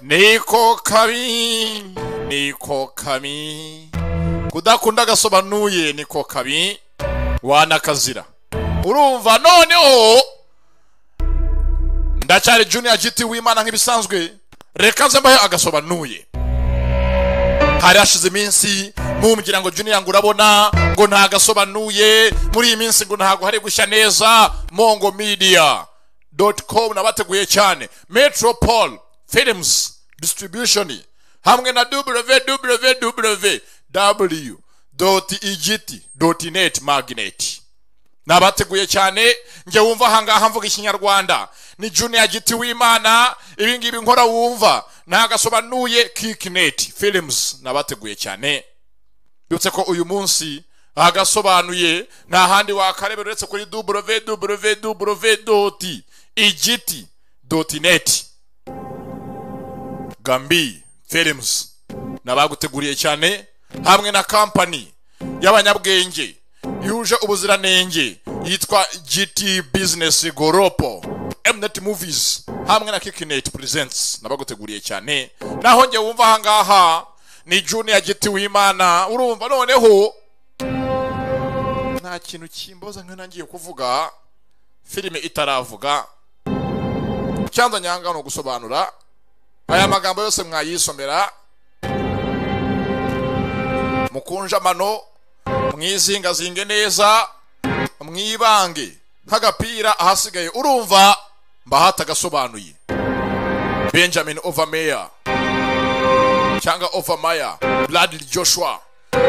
niko kabi niko kabi kudakunda agasobanuye niko kabi wanakazira urumva noneho ndacyari junior giti w'imana nk'ibisanzwe reka nze mbahe agasobanuye hari hashize iminsi mumbwira ngo junior ngo urabona ngo ntagasobanuye muri iyi minsi ngo ntago hari gushya neza mongo media dot com nabateguye cyane metropol films distribution hamwe na www dot igiti dot net magnet nabateguye cyane njye wumva ahangaha mvuga ikinyarwanda ni junior giti w'imana ibingibi nkora wumva ntagasobanuye kikinet films nabateguye cyane byutse ko uyu munsi hagasobanuye nta handi wakarebera uretse kuri www igiti net gambi films nabaguteguriye cyane hamwe na kampani y'abanyabwenge yuje ubuziranenge yitwa GT Business Goropo Mnet Movies hamwe na Kikinet Presents nabaguteguriye cyane naho njye wumva ahangaha ni Junior GT w'Imana urumva noneho nta kintu kimboza nka nangiye kuvuga filime itaravuga cyanza nyanga no gusobanura aya magambo yose mwayisomera mukunjamano mwizingazinge neza mwibange nk'agapira ahasigaye urumva mbahata agasobanuye benjamin overmeyer cyangwa overmeyer bradley joshua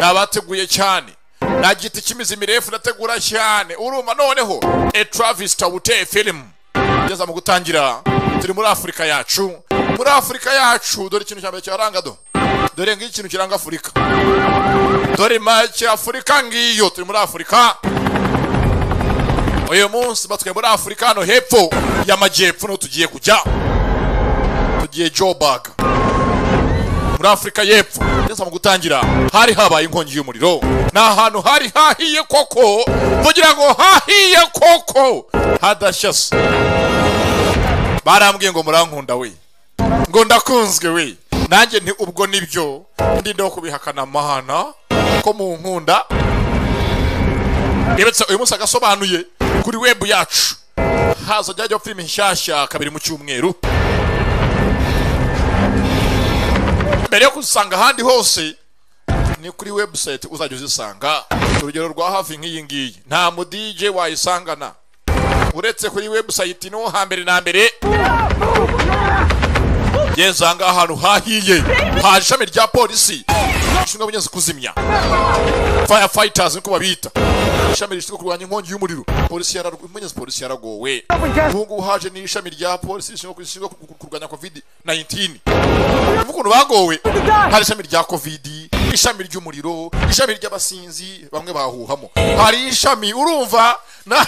nabateguye cyane nta giti cy'imizi mirefu ndategura cyane urumva noneho a travis tawute film igeza mu gutangira turi muri afurika yacu muri afurika yacu dore ikintu cya mbere cyaranga do dore ngiki ikintu kiranga afurika dore make afurika ngiyo turi muri afurika uyu munsi batwe muri afurika hano hepfo y'amajyepfo niho tugiye kujya tugiye jobaga muri afurika y'epfo ndetse mu gutangira hari habaye inkongi y'umuriro ni ahantu hari hahiye koko kugira ngo hahiye koko hadashyase barambwiye ngo murankunda we ngo ndakunzwe we nanjye nti ubwo nibyo ndinde wo kubihakana amahana ko mu nkunda reba uyu munsi agasobanuye kuri webu yacu haza jya filime nshyashya kabiri mu cyumweru mbere yo kuzisanga ahandi hose ni kuri webusayiti uzajya uzisanga urugero rwa hafi nk'iyi ngiyi nta mudije wayisangana uretse kuri webusayiti niho hambere na mbere yezanga ahantu hahiye ha ishami rya polisi rishinzwe abanyuze kuzimya firefighters niko babita ishami rishinzwe kurwanya inkongi y'umuriro polisi yarabonyeze polisi yaragowe ubu ngubu haje ni ishami rya polisi rishinzwe kurwanya covid 19 uvuga ukuntu bagowe hari ishami rya covid ishami ry'umuriro ishami ry'abasinzi bamwe bahuhamo hari ishami urumva na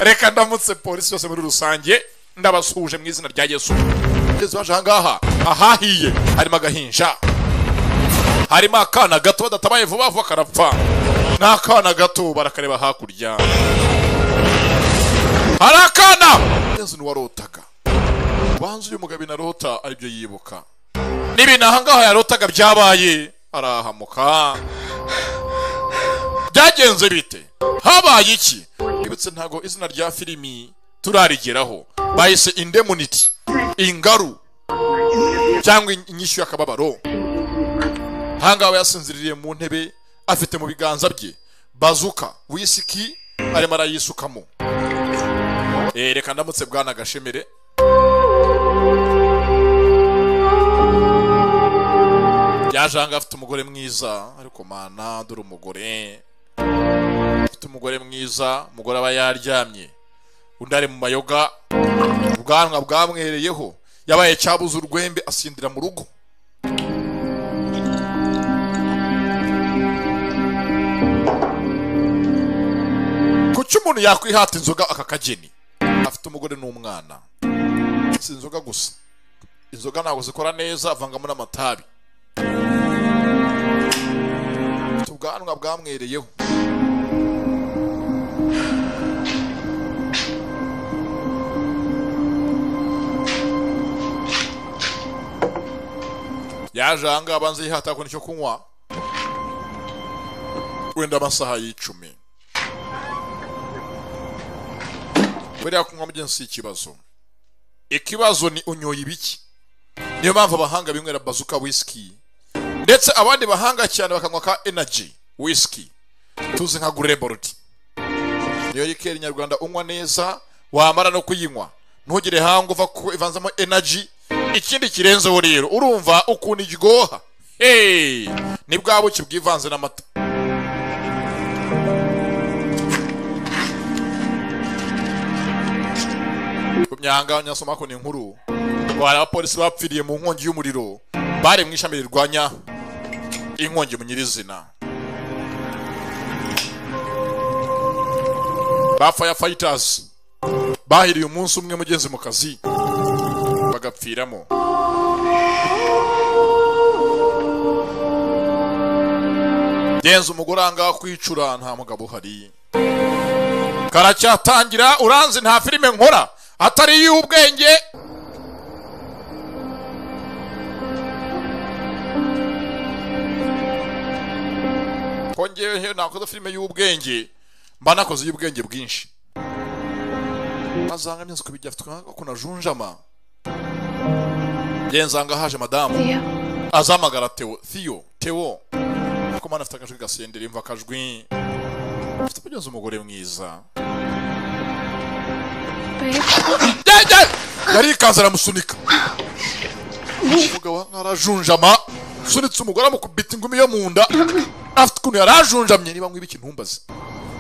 reka ndamutse polisi yose muri rusange ndabasuhuje mu izina rya yesu kugeza baje ahangaha ahahiye harimo agahinja harimo akana gato badatabaye vuba vuba karapfa n'akana gato barakareba hakurya hari akana yesu ntiwarotaga ubanza uyu mugabo inarota aribyo yibuka n'ibintu ahangaha yarotaga byabaye arahamuka byagenze bite habaye iki ibitse ntago izina rya filimi turarigeraho bayise indemuniti ingaru cyangwa inyishyu y'akababaro ahangaha yasinziriye mu ntebe afite mu biganza bye bazuka wisiki arimo arayisukamo reka ndamutse bwana gashemere yaje ahangaha afite umugore mwiza ariko mana dore umugore afite umugore mwiza umugore aba yaryamye undi ari mu mayoga ubwanwa bwamwereyeho yabaye cyabuze urwembe asindira mu rugo kuki umuntu yakwihata inzoga aka kageni afite umugore n'umwana si inzoga gusa inzoga ntabwo zikora neza avangamo n'amatabi afite ubwanwa bwamwereyeho yaje ahangaha abanza yihata kubona icyo kunywa wenda amasaha y'icumi buriya kunywa mugenzi si ikibazo ikibazo ni unyoye ibiki niyo mpamvu abahanga binywera bazuka wisiki ndetse abandi bahanga cyane bakanywa ka enaji wisiki tuzi nka gureborudi niyo rikeri nyarwanda unywa neza wamara no kuyinywa ntugire hangu uva kuko ivanzamo enaji ikindi kirenzeho rero urumva ukuntu iryoha hey! ni bwa buki bwivanze n'amata myanga nyasoma ko ni inkuru hari abapolisi bapfiriye mu nkongi y'umuriro bari mu ishami rirwanya inkongi mu nyirizina ba firefighters bahiriye umunsi umwe mugenzi mu kazi bagapfiramo genza umugore ahangaha kwicura nta mugabo uhari karacyatangira uranzi nta filime nkora atari iy'ubwenge kongeyeho nakoze filime y'ubwenge mba nakoze iy'ubwenge bwinshi bazanga byose kubijya afite ko najunjama genzanga haje madamu azahamagara Theo Theo Theo kuko mwana afite akajwi gasendera imva akajwi afite kugeza umugore mwiza yari ikanze aramusunika umugabo arajunjama usunitse umugore amukubita ingumi yo mu nda afite ukuntu yari ajunjamye niba nkwiba ikintu ntumbaze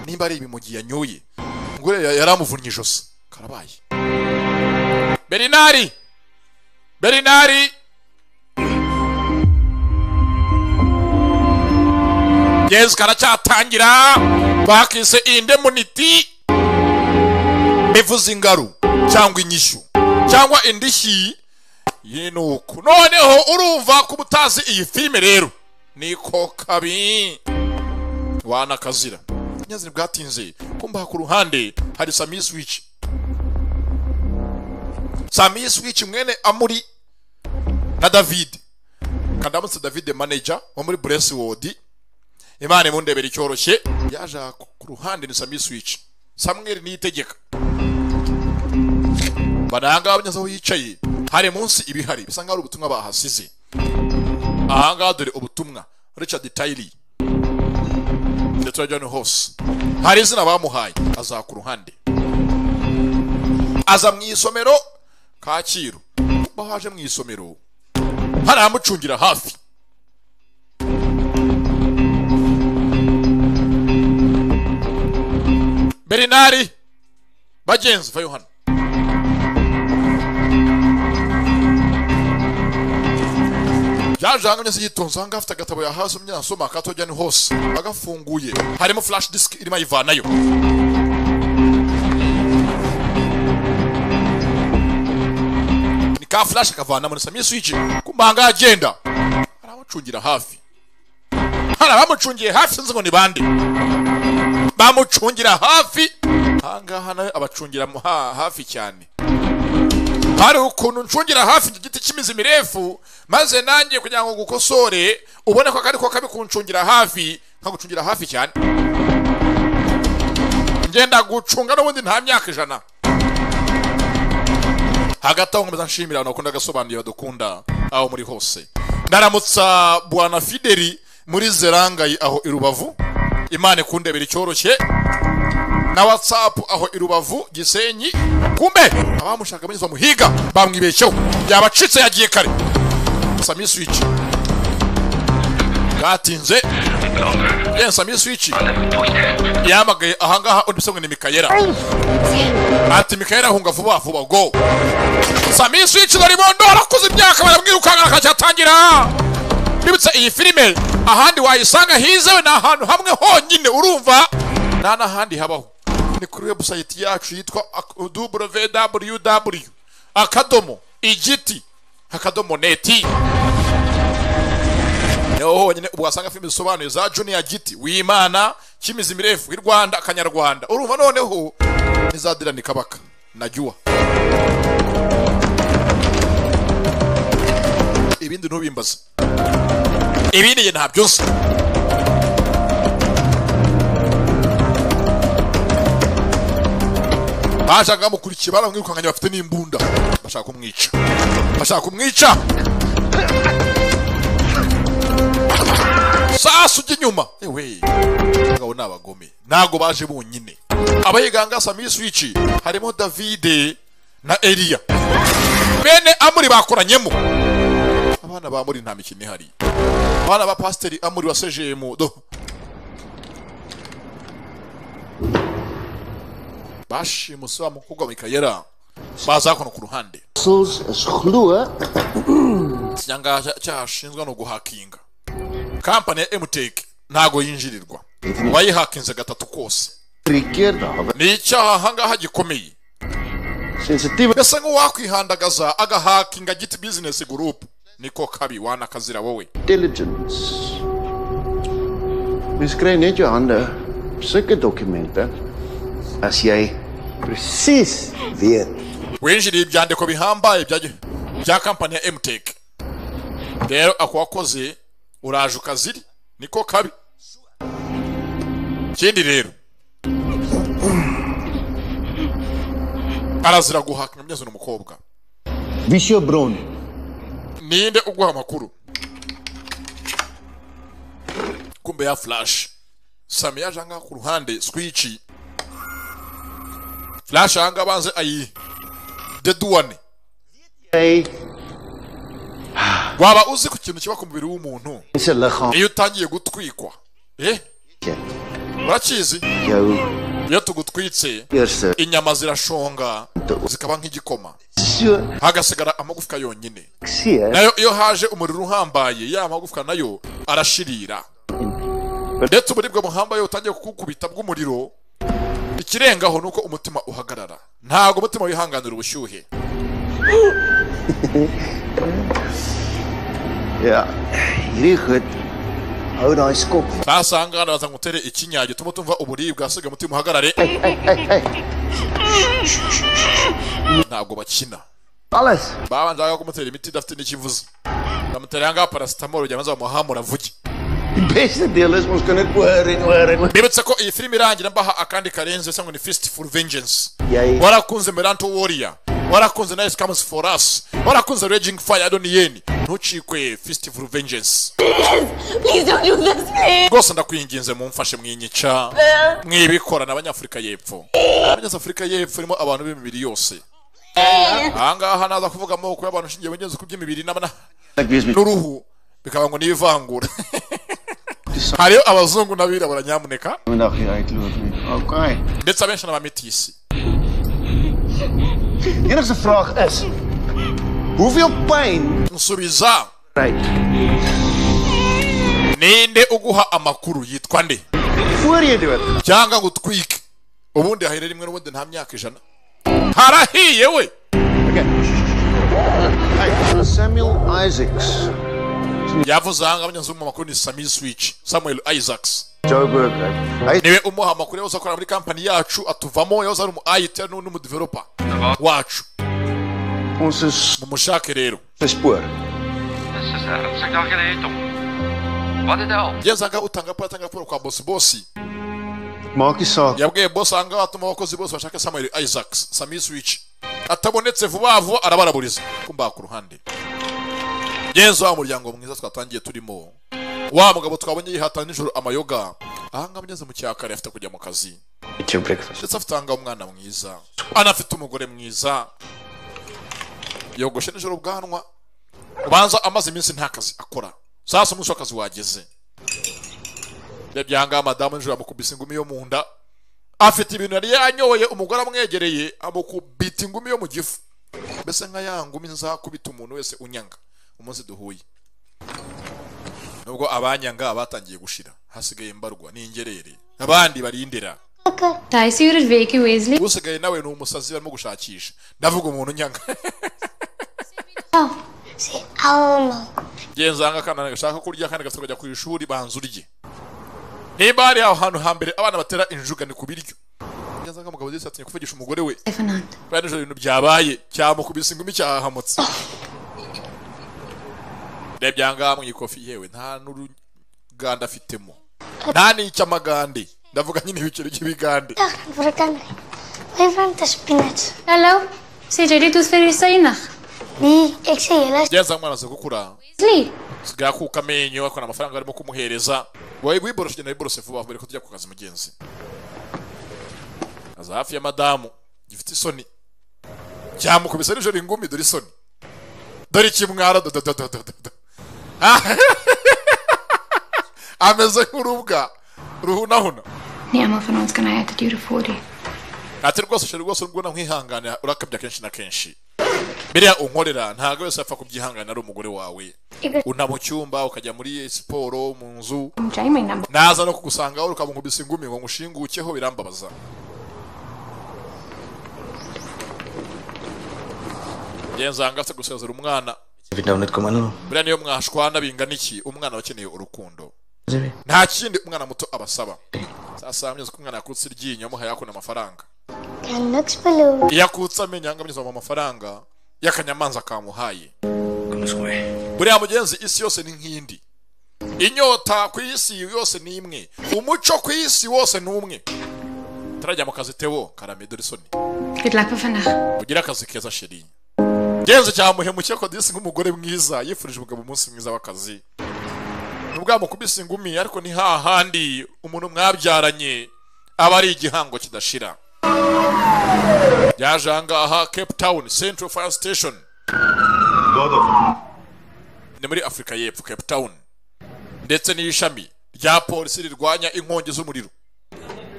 nimba ari ibimugi yanyoye umugore ya- yari amuvunnye ijosi karabaye berinari berinari gezi karacyatangira bakise indemuniti bivuze ingaru cyangwa inyishyu cyangwa indishyi y'inuku noneho urumva ko uba utazi iyi filime rero niko kabi wanakazira nyazina bwatinze kumbaha ku ruhande hari samiyi swici samiyi swici mwene amuri na davide kandamutse davide manager wo muri buresi wodi imana imundebera icyoroshye yaje aha ku ku ruhande ni samiyi swici samweri niyitegeka barangaba neza aho yicaye hari munsi ibihari bisa nkaho ari ubutumwa bahasize ahangaha dore ubutumwa richard tayiri ndetse na john hose hari izina bamuhaye aza ku ruhande aza mu isomero kacyiru kuba haje mu isomero hari amucungira hafi berinari bagenzi vayo hano yaje hanganye se yitonze ahangaha afite agatabo yahase umwana asoma akatojya ni hose agafunguye harimo flash disk irimo ayivanayo ni ka flash akavana muri samiye switch kumba ahangaha agenda hari amucungira hafi hari abamucungiye hafi sinzi ngo ni bande bamucungira hafi ahangaha nawe abacungira mu- ha- hafi cyane hari ukuntu ncungira hafi iki giti cy'imizi mirefu maze nanjye kugira ngo gukosore ubone ko akari ko kabi kuncungira hafi nkagucungira hafi cyane ngenda gucunga n'ubundi nta myaka ijana hagati aho nkomeza nshimira abantu bakunda agasobanurira badukunda aho muri hose ndaramutsa bwana fideli muri zerangayi aho i rubavu imana ikundebera icyoroshye na whatsapp aho i rubavu gisenyi kumbe abamushaka bageze bamuhiga bamwibeshyeho yabacitse yagiye kare sami switch bwatinze ye sami switch yamagaye ahangaha undi bisabwe ni mikayera ati mikayera hunga vuba vuba go sami switch dore bondo arakuze imyaka barabwirukanga akacyatangira bibutse iyi filime ahandi wayisanga hizewe ni ahantu hamwe honyine urumva nta n'ahandi habaho ni kuri webusayiti yacu yitwa ak- www akadomo igiti akadomo neti niho honyine ubwo wasanga filime zisobanuye za juniya giti wimana kimizi mirefu i rwanda akanyarwanda urumva noneho n'iza dirani kabaka na jyuwa ibindi ntubimbaze ibindi nge ntabyo nzi bajaga bamukurikiye baramwirukanganye bafite n'imbunda bashaka kumwica bashaka kumwica sasu ujya inyuma ewe abagabo ni abagome ntabwo baje bonyine abayiganga samiyi swici harimo davide na eliya bene amuri bakoranyemo abana ba muri nta mikino ihari abana ba pasiteri amuri wa sejemu do bashimuse wa mukobwa mikayera baza hano ku ruhande Sus schlue ikinyanga cyahashinzwe ni uguhakinga kampani ya emuteki ntago yinjirirwa wayihakinze gatatu kose rigirda har ni icyaha ahangaha gikomeye sensitiva mbese nk'uwakwihandagaza agahakinga giti bizinesi gurupu niko kabi wanakazira wowe diligence. Mens kry net jou hande op sulke dokumente as jy presies weet winjiriye ibyandiko bihambaye bya, bya kampani ya emuteki rero ako wakoze uraje ukaziri niko kabi ikindi rero arazira guhakinga byanze n'umukobwa Visio Bron ninde uguha amakuru kumbe ya flash sami yaje ahangaha ku ruhande swici flash ahangaha abanze ayi deduwane jy waba uzi ku kintu kiba ku mubiri w'umuntu se liggaam iyo utangiye gutwikwa eh urakizi jou iyo tugutwitse eerste inyama zirashonga zikaba nk'igikoma so hagasigara amagufwa yonyine ek seer nayo iyo haje umuriro uhambaye ya magufwa nayo arashirira ndetse uburibwe buhambaye butangiye kukukubita bw'umuriro ikirengaho ni uko umutima uhagarara ntabwo umutima wihanganira ubushyuhe ja hierdie goed hou daai skop ntasanga hano baza ngutere ikinya gituma tumva uburibwe hasigaye umutima uhagarare ntabwo bakina alles babanzaga kumutera imiti idafite n'ikivuze bamutera ahangaha parasitamoro ujya maze bamuhamura avuge die beste deel is ons kan dit hoor en hoor en mbibutse ko iyi filime irangira mbaha akandi karenze cyangwa ni fisiti furu vengeance jy warakunze meranto woriya warakunze na esikamusi forasi warakunze rejingi faya doniyeni ntucikwe fisiti furu vengeance Please don't do this, please. rwose ndakwinginze mumfashe mwinyica mwibikora n'abanyafurika y'epfo abanyafurika y'epfo irimo abantu b'imibiri yose ahangaha naza kuvuga amoko y'abantu ushingiye bugenzi ku by'imibiri n'abana ek weet nie n'uruhu bikaba ngo ni ivangura hariyo abazungu n'abirabura nyamuneka vandag hier uitloop nie okay ndetse abenshi n'abamitisi enigste vraag is hoeveel pyn nsubiza kry ninde uguha amakuru yitwa nde voor jy dood cyangwa ngo utwike ubundi hahera rimwe n'ubundi nta myaka ijana harahiye we Okay. Hey, Samuel Isaacs. yavuze ahanga abanyagihugu mu makuru ni sami swici samuel isaacs Joe Burger. Hy niwe umuha amakuru yahoze akora muri kampani yacu atuvamo yahoze ari umu ayiti n'umudevelopa wacu ons is mumushake rero te spoor. Dus is daar een signaal geleden, om. Wat is dat? al? yazaga utanga raporo atanga raporo kwa bosi bosi Maak nie saak. yabwiye bosi ahanga atuma abakozi bose bashaka samuel isaacs sami swici atabonetse vuba vuba arabaraburiza kumbaha ku ruhande yezu wa muryango mwiza twatangiye turimo wa mugabo twabonye yihata nijoro amayoga ahanga mugeze mu cyakare afite kujya mu kazi Eat your breakfast. ndetse afite ahangaha umwana mwiza anafite umugore mwiza yogoshe nijoro ubwanwa ubanza amaze iminsi nta kazi akora sasa umunsi w'akazi wageze rebye ahangaha madamu nijoro yamukubise ingumi yo mu nda afite ibintu yari yanyoye umugore amwegereye amukubita ingumi yo mu gifu mbese nka ya ngumi nzakubita umuntu wese unyanga umunsi duhuye nubwo abanyanga batangiye gushira hasigaye mbarwa n'ingerere abandi barindira Taisi uri veki Wesley. usigaye nawe ni umusazi barimo gushakisha ndavuga umuntu nyanga genza hanga akana gashaka kurya akandi gafite kujya ku ishuri banza urye niba hari aho hantu hambere abana batera injuga ni ku biryo genza hanga umugabo ndetse atinya kuvugisha umugore we Stefanand. bari nijoro ibintu byabaye cyamukubise ingumi cyahahamutse biriya byangamwe ikofi yewe nta n'uruganda afitemo nta n'icy'amagande ndavuga nyine ibiciro by'ibigande dag voor de kanker. Wij vangen de spinach. Hallo? Zit jullie doet voor je zenig? Nee, ik zie je les. byaza mwana aza gukura Wesley? sigaye akuka amenyo akora amafaranga arimo kumuhereza wowe wiboroshe genda wiboroshe vuba mbere ko tujya ku kazi mugenzi aza hafi ya madamu gifite isoni cyamukubise nijoro ingumi dore isoni dore ikimwara dodododododo ameze nk'urubwa ruhunahuna Niemand van ons kan hij uit de duren voor je. ati rwose shari rwose urabona nkwihanganira urakabya kenshi na kenshi biriya unkorera ntabwo wese apfa kubyihanganira ari umugore wawe una mu cyumba ukajya muri siporo mu nzu Jij mijn naam. naza no kugusanga wowe ukamunkubisa ingumi ngo nkushingukeho birambabaza genzanga afite gusezera umwana Vind nou net kom aan. buriya niyo mwashwana bingana iki umwana aba akeneye urukundo Zebi. nta kindi umwana muto abasaba sasa mbyeze ko umwana yakutse iryinyo muhaye yakuna amafaranga Ik kan niks beloven. iyo akutse amenyo yanga amyuzamo amafaranga y'akanyamanza kamuhaye Kom eens mee. buriya mugenzi isi yose ni nk'indi inyota ku isi yose ni imwe umuco ku isi wose ni umwe turajya mu kazi tebo karame dore isoni Dit lijkt me vandaag. ugire akazi keza sheri ngenzi cyamuhemukiye ko disi nk'umugore mwiza yifurije umugabo umunsi mwiza w'akazi ntibwamukubise ingumi ariko ni hahandi umuntu mwabyaranye aba ari igihango kidashira yaje aha ngaha cape town central fire station ni muri afurika y'epfo cape town ndetse n'ishami rya polisi rirwanya inkongi z'umuriro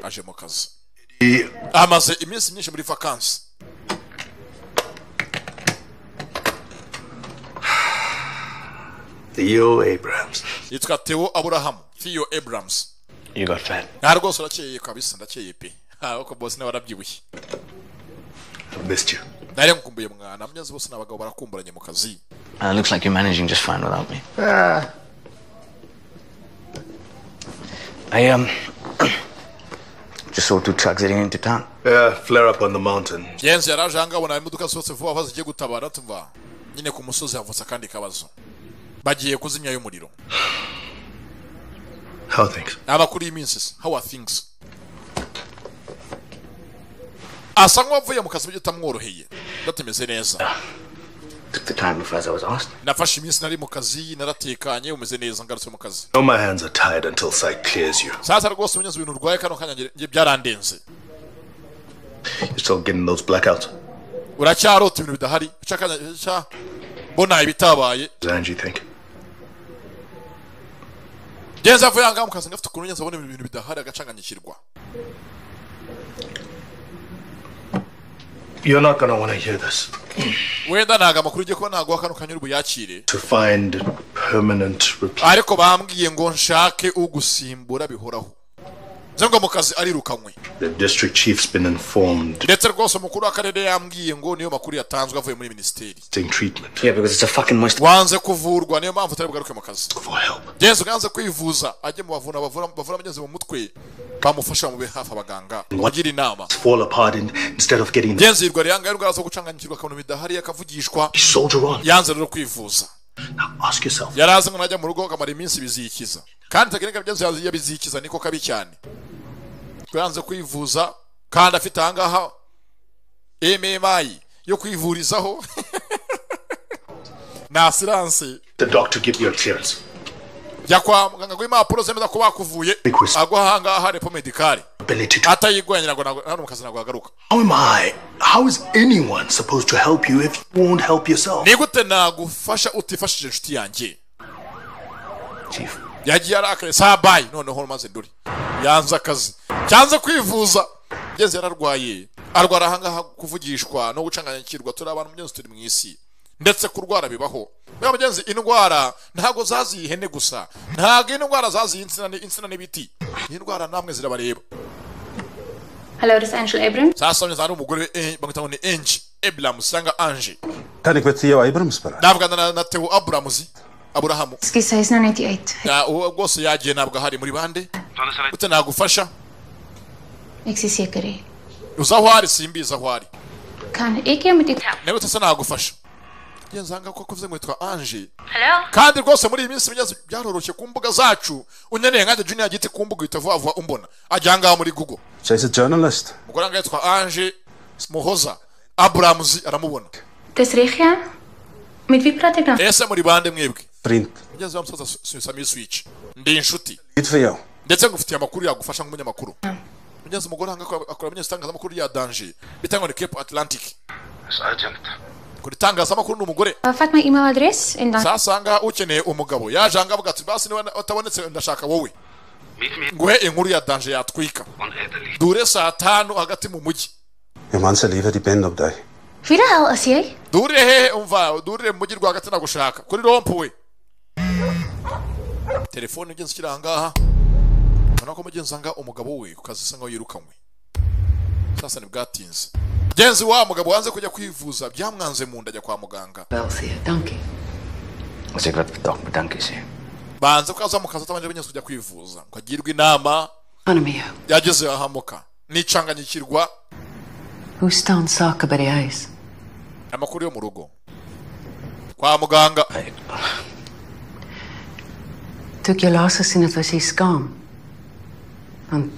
aje mu kazi amaze iminsi myinshi muri vakansi Theo Abrams. yitwa Theo Abraham Theo Abrams You got fat. nta rwose urakeye kabisa ndakeye pe aha ko bose nawe warabyibushye I missed you. nari nkumbuye mwana mugezi bose ni abagabo barakumburanye mu kazi Uh, looks like you're managing just fine without me. Ah, I um just saw two trucks heading into town. Yeah, flare up on the mountain. genzi yari aje ahangaha abona imodoka zisohotse vuba vuba zigiye gutabara tuva nyine ku musozi havutse akandi kabazo bagiye kuzimya y'umuriro How are things? ni amakuru y'iminsi se how are things asa nk'uwavuye mu kazi bitamworoheye ndatumeze neza Took the time before as I was asked. nafashe iminsi nari mu kazi naratekanye umeze neza ngarutse mu kazi No, my hands are tied until sight clears you. sasa rwose umunyenzi ibintu urwaye kano kanya nge- nge byarandenze You're still getting those blackouts. uracyarota ibintu bidahari ucakanya mbona ibitabaye Zanji, think. genza avuye ahangaha mu kazi ngafite ukuntu ngenzi abona ibintu bidahari agacanganyikirwa You're not gonna wanna hear this. wenda ntago amakuru ugiye kuba ntaguha kano kanya uri buyakire To find permanent replacement. ariko bambwiye ngo nshake ugusimbura bihoraho nze ngo mu kazi arirukanywe The district chief's been informed. ndetse rwose umukuru w'akarere yambwiye ngo niyo makuru yatanzwe avuye muri minisiteri Getting treatment. Yeah, because it's a fucking must wanze kuvurwa niyo mpamvu utari bugaruke mu kazi For help. genzi uganze kwivuza ajye mu bavuna bavura bavura abagenzi mu mutwe bamufasha bamube hafi abaganga bagira inama Fall apart in, instead of getting the genzi yirwa yanga indwara zo gucanganyikirwa akabona ibidahari akavugishwa soldier on. yanze rero kwivuza Now ask yourself, yari azi ngo najya mu rugo akamara iminsi bizikiza kandi tekinike byo yabizikiza niko kabi cyane ko yanze kwivuza kandi afite ahangaha MMI yo kwivurizaho na asiranse the doctor give you a clearance. jya kwa muganga w'impapuro zemeza ko bakuvuye Request. agwa ahangaha repo medikari Ability to. atayigwanye ntabwo ntabwo- ntabwo mu kazi ntabwo yagaruka How am I? How is anyone supposed to help you if you won't help yourself? ni gute nagufasha utifashije inshuti yanjye chief. yagiye arakaye saa bayi noneho maze nduri yanze akazi cyanze kwivuza ngeze yararwaye arwara ahangaha kuvugishwa no gucanganyikirwa turi abantu mugenzi turi mu isi ndetse kurwara bibaho niba mugenzi indwara ntabwo zaziye ihene gusa ntabwo indwara zaziye insina ni- insina n'ibiti indwara namwe zirabareba Hallo, dit is Angela Abrams. sasa neza ari umugore eh, bamwita ngo ni enji eburamusi cyangwa anje Kan ik met Theo Abrams praten? navugana na- na teo aburamuzi aburahamu Excuse, hij is nog niet uit. Ya, uwo rwose yagiye ntabwo ahari muri bande Donde se gute nagufasha Ik zie zeker hè. uza aho ari simbizi aho ari Kan ik je met dit helpen? Nigute se nagufasha ngenzanga ko kuvuze ngo yitwa anje Hello? kandi rwose muri iyi minsi bigeze byaroroshye ku mbuga zacu unyeneye nkanjye junior giti ku mbuga uhita vuba vuba umbona ajya ngaha muri google So he's a journalist. umugore wanga yitwa anje muhoza aburamuzi aramubona Dis reg ja? Met wie praat ek dan? ese muri bande mwebwe Print. ngeze wa musaza sami switch ndi inshuti Good for you. ndetse ngufitiye amakuru yagufasha nk'umunyamakuru ngeze umugore wanga akora akora abanyatangazamakuru ya danje bita ngo ni cape atlantic As urgent. kuri tangazamakuru ni umugore Uh, Vat my e-mailadres en dan sasanga ukeneye umugabo yaje aha ngaha avuga ati basi niba utabonetse ndashaka wowe Meet me nguhe inkuru ya danje yatwika on Italy. dure saa tanu hagati mu mujyi Your man's a leaver, depend on die. Wie die hel is jy? dure hehe umva dure mu mujyi rwagati nagushaka kuri rompu we telefone ugenza ukiri aha ngaha ubona ko mugenzi anga umugabo we ku kazi asa nkaho yirukanywe sasa ntibwatinze genzi wa mugabo wanze kujya kwivuza byamwanze mu nda ajya kwa muganga Wel, Thea, dankie. As ek wat bedank, bedankie sê. banze ko aza mu kazi atabanje abinyuze kujya kwivuza ngo agirwe inama Gaan met jou. yageze ahamuka nicanganyikirwa Hoe staan sake by die huis? amakuru yo mu rugo kwa muganga Toe ek jou laas gesien het, was jy skaam. Want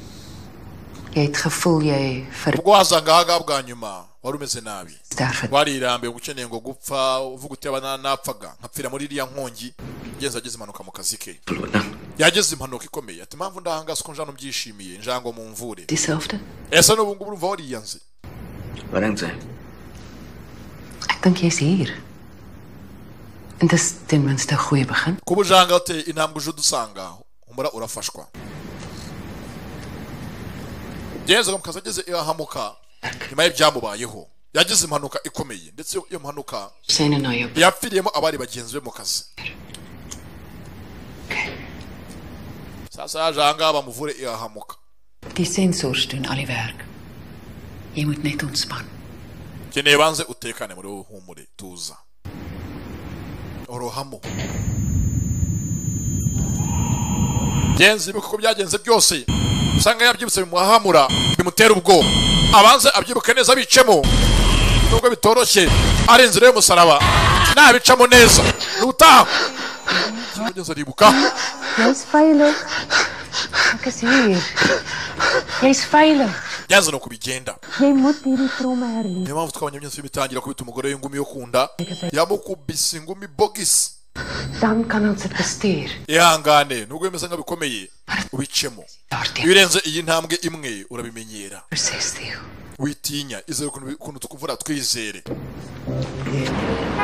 jy het gevoel jy ver ubwo wazanga ahangaha bwa nyuma wari umeze nabi sterf het. warirambiwe ukeneye ngo gupfa uvuga uti abana napfaga nkapfira muri iriya nkongi ngenzi ageze impanuka mu kazi ke yageze impanuka ikomeye ati impamvu ndahangaza ko njano mbyishimiye njango mu mvure Dieselfde? ese n'ubu ngubu urumva wariyanze Wat dink jy? Ek dink jy's hier. En dis ten minste 'n goeie begin. kuba ujanga ute intambwe uje udusanga umura urafashwa ngenzi mu kazi ageze ahamuka nyuma y'ibyamubayeho yagize impanuka ikomeye ndetse iyo mpanuka Syne na jou. yapfiriyemo abari bagenzi be mu kazi sasa yaje ahangaha bamuvure irahamuka Die sensors doen al die werk. Jy moet net ontspan. keneye banze utekane muri wowe humure tuza orohamo genzi ibuka uko byagenze byose usanga yabyibutse bimuhahamura bimutera ubwoba abanze abyibuke neza bicemo nubwo bitoroshye ari inzira y'umusaraba nabicamo neza nutaha kugeza aribuka Jy's veilig. Ek is hier. Jy's veilig. byanze ni uko bigenda Jy moet hierdie tromme herleef. niyo mpamvu twabonye byinshi bitangira kubita umugore w'ingumi yo ku nda yamukubise ingumi bogisi Dan kan ons dit bestuur. ihangane nubwo bimeze nka bikomeye ubicemo iyo Daardie urenze iyi ntambwe imwe urabimenyera proses Theo. witinya izere ukuntu- ukuntu tukuvura twizere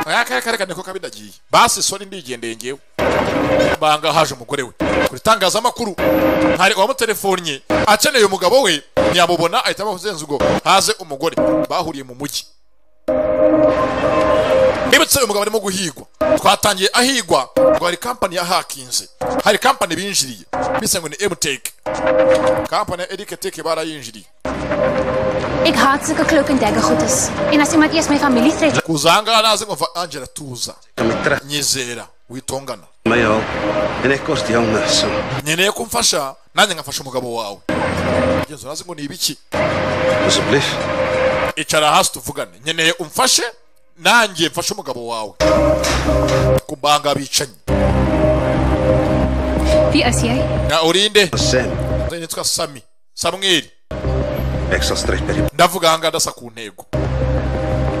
aya kaya karekane ko kabidagiye basi soni ndigendeye ngewe banga haje umugore we ku itangazamakuru hari uwamutelefonnye akeneye umugabo we ntiyamubona ahita amuzenza ubwo haze umugore bahuriye mu mujyi Nibutse uyu mugabo arimo guhigwa twatangiye ahigwa ngo hari kampani ya hakinze hari kampani binjiriye bise ngo ni emuteke kampani ya erike teke barayinjiriye Ek haat sulke klok en dekker goedes. En as iemand eers my familie tref, kuzanga naze kumva angela tuza Kamitra. nyizera witongana Mayo. En ek kos die jonge so. nkeneye ko umfasha nanjye nkafasha umugabo wawe ngenzi nazi ngo ni ibiki Asseblief. icara hasi tuvugane nkeneye umfashe nanjye mfashe umugabo wawe kubanga bicanyi Wie is jy? na urinde Sam, nitwa sami samweli ek sal stryd by die ndavuga ahangaha ndasa ku ntego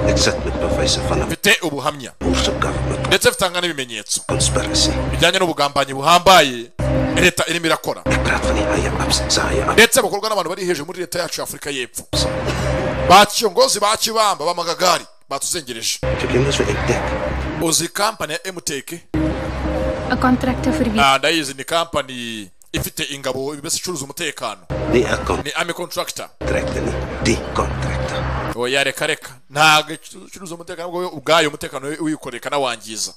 ek sit met bewyse van 'n mfite ubuhamya Boerse government ndetse mfitanga n'ibimenyetso conspiracy. bijyanye n'ubugambanyi buhambaye leta irimo irakora Ek praat van die eie absensaie af. ndetse bukorwa n'abantu bari hejuru muri leta yacu ya afurika y'epfo ba kiyongozi ba kibamba b'amagagari batuzengereje Jy ken mos vir ek dink. uzi kampani ya emuteke 'n Kontrakte vir wie? Ah, ndayizi ni kampani ifite ingabo mbese icuruza umutekano Nie 'n ni ami contractor kontrakte nie, die kontrakte. oya reka reka ntabwo icuruza umutekano ahubwo we ubwayo umutekano we wikoreka nawangiza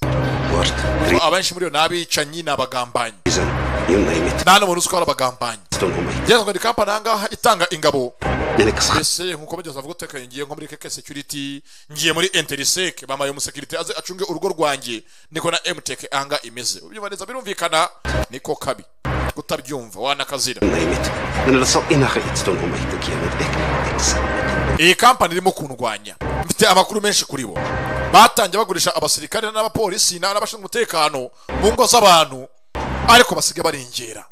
Word, drie abenshi muri yo ni abicanyi ni abagambanyi reason, you name it. nta n'umuntu uzi ko ari abagambanyi Stom om my. ngeze ngo ni kampani ahangaha itanga ingabo En ek skat ese nkuko bageze avuga utekanye ngiye nko muri keke security ngiye muri interiseke bamaye umusekirite aze acunge urugo rwanjye niko na emuteke anga imeze ubyumva neza birumvikana niko kabi kutabyumva wana kazira name it none urasaho inaha igitondo ngoma yitegiyemo reka egisa iyi kampani irimo kundwanya mfite amakuru menshi kuri bo batangiye bagurisha abasirikare n'abapolisi na- n'abashinzwe umutekano mu ngo z'abantu ariko basigaye barengera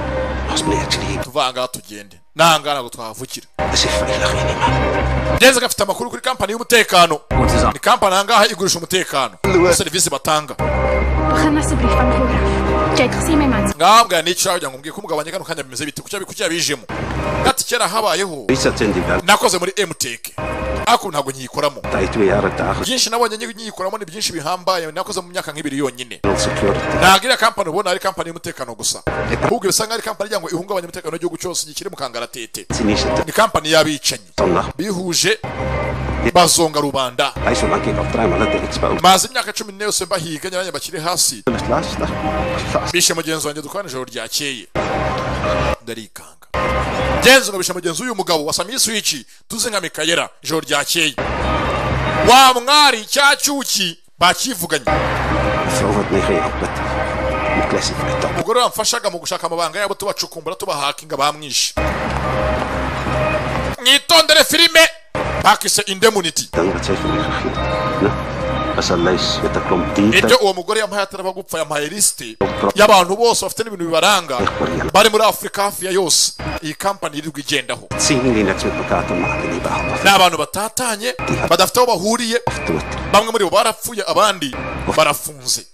ntuzimwe yakiriye tuvanga tugende nanga ntabwo twahavugira zifu inaha inima ndetse gafite amakuru kuri kampani y'umutekano ni kampani ahangaha igurisha umutekano serivisi batanga Begin asseblief van voor af. Jy het gesien my man. ngambwa n'icyo kugira ngo mbwiye ko umugabanya kano kanya bimeze bite kuki yabi- kuki yabijemo ati kera habayeho bisi atende ibanga nakoze muri emuteke ariko ntabwo nyiyikoramo tahitwe yarataha byinshi nabonye nyiyikoramo ni byinshi bihambaye nakoze mu myaka nk'ibiri yonyine security ntabwo iriya kampani ubona ari kampani y'umutekano gusa ahubwo bisa nkaho ari kampani igira ngo ihungabanye umutekano w'igihugu cyose gikiri mu kangaratete sinishe ni kampani y'abicanyi tona bihuje bazonga rubanda aisho banki gafutarama na derikisi bawe maze imyaka cumi n'ine yose mbahiga nyaranye bakiri hasi lasita bishe mugenzi wanjye dukorana ijoro ryakeye ndarikanga genzi ngo bishe mugenzi w'uyu mugabo wasamiye switch tuzi nka mikayera ijoro ryakeye wa mwari cya cyuki bakivuganye forward nihe abati mu classified top umugore wamfashaga mu gushaka amabanga yabo tubacukumbura tubahakinga bamwishe mwitondere filime pakise indemuniti danga chefu na asalais betakom ibyo tita uwo mugore yampaye ataraba gupfa yampaye lisite y'abantu bose bafite n'ibintu bibaranga bari muri afurika hafi ya yose iyi kampani yirirwa igendaho singi inaxmepukata maakini bahama ni abantu batatanye badafite aho bahuriye tuti bamwe muri bo barapfuye abandi barafunze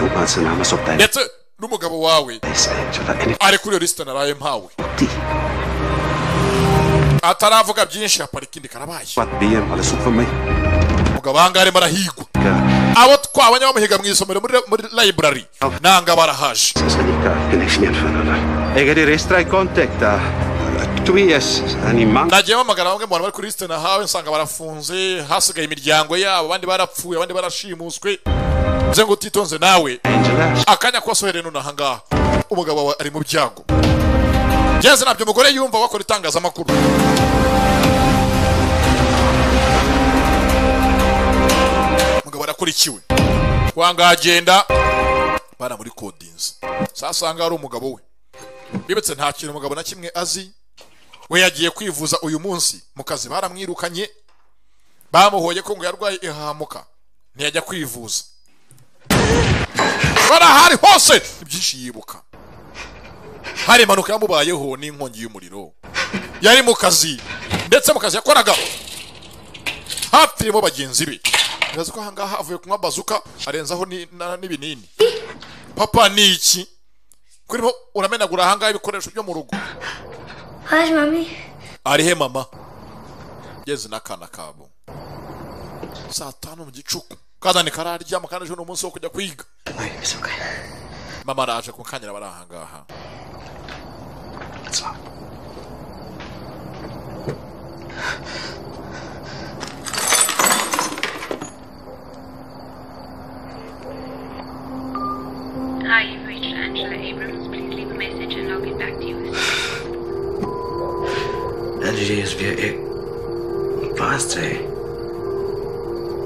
umanse n'amasota ndetse n'umugabo wawe yesi angela nft ari kuri iyo lisite naraye mpawe ataravuga byinshi haparika indi karabaye batbiyem ala sukome umugabo ahangaha arimo arahigwa abo twabonye bamuhiga mu isomero muri, muri library nanga barahaje sanika connection fanana egeri restrai contacta tubies animan nagiye mpamagara bamwe mu bantu bari kuri lisite nahawe nsanga barafunze hasigaye imiryango yabo abandi barapfuye abandi barashimuswe nze ngo utitonze nawe angela akanya kosohereye none ahangaha umugabo wawe ari mu byago ngeze nabyo umugore yumva wakora itangazamakuru umugabo arakurikiwe wanga agenda baramurikodinze sasanga hari umugabo we bibetse nta kintu umugabo na kimwe azi we yagiye kwivuza uyu munsi mu kazi baramwirukanye bamuhoye ko ngo yarwaye ihahamuka ntiyajya kwivuza bari ahari hose ibyinshi yibuka hari impanuka yamubayeho n'inkongi y'umuriro yari mu kazi ndetse mu kazi yakoraga hapfiremo bagenzi be birazi ko ahangaha avuye kunywa bazuka arenzaho ni- na- n'ibinini papa ni iki kurimo uramenagura ahangaha ibikoresho byo mu rugo Where's mommy? arihe mama ngeze n'akana kabo saa tanu mu gicuku kazani kararyama kandi ejo ni umunsi wo kujya kwiga mama araje kukanyira bari ahangaha Hi, you've reached Angela Abrams. Please leave a message and I'll get back to you. angela is via ek paste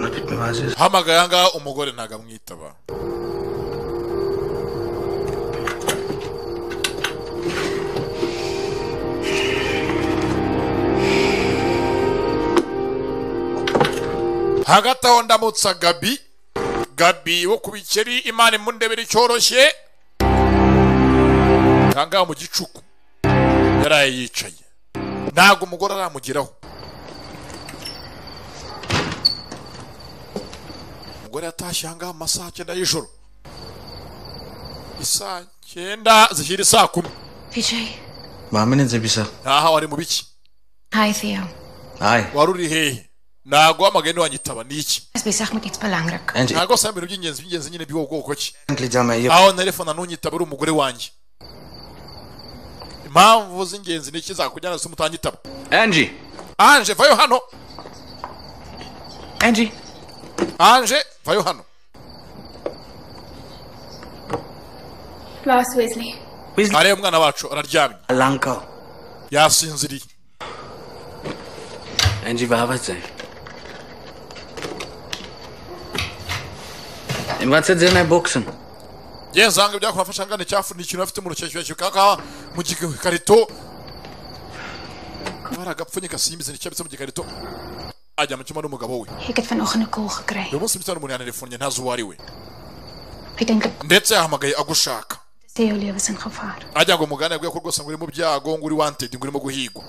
napit me vazes hamagaye ahangaha umugore ntago amwitaba hagati aho ndamutsa gabi gabi wo ku bikeri imana imundebera icyoroshye ahangaha mu gicuku yaraye yicaye ntabwo umugore aramugeraho umugore yatashye ahangaha mu masaha cyenda y'ijoro isaa cyenda zishyira isaa kumi Vijay. bamenetse bisa ntaha wari mu biki Hi, Theo. hayi wari uri hehe ntabwo wamagaye ntiwanyitaba ni iki Ek is besig met iets belangrik. anje ntabwo wasa ibintu by'ingenzi by'ingenzi nyine by'uwo bwoko ki angela jama iyo aho nerefona ntunyitaba uri umugore wanjye impamvu z'ingenzi ni iki zakujyana zituma utanyitaba angie anje vayo hano angie anje vayo hano Plaas Wesley. areba umwana wacu araryamye alanka yasinziriye angie bahabatse imbatse dzena boxen yenzanga byakunafasha ngana icyafu ni ikintu bafite mu rucyashyashyu kaka mu gikarito baragapfunyika simbizi nicyabitse mu gikarito ajya mu cyumba n'umugabo we Ek het vanoggend 'n koel gekry. uyu munsi mutana umuntu yanarefonnye ntazi uwo ari we Ek dink ndetse yahamagaye agushaka dit sê jou lewe is in gevaar. ajya ngo mugane yabwiye ko rwose ngo uri mu byago ngo uri wanted ngo urimo guhigwa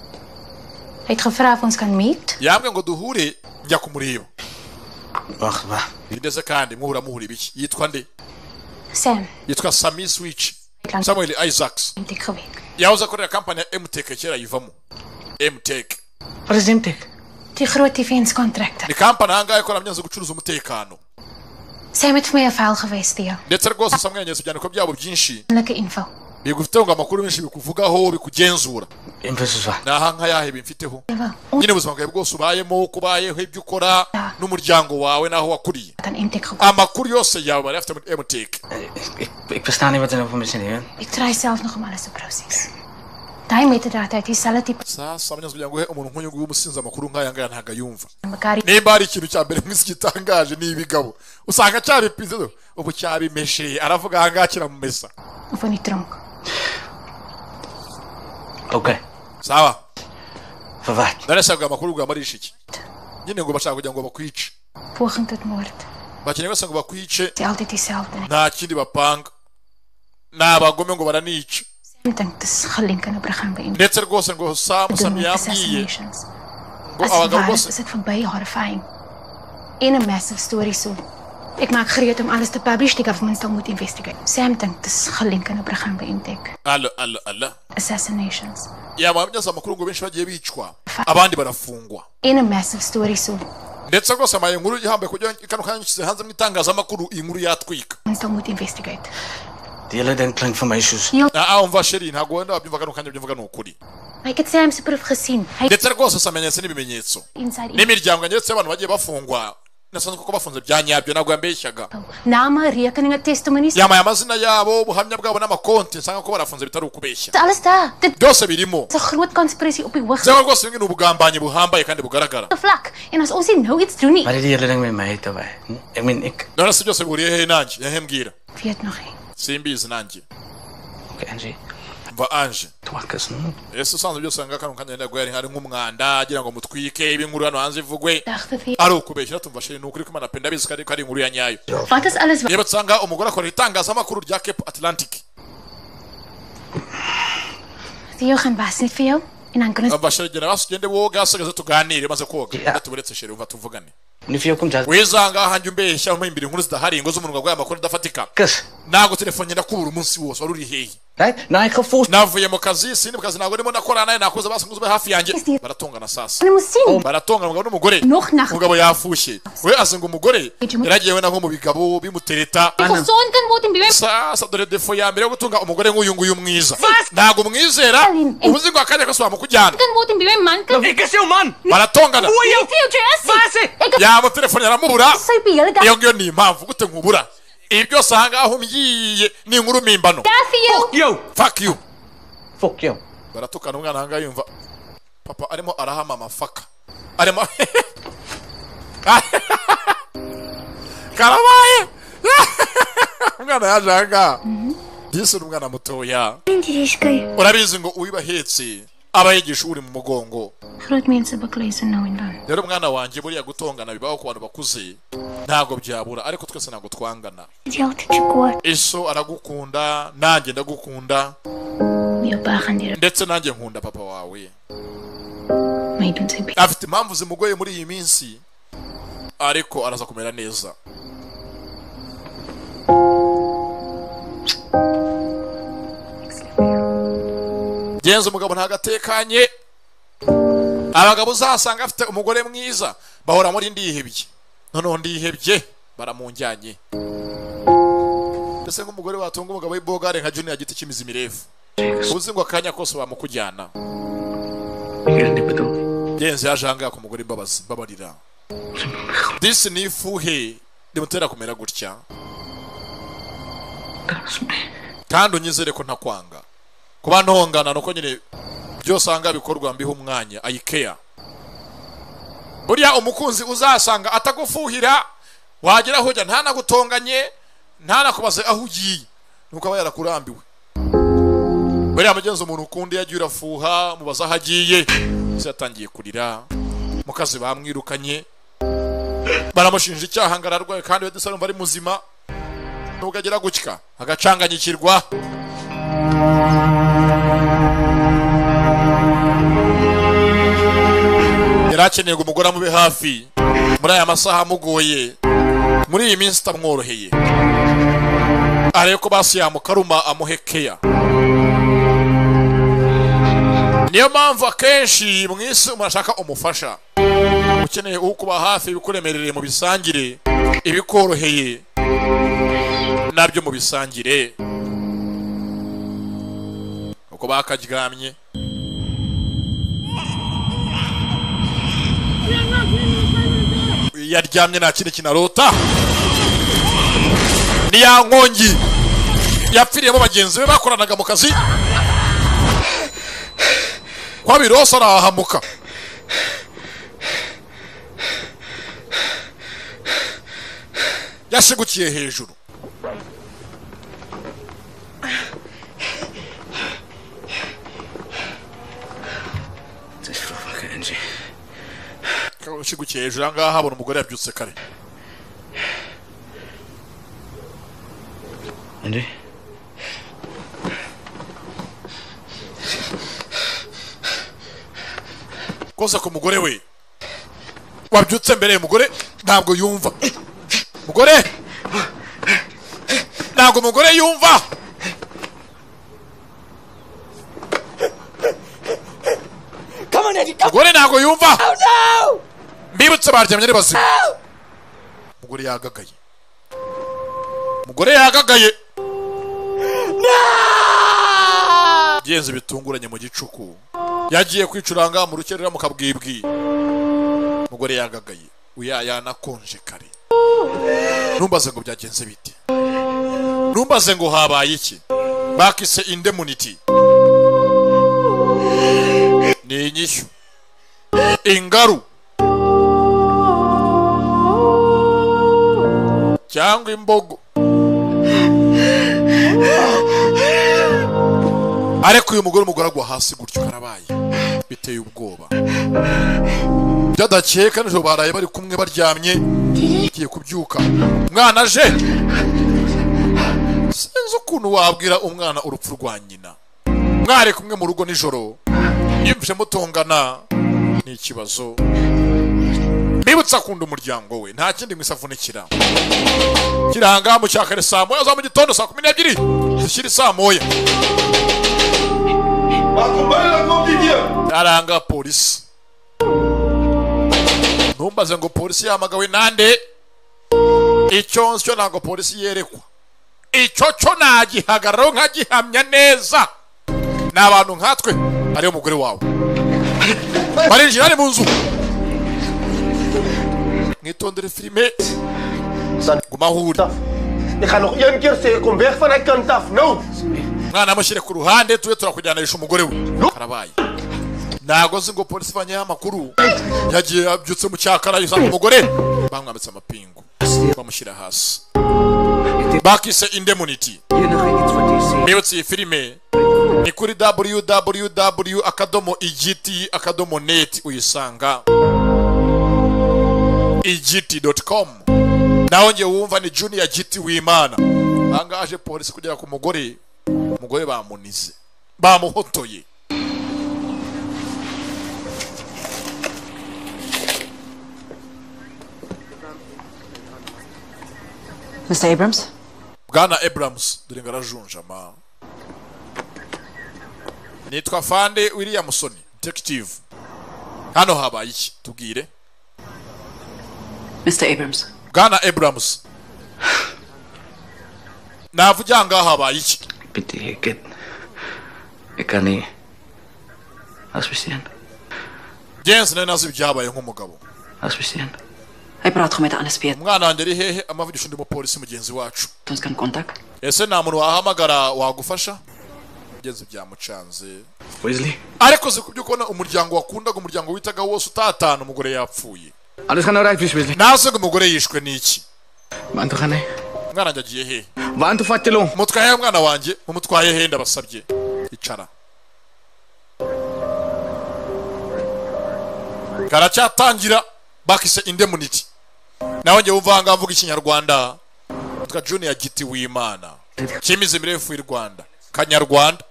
Hy het gevra of ons kan meet. yambwiye ngo duhure njya kumureba Wacht, wacht. ndetse kandi muhura muhura ibiki yitwa nde Sam, yitwa sami swici Atlantic. samuel isaacs het ek geweet. yahoze akorera kampani ya emuteke kera yivamo emuteke Wat is Demtek? Die groot defense kontrakte. ni kampani ahangaha ikora mu byanze gucuruza umutekano Sam het vir my 'n fail gewys teo. ndetse rwose samwenyereza ibyandiko byabo byinshi Lekker info. bigufiteho ngo amakuru menshi bikuvugaho bikugenzura Emphasis wacht. ni ahanga yahe bimfiteho Terwyl ons nyine ubuzima bwawe bwose ubayemo uko ubayeho ibyo ukora n'umuryango wawe n'aho wakuriye dan MTech gekom. amakuru yose yawe bari bafite muri emuteke Ik, ik, ik verstaan niet wat ze nou van me zeggen. Ek try self nog om alles te proses. Daai metadata het dieselfde tipe sasa abanyazi kugira ngo uhe umuntu nk'uyu nguyu umusinzi amakuru nk'aya ngaya ntabwo ayumva aan mekaar. nimba hari ikintu cya mbere mu isi gitangaje ni ibigabo usanga cyabipinze do, ubu cyabimeshe aravuga aha ngaha kiramumesa Of in die tronk. Oké. sawa Verwacht. narasabwa amakuru bwa marishiki nyine ngo bashaka kugira ngo bakwice Poging tot moord. bakeneye bose ngo bakwice Dit is altyd dieselfde. nta kindi bapanga ni abagome ngo baranica Ek dink dis gelink aan 'n program by MTech. ndetse rwose ngo samu Doen samu met yambwiye assassinations. ngo As het abagabo waar is, bose is dit verby horrifying. En 'n massive story so. Ek maak gereed om alles te publish, die government sal moet investigate. Sam dink dis gelink aan 'n program by Intech. ala ala ala Assassinations. yababyaza amakuru ngo benshi bagiye bicwa abandi barafungwa En 'n massive story so. ndetse rwose amaye inkuru ihambaye kugira ngo kano kanya nyishyize hanze mu itangazamakuru iyi nkuru yatwika Ons sal moet investigate. Die hele ding klinkt voor mij zoes. aha umva sheri ntabwo wenda wabyumva kano kanya byumvaga ni ukuri Maar ek het Sam se proef gesien. Hy ndetse rwose samenyetse n'ibimenyetso inside in. n'imiryango ndetse y'abantu bagiye bafungwa nasanzwe kuko bafunze bya nyabyo ntabwo yambeshyaga Name, rekeninge, testimonies. yambaye amazina yabo ubuhamya bwabo n'amakonti nsanga ko barafunze bitari ukubeshya Alles daar. Dit byose birimo is 'n groot konspirasie op die hoogste cyangwa rwose bimwe ni ubugambanyi buhambaye kandi bugaragara vlak. En as ons nie nou iets doen nie, Maar die hele ding met mij heet wij. Ik meen, ik... none se byose bihuriye hehe nanjye hehe mbwira weet nog nie. simbizi nanjye Oké, Angie. mva anje Twakkers, hm? ese usanzwe byose wanga kano kanya nenda guhera hari nk'umwanda agira ngo mutwike ibinkuru hano hanze ivugwe Dagte vir. ari ukubeshya tumva shiri ni ukuri ko imana pe ndabizi ko ari- ko ari inkuru ya nyayo Wat is alles wat niba usanga umugore akorera itangazamakuru rya cape atlantic vir jou gaan was nie vir jou? En dan kan ons abashegera basugende woga hasigaze tuganire maze koga Yeah. tuburetse sheri uva tuvugane Nu voor jou komt dat... wizanga hanjye umbeshya umpa imbere inkuru zidahari ingo z'umunwa gwaye amakuru adafatika Kus. ntabwo telefone ngenda kubura umunsi wose wari uri hehe Right? Nou, ik ga volgens... navuye mu kazi sindi mu kazi ntabwo ndimo nakora nawe nakoze basanguze ube hafi yanjye Yes, dear. baratongana sasa kan ons sien. baratongana umugabo n'umugore Nog nag. umugabo yafushye we azi ngo umugore Ijumu- yaragiyewe na nko mu bigabo bimutereta Gesond kan word en bewus. sasa dore defo ya mbere yo gutunga umugore nk'uyu nguyu mwiza ntabwo umwizera Aline, eh. ubuzi ngo akarere kose wamukujyana Kan word en bewus man kan. Ik is jouw man! baratongana Jou future is. Waar is hy? Ek yaba telefone yaramubura sy op die hele dag. iyo ngiyo ni impamvu gute nkubura ibi byose aha ngaha umyiye ni inkuru mpimbano Daar vir jou. Yo! fuck you Fuck yo. baratukana umwana aha ngaha yumva papa arimo arahama amafaka arimo karabaye umwana yaje aha ngaha disi ni umwana mutoya Indiriska. urabizi ngo uwibahetse aba yigisha uri mu mugongo Groot mense beklei so nou en dan. rero umwana wanjye buriya gutongana bibaho ku bantu bakuze ntabwo byabura ariko twese ntabwo twangana Die altijd zo kwaad. eso aragukunda nanjye ndagukunda Jou pa gaan deur. ndetse nanjye nkunda papa wawe My doen sy bietjie. afite impamvu zimugoye muri iyi minsi ariko araza kumera neza genza umugabo ntagatekanye abagabo uzasanga afite umugore mwiza bahora muri ndihebye noneho ndihebye baramunjyanye mbese nk'umugore watunga umugabo w'ibogare nka junior giti cy'imizi mirefu uzi ngo akanya kose bamukujyana Ik weet het niet bedoeld. genzi yaje ahangaha ku mugore imbabazi mbabarira disi ni ifuhe rimutera kumera gutya kandi unyizere ko ntakwanga kuba ntongana ni uko nyine ibyo usanga bikorwa mbiha umwanya ayikeya buriya umukunzi uzasanga atagufuhira wagera aho ujya ntanagutonganye ntanakubaze aho ugiye nuko aba yarakurambiwe bariya mugenzi umuntu ukundi yagiye urafuha mubaza aho agiye se yatangiye kurira mu kazi bamwirukanye baramushinja icyaha ngo ararwaye kandi we dusa numva ari muzima nubwo agira gutya agacanganyikirwa yari akeneye ngo umugore amube hafi muri aya masaha amugoye muri iyi minsi itamworoheye arebe ko basi yamukaruma amuhekeya niyo mpamvu akenshi mu isi umuntu ashaka umufasha ukeneye uwo kuba hafi ibikuremerereye mu bisangire ibikoroheye nabyo mu bisangire uko bakaryamye yaryamye nta kindi kinarota ni ya nkongi yapfiriyemo bagenzi be bakoranaga mu kazi kwabirose arahahamuka yashigukiye hejuru ushigukiye hejuru aha ngaha habona umugore yabyutse kare Andy? koza ku mugore we wabyutse mbere umugore ntabwo yumva mugore ntabwo umugore yumva mugore ntabwo yumva mbibutse baryamye ari bazima mugore yagagaye mugore yagagaye byenze bitunguranye mu gicuku yagiye kwicuranga mu rukerera mu kabwibwi mugore yagagaye uya yanakonje kare numbaze ngo byagenze bite numbaze ngo habaye iki bakise indemuniti ni inyishyu ingaru cyangwa imbogo ariko uyu mugore umugore agwa hasi gutyo karabaye biteye ubwoba byadakeka nijoro baraye bari kumwe baryamye agiye kubyuka umwana aje sinzi ukuntu wabwira umwana urupfu rwa nyina mwari kumwe mu rugo nijoro yumvise mutongana ni ikibazo mbibutsa akunda umuryango we nta kindi mwisavunikira kiranga mu cya kare saa moya za mu gitondo saa kumi n'ebyiri zishyira saa moya aranga polisi ntumbaze ngo polisi yahamagawe nande icyo nsyo ntabwo polisi yerekwa icyo cyo nagihagararaho nkagihamya neza ni abantu nkatwe ariyo mugore wawe barinjira ni mu nzu mwitondere filime gumaho uri Ik ga nog één keer zeggen, kom weg van dat kant af. Nou! umwana amushyire ku ruhande tube turakujyanisha umugore we karabaye ntago nzi ngo polisi ivanyeho amakuru yagiye yabyutse mu cyakara yisanga umugore bamwambitse amapingu bamushyira hasi bakise indemuniti mbibutse iyi filime ni kuri www akadomo igiti akadomo neti uyisanga igiti doti komu nawe ngewe wumva ni juniya giti w'imana ahangaha aje polisi kugera ku mugore umugore bamunize bamuhotoye Mr. Abrams? bwana abrams dore ngo arajunjama nitwa fande williamson detective hano habaye iki tubwire Mr. Abrams. bwana abrams navugira ngo aha habaye iki Bitte, hier geht. Ich kann nicht. Was passieren? genzi nari nazi ibyabaye nk'umugabo Was passieren? Hy praat gou met Annes Piet. umwana wanjye ari hehe amavugisho ndi umupolisi mugenzi wacu Ons kan kontak. ese nta muntu wahamagara wagufasha genzi byamucanze Wesley, ariko uzi kubyo kubona umuryango wakundaga umuryango witaga wose utatana umugore yapfuye alles gaan nou reg wees, Wesley. naze ngo umugore yishwe n'iki Maar toe gaan hy. umwana wanjye agiye hehe bantu fatelo mutwaye mwana wanjye mumutwaye henda basabye icara karacyatangira bakise indemnity nawe njye wumvanga mvuga ikinyarwanda twa junior giti w'imana cyimize mirefu y'u rwanda kanyarwanda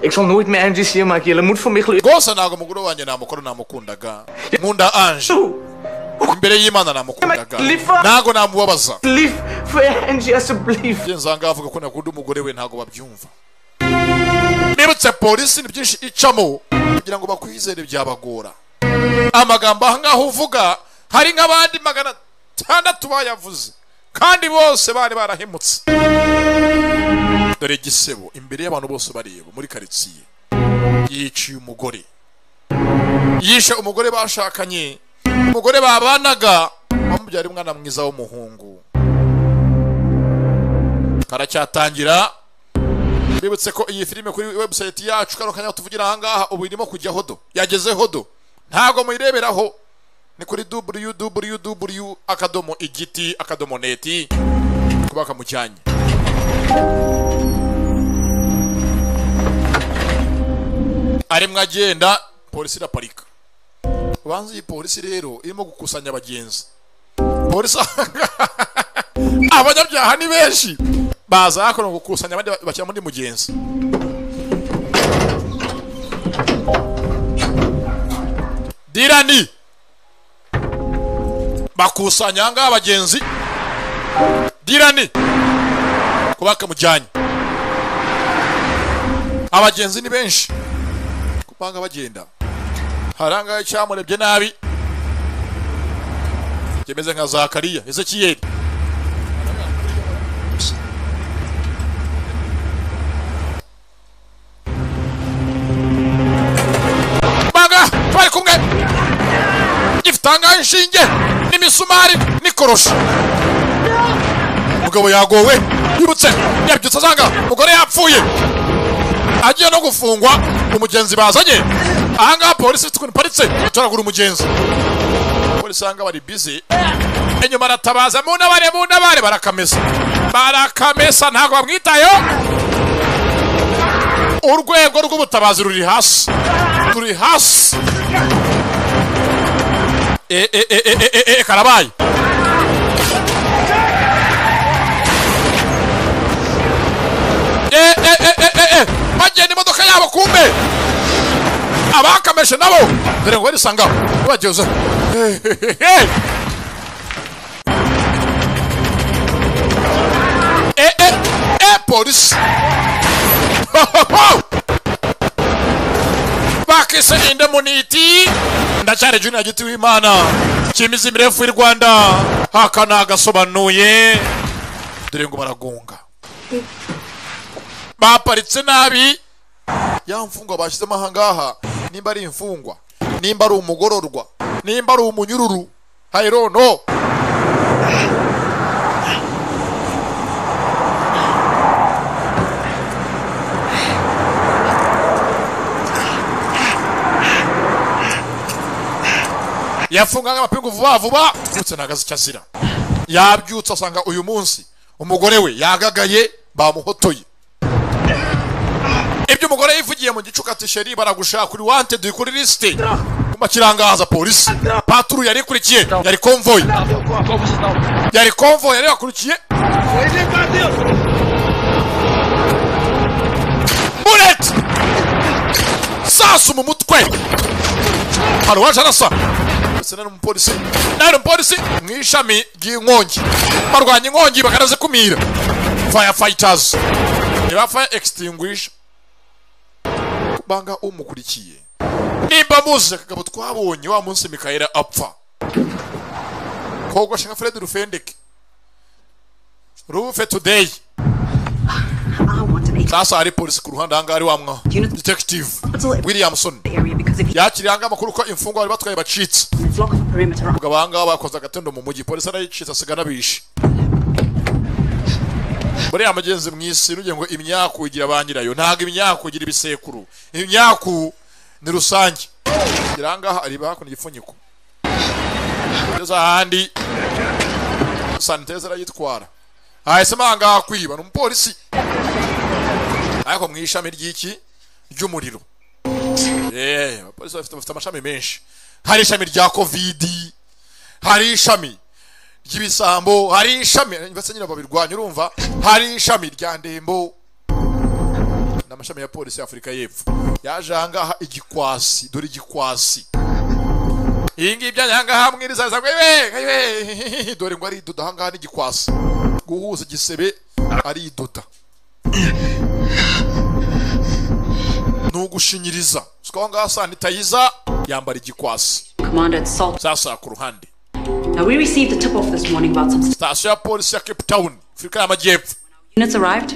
Ik zal nooit meer Angie hier maken. Jullie moet voor mij geloven. rwose ntabwo umugore wanjye namukora namukundaga nkunda anje imbere y'imana namukundaga ntabwo namubabaza nsanga avuga ko nakunda umugore we ntabwo babyumva nibutse polisi ni byinshi icamo kugira ngo bakwizere byabagora amagambo aha ngaho uvuga hari nk'abandi magana atandatu bayavuze kandi bose bari barahemutse dore gisebo imbere y'abantu bose bareba muri karitsiye yiciye umugore yishe umugore bashakanye umugore babanaga wamubyara umwana mwiza w'umuhungu karacyatangira bibutse ko iyi filime kuri webusayiti yacu kano kanya tuvugira aha ngaha ubu irimo kujya hodo yageze hodo ntabwo muyireberaho ni kuri www akadomo igiti akadomo neti kuba kamujyanye arimo agenda polisi iraparika ubanza iyi polisi rero irimo gukusanya abagenzi polisi abanyabyaha ni benshi baza hakuno gukusanya abandi bashyiramo undi mugenzi dirani bakusanya aha ngaha abagenzi dirani kuba bakamujyanye abagenzi ni benshi kubanga bagenda haranga cyamurebye nabi kimeze nka zakariya ezekiyeli kubanga twari kumwe gifitanga inshinge n'imisumari n'ikoroshi umugabo yagowe yibutse yabyutse asanga umugore yapfuye agiye no gufungwa umugenzi bazanye ahangaha polisi ifite ukuntu iparitse itoragura umugenzi polisi ahangaha bari bizi inyuma aratabaza munabare munabare barakamesa barakamesa ntabwo bamwitayeho urwego rw'ubutabazi ruri hasi ruri hasi e e e e e e karabaye bagenda imodoka yabo kumbe abakameje nabo dore ngo barisanga bageze polisi bakise indemuniti ndacyari junior giti w'imana cyimizi mirefu y'u rwanda haka nagasobanuye dore ngo baragunga baparitse nabi ya mfungwa bashyizemo ahangaha nimba ari imfungwa nimba ari umugororwa nimba ari umunyururu hayirono yafungaga amapingu vuba vuba ndetse ntagaze icyo azira yabyutse asanga uyu munsi umugore we yagagaye bamuhotoye ibyo umugore yivugiye mu gicuku ati sheri baragushaka uri wante duhe kuri lisite kuma kirangaza polisi paturu yari ikurikiye yari konvoyi yari konvoyi yari yakurikiye bureti sasa mu mutwe hari uwaje arasa ndetse nari umupolisi nari umupolisi mu ishami ry'inkongi barwanya inkongi bakanazikumira firefighters niba fire extinguisher banga umukurikiye nimba muzi akagabo twabonye wa munsi mikayera apfa kogosha nka fred rufendeke rufe today sasa hari polisi ku ruhande ahangaha ari wa mwa detective williamson yakiriye ahangaha amakuru ko imfungwa bari batwaye bacitse ubwo ahangaha bakoze agatondo mu mujyi polisi arayicitse asiga anabishe buriya mugenzi mu isi nujye ngo imyaku igira ba nyirayo ntabwo imyaku igira ibisekuru imyaku ni rusange gira ahangaha ari hakuno igipfunyiko ngeze ahandi saniteza arayitwara hahesema aha ngaha kwiba ni umupolisi ariko mu ishami ry'iki ry'umuriro yeee abapolisi bafite bafite amashami menshi hari ishami rya kovidi hari ishami ry'ibisambo hari ishami basa nyine babirwanya urumva hari ishami rya ndembo ni amashami ya polisi y'afurika y'epfo yaje ahangaha igikwasi dore igikwasi iyi ngiyi ibyanjye ahangaha mwirizaza mwe dore ngo ari idoda ahangaha n'igikwasi guhuza igisebe ari idoda ni ugushinyiriza usiko aho ngaho sanitayiza yambara igikwasi sasa ku ruhande Now we received a tip off this morning about some sitasiyo ya polisi ya cape town afurika y'amajyepfo units arrived.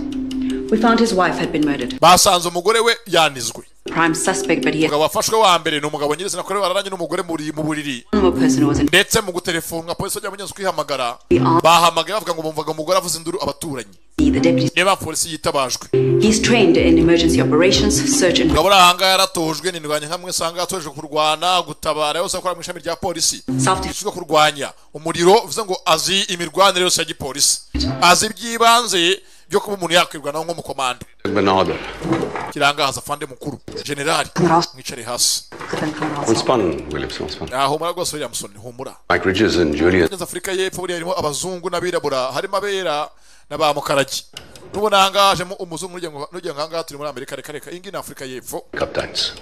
We found his wife had been murdered. basanze umugore we yanizwe Prime suspect, but he had umugabo wafashwe wa mbere ni umugabo nyirizina kuri bararanye n'umugore mu buri- mu buriri one more person who was in ndetse mu gutelefonwa polisi bajya munyanza kwihamagara bahamagaye bavuga ngo bumvaga umugore avuza induru abaturanyi niba polisi yitabajwe He's trained in emergency operations, search and umugabo uri ahangaha yaratojwe ni indwanya nka mwe usanga yatojwe kurwana gutabara yose akora mu ishami rya polisi usibye kurwanya umuriro bivuze ngo azi imirwanire yose ya gipolisi azi iby'ibanze byo kuba umuntu yakwirwanaho nk'umukomando Benader. kirangahaza afande mukuru generali mwicare hasi Ontspannen, Willips, ontspannen. yahumura rwose williamson humura Mike Ridges and Julian. Kugeza afurika y'epfo buriya harimo abazungu n'abirabura harimo abera n'abamukarage nubona ahangaha hajemo umuzungu n'ugira ngo n'ugira ngo ahangaha turi muri amerika reka reka iyi ngiyi ni afurika y'epfo Kapteins.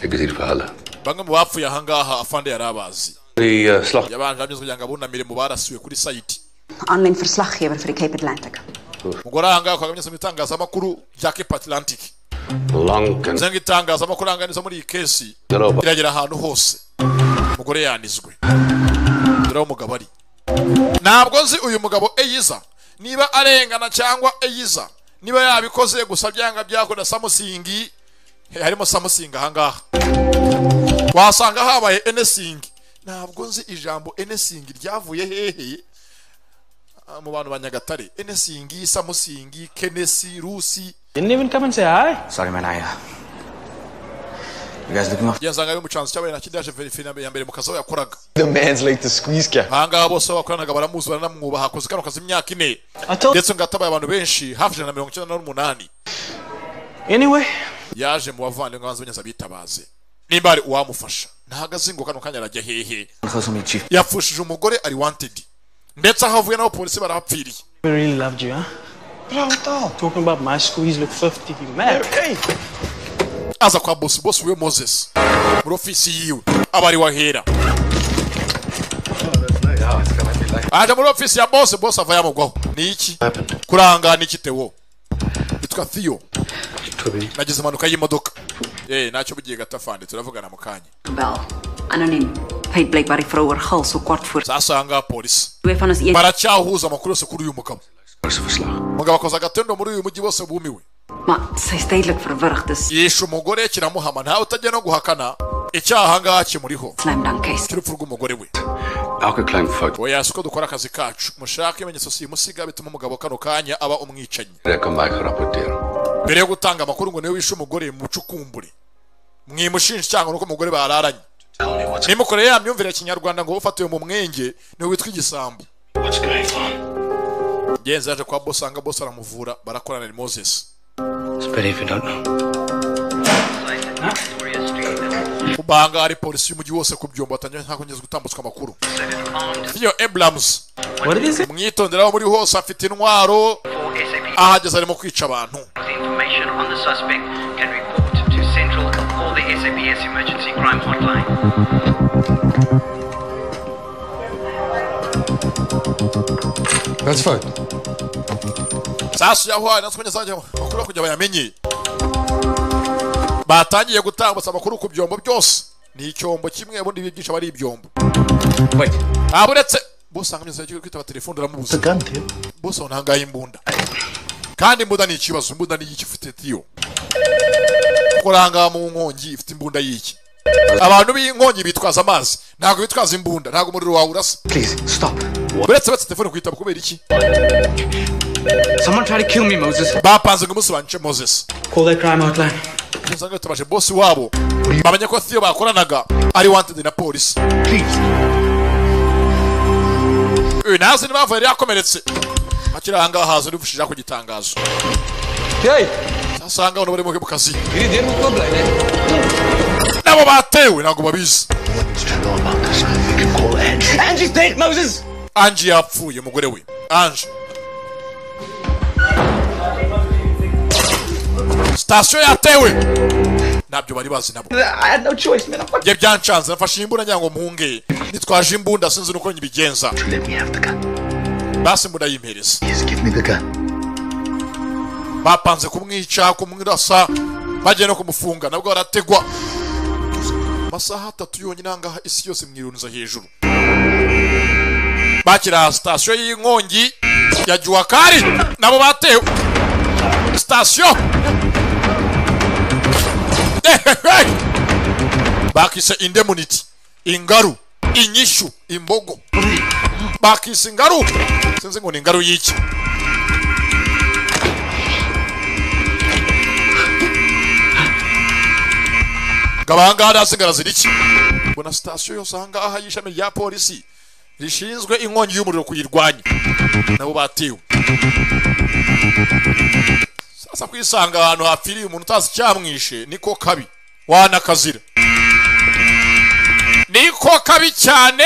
Exilverhaler. bamwe mu bapfuye ahangaha afande yari abazi Die eh, slag... yabanje abyuze kugira ngo abunamire mu barasiwe kuri sayiti Aan mijn verslaggever voor de Cape Atlantic. umugore ahangaha kwa mu itangazamakuru rya kepa atlantic Lang en bivuze ngo itangazamakuru ahangaha nizo muri iyi kesi Garoba. iragera ahantu hose umugore yanizwe dore aho umugabo ari ntabwo nzi uyu mugabo eyiza niba arengana cyangwa eyiza niba yabikoze gusa byanga byakora samusingi he, harimo samusingi ahangaha wasanga habaye enesingi ntabwo nzi ijambo enesingi ryavuye hehe Ah, mu bantu ba nyagatare enesingi samusingi kenesi rusi Didn't even come and say hi. Sorry, man. I. Uh, you guys looking off? yasanga ari mu cyanzu cyabaye na kidaje verifi ya mbere mu kazi aho yakoraga The man's like the squeeze guy. ahangaha bose aho bakoranaga baramuzi baranamwubaha hakoze kano kazi imyaka ine ndetse ngo atabaye abantu benshi hafi ijana na mirongo icyenda n'umunani Anyway, yaje mu bavandimwe banze benyaza bitabaze nimba hari uwamufasha ntago azi ngo kano kanya arajya hehe I'm close to me, Chief. yapfushije umugore ari wanted ndetse aho avuye n'abo polisi barahapfiriye I really loved you, huh? Talking about my squeeze look 50, you mad? Hey! aza kwa bosi bosi we moses muri ofisi yiwe aba ari wahera aje muri ofisi ya bosi bosi ava yamugwaho ni iki kurangana iki tewo yitwa theo nagize impanuka y'imodoka eh nacyo bugiye gatafande turavugana mu kanya Bell. Anoniem. Paid Blake by vrouwer Gals so kwart voor. sasa ahangaha polisi Twee van ons een baracyahuza amakuru yose kuri uyu mugabo umugabo akoze agatendo muri uyu mujyi bose bumiwe maar sy is duidelik verwrig. Dis yishe umugore kiramuhama ntawe utajya no guhakana icyaha ahangaha kimuriho slam dunk case. cy'urupfu rw'umugore we elke klein fout. oya si uko dukora akazi kacu mushake ibimenyetso simusiga bituma umugabo kano kanya aba umwicanyi Daar kan Mike gerapporteerd. mbere yo gutanga amakuru ngo niwe wishe umugore mucukumbure mwimushinja cyangwa nuko umugore bararanye nimukore ya myumvire ya kinyarwanda ngo ufatiwe mu mwenge niwe witwa igisambo genzi yaje kwa bosi anga bosi aramuvura barakorana ni moses It's better if you don't know. kubanga hari polisi y'umujyi wose ku byombo batangira nta kongeza gutambutswa amakuru iyo ebrahamuzi What is it? mwitondere aho muri hose afite intwaro ahageze arimo kwica abantu Information on the suspect and report to Central or the SAPS Emergency Crime Hotline. That's fine. sasa yaho hari natwe kongeza amakuru yo kugira bayamenye batangiye gutambutsa amakuru ku byombo byose ni icyombo kimwe ubundi bigisha bari ibyombo ntabwo uretse bose usanga amezi yagiye kwitaba telefone uramubuza bose aho ntangaye imbunda kandi imbunda ni ikibazo imbunda ni iki ufite tiyo kuranga mu nkongi ifite imbunda y'iki abantu b'inkongi bitwaza amazi ntabwo bitwaza imbunda ntabwo umuriro wawe urasa Please, stop. uretse betse telefone kuyitaba kubera iki Someone try to kill me, Moses. bapanze ngo umunsi banice moses Call that crime hotline. usanga yatabaje bosi wabo bamenya ko Theo bakoranaga ari wanted na polisi Please. uyu ntazi niba yavuye yari yakomeretse kiranga haza uri bushira ku gitangazo sasanga hano bari muke mu kazi nabo batewe ntabwo babizi Angie's dead, Moses! anji yapfuye umugore we anji sitasiyo yatewe ntabyo bari bazi nabo njye byancanze nafashe imbunda ngira ngo mpunge nitwaje imbunda sinzi nuko nyibigenza basi imbunda yimpereza bapanze kumwica kumwirasa bagiye no kumufunga nabwo barategwa amasaha atatu yonyine ahangaha isi yose mwirunza hejuru bakira sitasiyo y'inkongi ya juwakari nabo batewe sitasiyo Ehehe! bakise indemuniti ingaru inyishu imbogo bakise ingaru sinzi ngo ni ingaru y'iki ngo abahangaha ntasigara ziri iki ngo na sitasiyo yose ahangaha y'ishami rya polisi rishinzwe inkongi y'umuriro kuyirwanya nabo batiwe sasa kwisanga ahantu hapfiriye umuntu utazi icyamwishe niko kabi wanakazira niko kabi cyane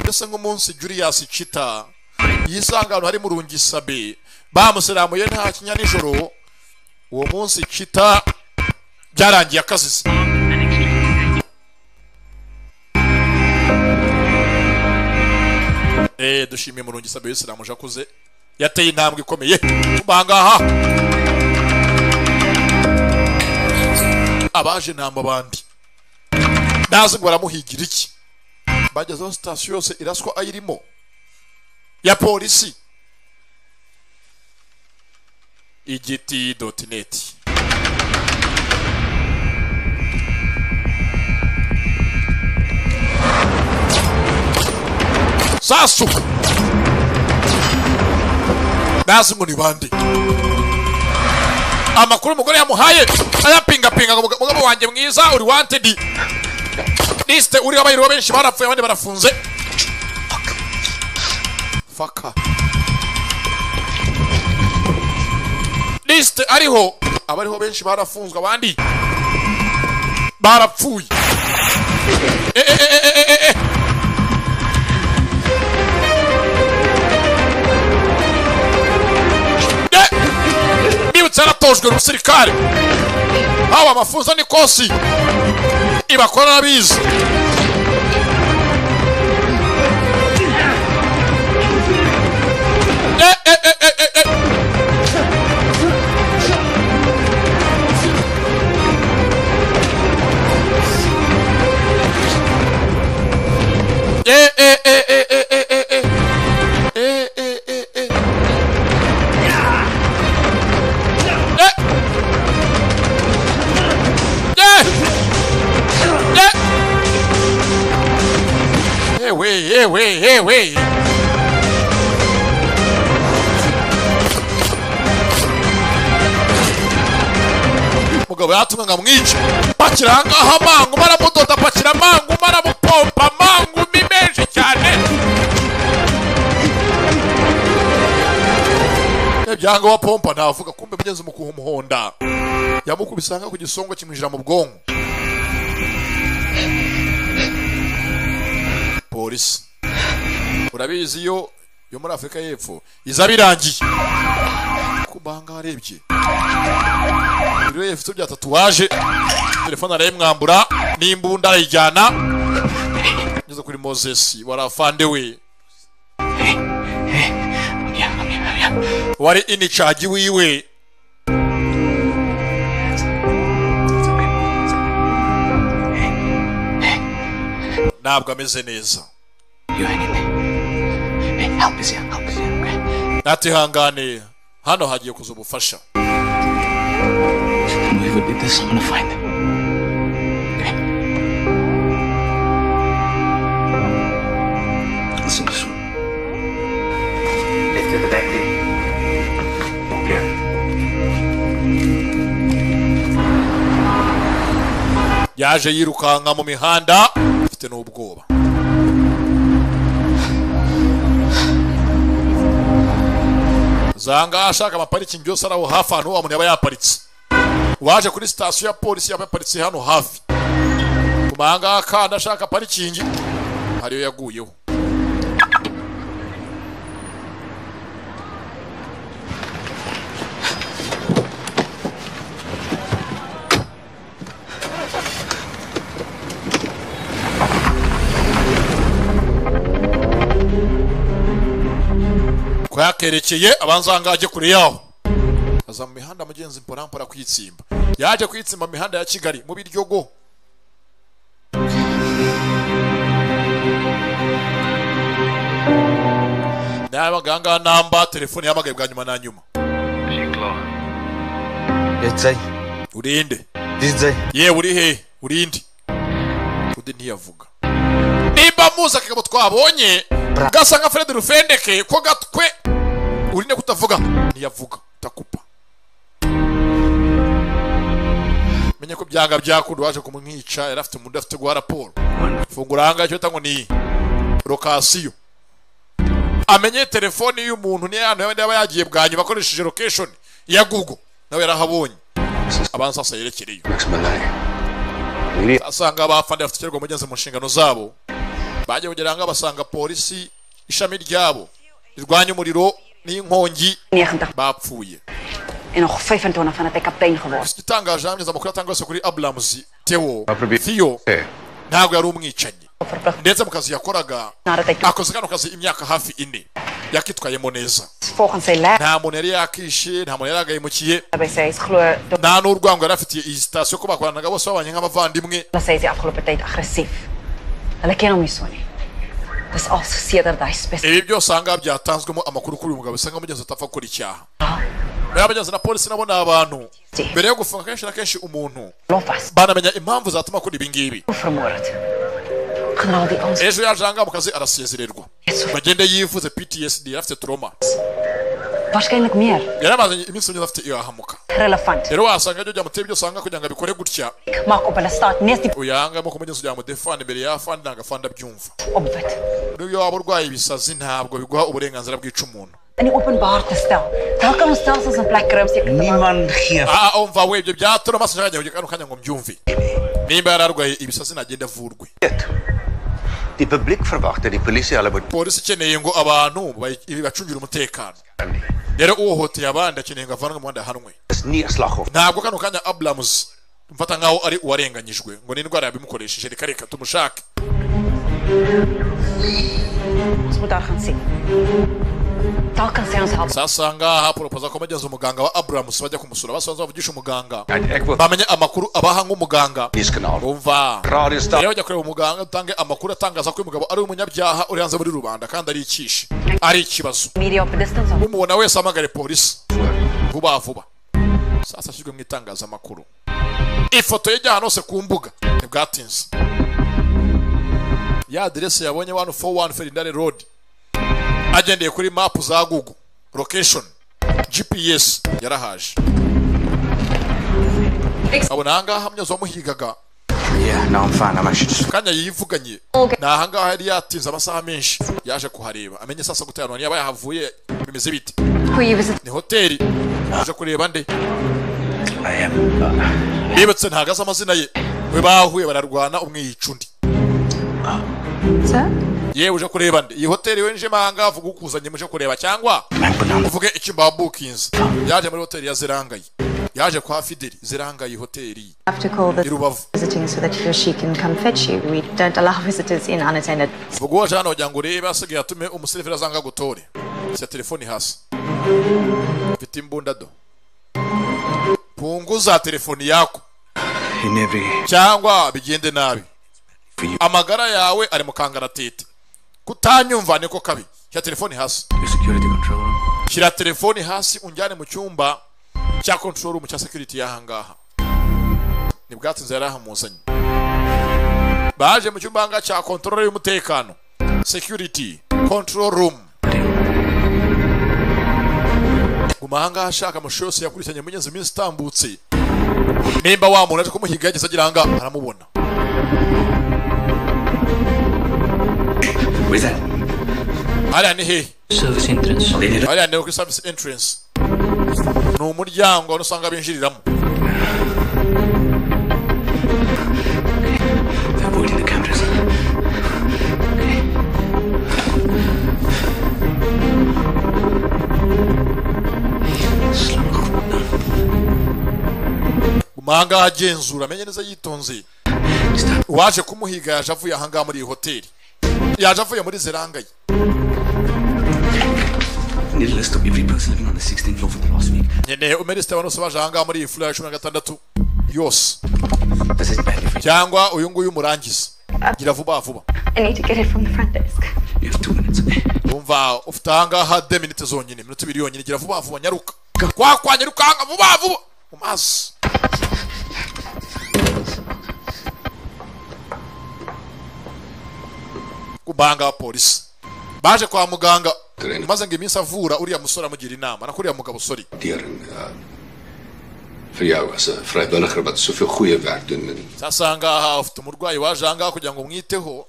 mbese nk'umunsi juriyasi cita yisanga ahantu harimo urungisabe bamusiramuye nta kinya nijoro uwo munsi cita byarangiye akazize Eh, dushimiye murungi sabe yisilamu jakuze yateye intambwe ikomeye tubangaha abaje ntamba abandi ndazi ngo baramuhigira iki bagezeho sitasiyo yose iraswa ayirimo ya polisi igiti doti neti sasu ndazi ngo ni bande amakuru umugore yamuhaye ayapingapinga ngo mugabo wanjye mwiza uri wantedi lisite uriho abayiriho benshi barapfuye abandi barafunze faka lisite ariho abariho benshi barafunzwe abandi barapfuye Eh, eh, eh, eh, eh, eh, eh. nibutse yaratojwe na umusirikare haba amafunzo n'ikosi ibakora arabizi Eh, eh, eh, eh, eh, eh. Eh, eh, eh, eh, eh, eh, eh, eh. Eh, eh, eh, eh. Eh. Eh. Eh. Eh, wey, eh, wey, eh, wey. umugabo yatumwe ngo amwice pakira ahangaha mangu baramudoda pakira mangu baramupompa mangu ni menshi cyane ibyanga wa pompa ntavuga kumbe mugeze mu kumuhonda yamukubisanga ku gisongo kimwinjira mu bwonko polisi urabizi yo yo muri afurika y'epfo iza birangiye kubanga arebye buri wese ufite bya tatuwaje telefone arayimwambura n'imbunda arayijyana ngeze kuri mozesi wari afande we wari inicaji wiwe ntabwo ameze neza natihangane hano hagiye kuza ubufasha We would need this. I'm gonna find them. Listen to soon. Left to the back there. Here. yaje yirukanka mu mihanda afite n'ubwoba usanga ashaka amaparikingi yose ari aho hafi ahantu wa muntu yaba yaparitse uwaje kuri sitasiyo ya polisi yaba yaparitse hano hafi tuma aha ngaha kandi ashaka parikingi ariyo yaguyeho ko yakerekeye abanza ahangaha ajye kure yaho aza mu mihanda mugenzi mpora mpora kwitsimba yaje kwitsimba mu mihanda ya kigali mu biryogo nabaga ahangaha namba telefone yahamagaye bwa nyuma na nyuma Etsai. urinde Dizai. yewe uri he urinde undi ntiyavuga nimba muzi akagabo twabonye gasa nka fred rufendeke ko gatwe urinde kutavuga ntiyavuga takupa menye ko byanga byakunda waje kumwica yari afite umuntu afite guha raporo fungura ahangaha icyo bita ngo ni lokasiyo amenye telefoni y'umuntu niyo ahantu yaba yaba yagiye bwa nyuma akoresheje location ya google nawe yarahabonye abanza sasa yerekereyo asanga abafande bafite ikirego mugenzi mu nshingano zabo bajya kugera ahangaha basanga polisi ishami ryabo rirwanya umuriro n'inkongi bapfuye En nog 25 van het ek kaptein geword. igitangaje hamwe amakuru atanga yose kuri aburamuzi tewo fiyo ntabwo yari umwicanyi ndetse mu kazi yakoraga akoze kano kazi imyaka hafi ine yakitwayemo neza Volgens sy lab nta muntu yari yakishe nta muntu yari yagahemukiye by sy is glo nta n'urwango yari afitiye iyi sitasiyo ko bakoranaga bose babanye nk'abavandimwe dat sy is die afgelope tyd aggressief. Hulle ken hom nie so nie. Dis al sedert hy spesifiek ibi byose ahangaha byatanzwemo amakuru kuri uyu mugabo bisa nkaho mugenzi atapfa gukora icyaha bariya bagenzi na polisi nabo ni abantu mbere yo gufunga kenshi na kenshi umuntu banamenya impamvu zatuma akora ibi ngibi generaal die ons ejo yaje ahangaha mu kazi arasezererwa bagende yivuze ptsd yari afite toroma waarskynlik meer yari amaze iminsi myiza afite irahamuka relevant. rero wasanga ibyo byamuteye byose ahangaha kugira ngo abikore gutya Ek maak op hulle staat mees die uyu ahangaha amaboko mugenzi ujya mu defani imbere y'afandi ntabwo afandi abyumva opwit n'iyo waba urwaye ibisazi ntabwo biguha uburenganzira bwica umuntu in die openbaar te stel. Daar kan ons stelsels in plek kry om seker te maak. aha umva we ibyo bya toroma sinshaka kujya kano kanya ngo mbyumve nimba yari arwaye ibisazi ntagende avurwe Die publiek verwag dat die polisie hulle moet polisi ikeneye ngo abantu bayi- bacungire umutekano rero uhohoteye abandi akeneye ngo avanwe mu muhanda ahanwe is nie 'n slagoffer. ntabwo kano kanya aburamuzi mfata nkaho ari uwarenganyijwe ngo n'indwara yabimukoresheje reka reka tumushake Ons moet daar gaan sien. Daar kan sy ons help. sasanga aha poropoza ko bageze umuganga wa aburamuzi bajya kumusura basanze bavugisha umuganga bamenye amakuru abaha nk'umuganga umva rero bajya kureba umuganga utange amakuru atangaza ko uyu mugabo ari umunyabyaha uri hanze muri rubanda kandi ari ikishi ari ikibazo Media op a distance. umubona wese amagare polisi vuba vuba sasa ashyizwe mu itangazamakuru ifoto ye ijya ahantu hose ku mbuga ntibwatinze ya aderesi yabonye wani foru wani ferindare rodi agendeye kuri mapu za gugu lokeshoni gps yarahaje abona ahangaha myozo wamuhigaga Ja, nou van hom as. kanya yivuganye ni ahangaha yari yatinze amasaha menshi yaje kuhareba amenye sasa guterana yaba yahavuye bimeze bite Goeie besit. ni hoteli aje kureba nde I am uh, yibutse ntagaze amazina ye we bahuye bararwana umwe yica undi yewe uje kureba nde iyi hoteli winjemo ahangaha vuga ukuzanye muje kureba cyangwa uvuge icyumba wabukinze yaje muri hoteli ya zirangaye yaje kwa fideli zirangaye hoteli have to call the i rubavu visiting so that he or she can come fetch you. We don't allow visitors in unattended. vuga uwaje hano wagira ngo urebe asigaye atume umuseriveri azanga gutore sya telefoni hasi mfite imbunda do punguza telefoni yako in every cyangwa bigende nabi amagara yawe ari mu kangaratete kutanyumva niko kabi shyira telefoni hasi Security control room. shyira telefoni hasi unjyane mu cyumba cya control room cya security y'ahangaha ni bwatinze yari ahamuzanye baje mu cyumba ahangaha cya control y'umutekano security control room guma ahangaha ashaka amashusho yose yakurikiranye mu ngenzi minsi itambutse nimba wa muntu aje kumuhiga yageze agira ahangaha aramubona Wizard. hariya ni hehe hariya ni kuri service entrance ni umuryango wari usanga binjiriramo umanga agenzura amenye neza yitonze uwaje kumuhiga yaje avuye ahangaha muri iyi hoteli yaje avuye muri zeranga ye Need a list of every person living on the 16th floor for the last week. nkeneye umerisite abantu bose baje ahangaha muri iyi fula ya cumi na gatandatu yose cyangwa uyu nguyu umurangiza gira vuba vuba I need to get it from the front desk. umva ufite ahangaha de minite zonyine minota ibiri yonyine gira vuba vuba nyaruka kwa kwa nyaruka hanga vuba vuba mu mazi kubanga abapolisi baje kwa muganga maze ngo iminsi avura uriya musore amugira inama nako uriya mugabo sorry Dear, uh, Vir jou as 'n vrywilliger wat soveel goeie werk doen in sasa ahangaha ufite umurwayi waje ahangaha kugira ngo umwiteho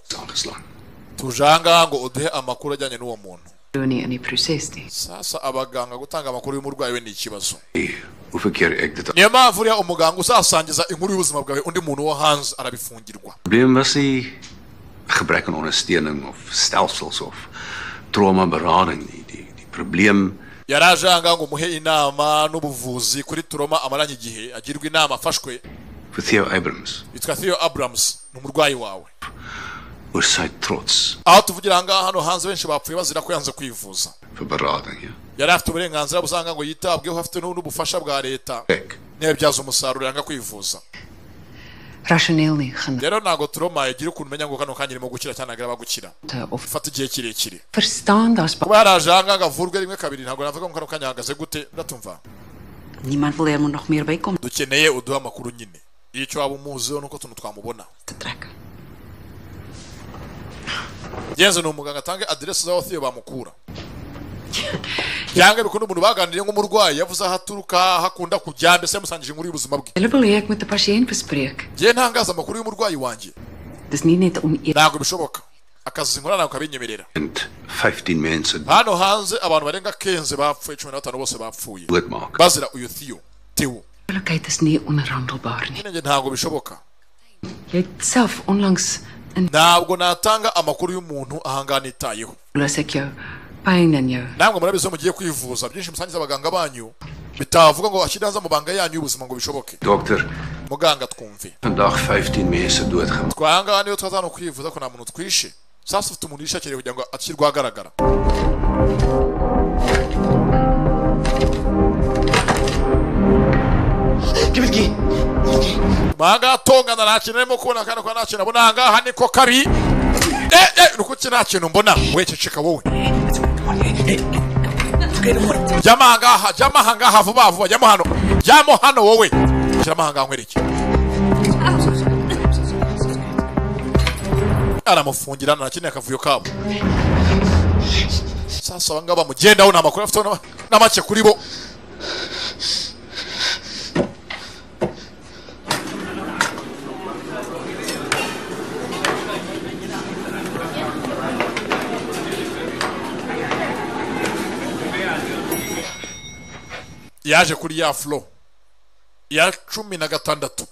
tuje ahangaha ngo uduhe amakuru ajyanye n'uwo muntu Donie in die proses nie. sasa abaganga gutanga amakuru y'umurwayi we ni ikibazo hoeveel keer ek dit niyo mpamvu uriya umuganga uzasangiza inkuru y'ubuzima bwawe undi muntu wo hanze arabifungirwa probleem was nie gebrek aan ondersteuning of stelsels of trauma berading nie. Die die probleem yari aje ahangaha ngo umuhe inama n'ubuvuzi kuri turoma amaranye igihe agirwa inama afashwe vir Theo Abrams yitwa theo abrams ni umurwayi wawe oor sy trots aho tuvugira ahangaha hano hanze benshi bapfuye bazira ko yanze kwivuza vir berading. Ja. yari afite uburenganzira busanga ngo yitabweho afite n'u- n'ubufasha bwa leta ntiyabyaze umusaruro yanga kwivuza Rasioneel nie genoeg. rero ntabwo turoma yagira ukuntu umenya ngo kano kanya irimo gukira cyane agiraba gukira ufata igihe kirekire Verstaan daar's kuba yaraje ahangaha avurwe rimwe kabiri ntabwo navuga ngo kano kanya ahagaze gute ndatumva Niemand wil er moet nog meer bij komen. dukeneye uduhe amakuru nyine icyo waba umuziho nuko utuntu twamubona yezu ni umuganga atange aderesi z'aho theo bamukura cyangwa bikunda umuntu baganiriye nk'umurwayi yavuze aho aturuka aho akunda kujya mbese yamusangije inkuru y'ubuzima bwe Hulle wil hê ek moet 'n pasiënt bespreek. ngewe ntangaza amakuru y'umurwayi wanjye Dis nie net om eer ntabwo bishoboka akazi nkora ntabwo kabinyemerera 15 mense hano hanze abantu barenga kenze bapfuye cumi na batanu bose bapfuye doodmaak. bazira uyu theo theo eerlikheid is nie onderhandelbaar nie. nyine ntabwo bishoboka Jy het self onlangs ntabwo natanga amakuru y'umuntu ahangaha nitayeho los ek jou pyn in jou. namwe murabizi iyo mugiye kwivuza byinshi musangiza abaganga banyu bitavuga ngo ashyire hanze amabanga yanyu y'ubuzima ngo bishoboke Dokter, muganga twumve vandag 15 mense doodgemaak. twahangaha niyo twaza hano kwivuza ko nta muntu twishe sasa ufite umuntu yishakiriye kugira ngo ashyirwe ahagaragara manga tongana nta kintu arimo kubona kandi ko nta kintu abona ahangaha niko kabi eh eh ni kuki nta kintu mbona wececeka wowe jyamo ahangaha jyamo ahangaha vuba vuba jyamo hano jyamo hano wowe shyiramo ahangaha nkwereke aramufungira nta kindi akavuyo kabo sasa abangaba bamugendaho ni amakuru afite na make kuri bo yaje kuri ya furo ya cumi na gatandatu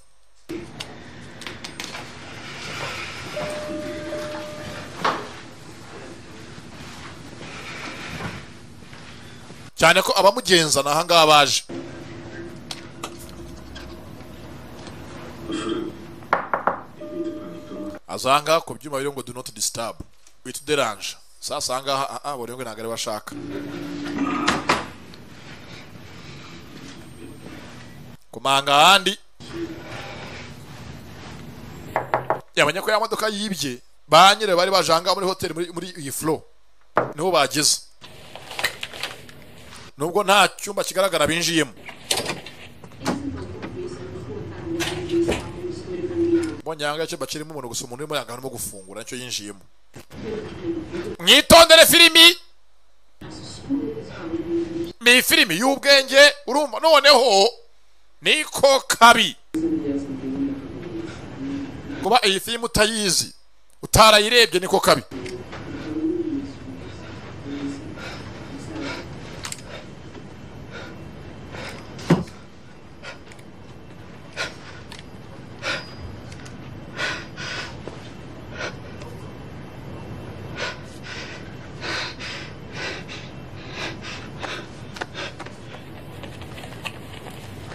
cyane ko abamugenza ni ahangaha baje aza ahangaha ku byuma biri ngo do not disturb wita uderanje sasa ahangaha ah, ah, buri umwe ntabwo ariwe ashaka kumanga ahandi yamenya ko ya modoka yibye ba nyirayo bari baje ahangaha muri hoteli muri- muri iyi furo niho bageze nubwo nta cyumba kigaragara binjiyemo mbonye ahangaha icyumba kirimo umuntu gusa umuntu urimo yanga arimo gufungura nicyo yinjiyemo mwitondere filimi ni filimi y'ubwenge urumva noneho niko kabi kuba iyi filimi utayizi utarayirebye niko kabi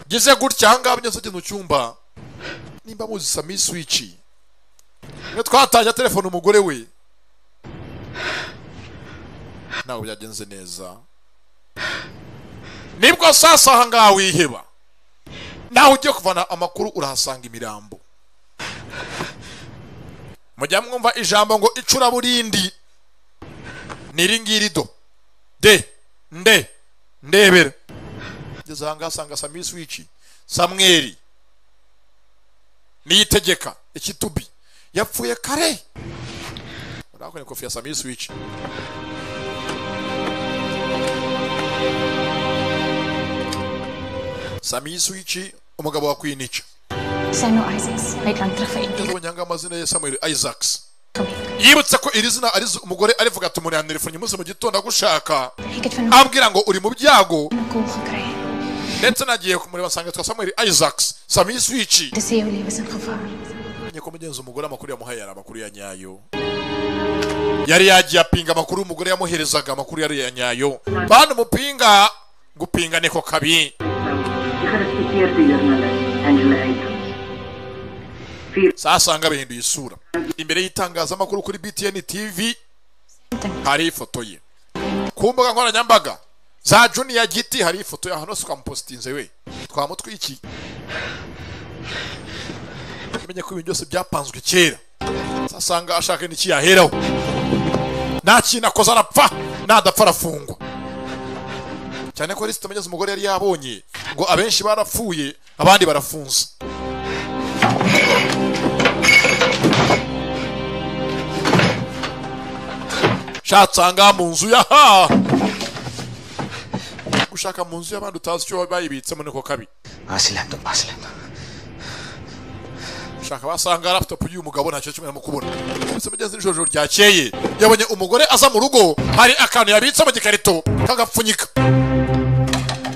ngeze gutya aha ngaha byose mu cyumba nimba muzi sami swici iyo twatangira telefone umugore we ntabwo byagenze neza nibwo sasa aha ngaha wiheba nawe ugiye kuvana amakuru urahasanga imirambo mujya mwumva ijambo ngo icuraburindi ni iri ngiri do de nde ndebera ngeze aha ngaha asanga sami swici samweri niyitegeka ikitubi yapfuye kare urahabona kofi ya sami swici sami swici umugabo wa kwinica Samuel Isaacs hari lang terug vir Edie abanyanga amazina ye samuel isaacs yibutse ko iri zina ari umugore arivuga ati umuntu yanterefonnye umunsi mu gitondo agushaka ambwira ngo uri mu byago ndetse nagiye kumureba nsanga yitwa samuel isaacs sami swici te sê jou lewe is in gevaar. Menye ko mugenzi umugore amakuru yamuhaye yari amakuru ya nyayo yari yagiye apinga amakuru umugore yamuherezaga amakuru yari ya nyayo bana umupinga gupinga niko kabi Gerespekteerde journalist Angela Abrams. sasanga bihinduye isura imbere y'itangazamakuru kuri btn tv hari ifoto ye ku mbuga nkoranyambaga za juniya giti hari ifoto ya hano twamupositinze we twamutwiki umenye ko ibintu byose byapanzwe kera sasanga ashaka n'ikiyaheraho nta kintu akoze arapfa nadapfa arafungwa cyane ko lisite amenyeze umugore yari yabonye ngo abenshi barapfuye abandi barafunze shatsanga mu nzu ya ha gushaka mu nzu y'abandi utazi icyo bayibitsemo niko kabi Hasi laptop, hasi laptop. shaka basanga laptop y'uyu mugabo ntacyo kimwe namukubona gusa mugenzi n'ijoro ryakeye yabonye umugore aza mu rugo hari akantu yabitse mu gikarito kagapfunyika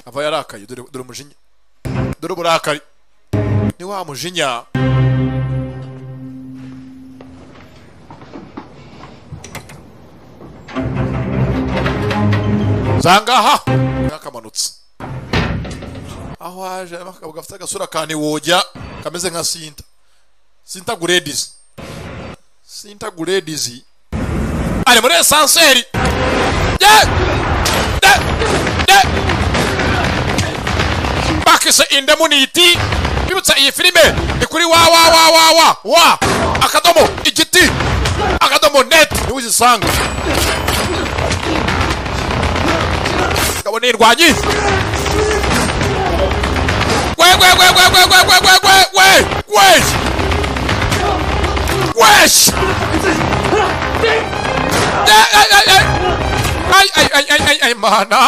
ava yarakaye dore dore umujinya dore uburakari ni wa mujinya zangaha yakamanutse aho aje harimo akagabo gafite agasura kane wojya kameze nka sinta sinta guredizi sinta guredizi ari muri esanseri ye de de bakise indemuniti bibutsa iyi filime ni kuri wa wa wa wa wa wa akadomo igiti akadomo neti niwe uzisanga kabone irwanyi gwe gwe gwe gwe gwe gwe gwe gwe gwe gwe gwe Wesh! Ay, ay, ay, ay! Ay, ay, ay, ay, ay, ay, mana,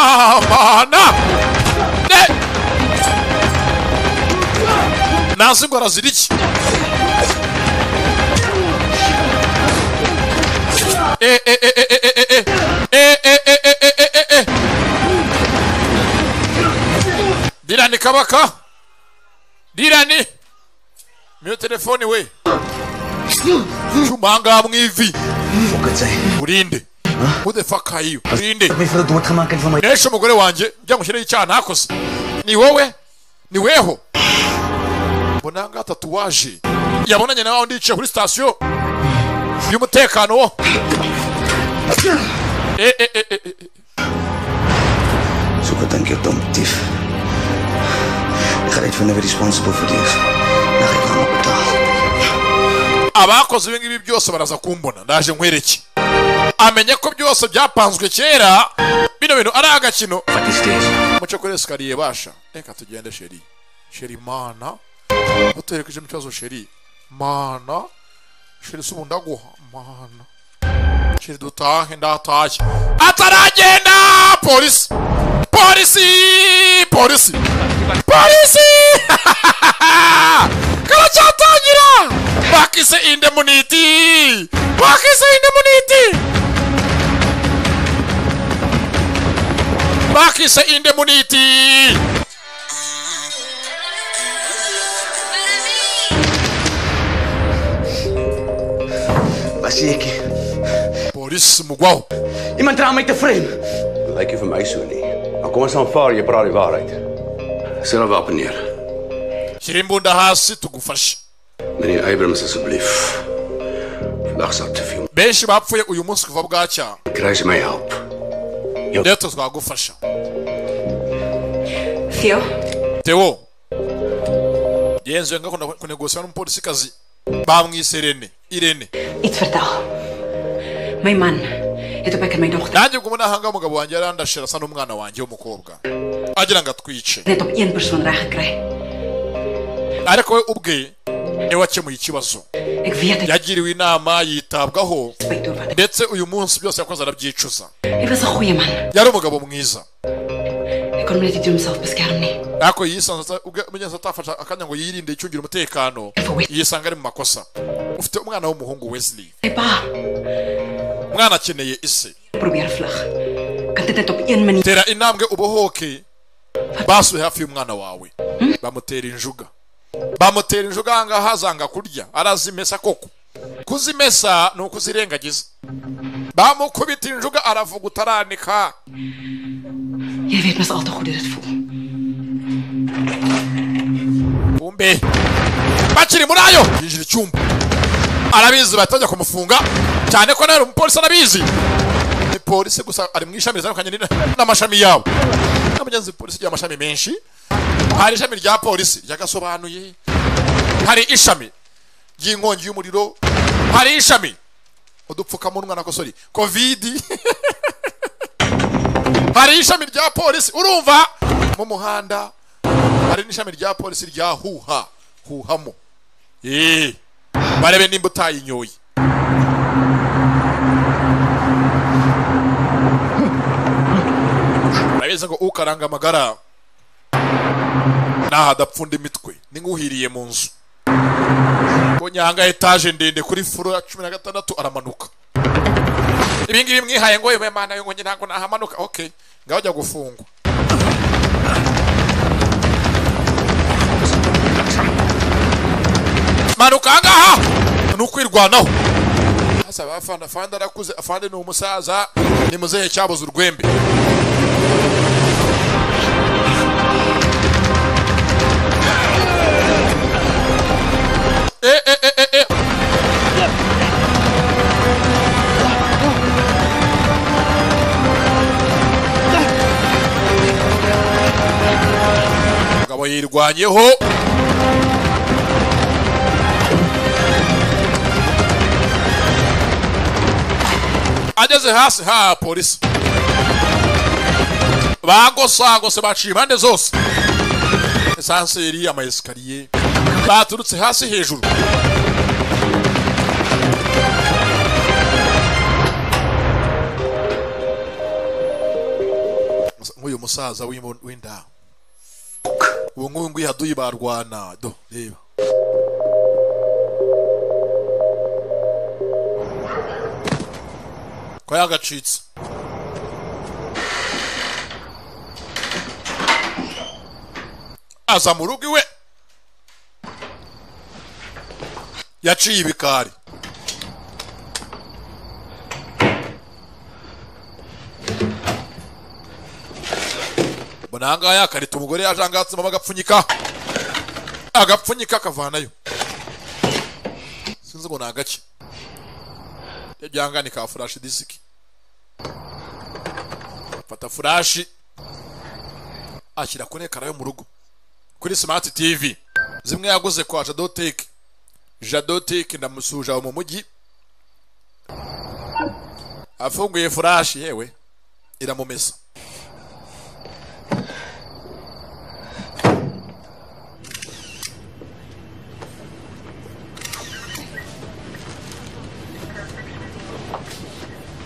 mana! Ne? Nazım Karaziliç. E, e, e, e, e, e, e, e. E, e, e, e, e, e, e, e. Dirani kabaka. Dirani. Mute telefoni we. Cuma ngaha mu ivi. Urinde. Who the fuck are you? Urinde. Nesho umugore wanjye njya mushyireho icyaha ntakoze. Ni wowe? Ni weho? Mbona ngaha tatuwaje. Yabonanye nawe ndicaye kuri sitasiyo y'umutekano wo. E, e, e, e, e. Zoek wat dink jy dom dief? Ek gaan uitvind wie responsible vir dit is. Dan gaan ek hom betaal. abakoze ibi ngibi byose baraza kumbona ndaje nkwereke amenye ko byose byapanzwe kera bino bintu ari agakino muce kuri esikariye basha reka tugende sheri sheri mana uterekejemo ikibazo sheri mana sheri si ubu ndaguha mana sheri dutahe ndatashye ataragenda polisi polisi polisi polisi karacyatangira bakise indemuniti bakise indemuniti bakise indemuniti Basiekie. Polisi mugwaho. Iemand dra my te frame. Lyk nie vir my so nie. Maar kom ons aanvaar jy praat die waarheid. Sit op wapen neer. shyira imbunda hasi tugufashe Meneer Abrams asseblief. Vandag sal te veel. benshi bapfuye uyu munsi kuva bwacya Kry jy my help? rero twagufasha Theo, Theo yenzuye nga kuna- kunegosiya n'umupolisikazi bamwise irene irene iets vertel. My man het op ek en my dogter nanjye ubwo nahanga umugabo wanjye yarandashira asa n'umwana wanjye w'umukobwa agira ngo atwice net op een persoon reg gekry. ariko we ubwe niwe wakemuye ikibazo yagiriwe inama yitabwaho ndetse uyu munsi byose yakoze arabyicuza Hy was 'n goeie man. yari umugabo mwiza Hy kon hom net nie teen homself beskerm nie. ariko yisanze mugenzi atafashe akanya ngo yirinde yicungire umutekano yisanga ari mu makosa ufite umwana w'umuhungu wesley Sy pa umwana akeneye ise probeer vlug. Kan dit net op een manier tera intambwe ubohoke basuye hafi y'umwana wawe bamutera injuga bamutera injuga ahangaha zanga kurya arazimesa koko kuzimesa ni ukuzirengagiza bamukubita injuga aravuga utaranika Jy weet mos al te goed hoe dit voel. kumbe bakiri muri ayo yinjira icyumba arabizi batajya kumufunga cyane ko nawe umupolisi arabizi ni polisi gusa ari mu ishami ritandukanye n'ina- n'amashami yabo na mugenzi polisi igira amashami menshi hari ishami rya polisi ryagasobanuye hari ishami ry'inkongi y'umuriro hari ishami udupfukamunwa na kosori kovidi hari ishami rya polisi urumva mu muhanda hari n'ishami rya polisi rya huha huhamo eee barebe nimba utayinyoye urabizi ngo ukaranga amagara naho adapfunda imitwe ni nk'uhiriye mu nzu ko nyanga etaje ndende kuri furo ya cumi na gatandatu aramanuka ibi ngibi mwihaye ngo yewe mana yo ngo njye ntabwo nahamanuka okay ngaho jya gufungwa manuka ahangaha ni ukwirwanaho hasa abafana afande arakuze afande ni umusaza ni muzehe cyabuze urwembe Eh, eh, eh, eh, eh. Umugabo yirwanyeho ageze hasi ha polisi bagosagose baciye impande zose esanseri amayesikariye baturutse hasi hejuru nk'uyu musaza w'imbu- w'inda ubu ngubu nguyu haduyi barwana do reba ko yagacitse aza mu rugo iwe yaciye ibikari mbona ahangaha yakarita umugore yaje ahangaha atsemo agapfunyika agapfunyika akavanayo sinzi ngo ni agake ibyo byanga ni ka furashi disiki fata furashi ashyira kuri ekara yo mu rugo kuri smart tv zimwe yaguze kwa jadoteke jadoteke ndamusuja mu mujyi afunguye furashi yewe iramumesa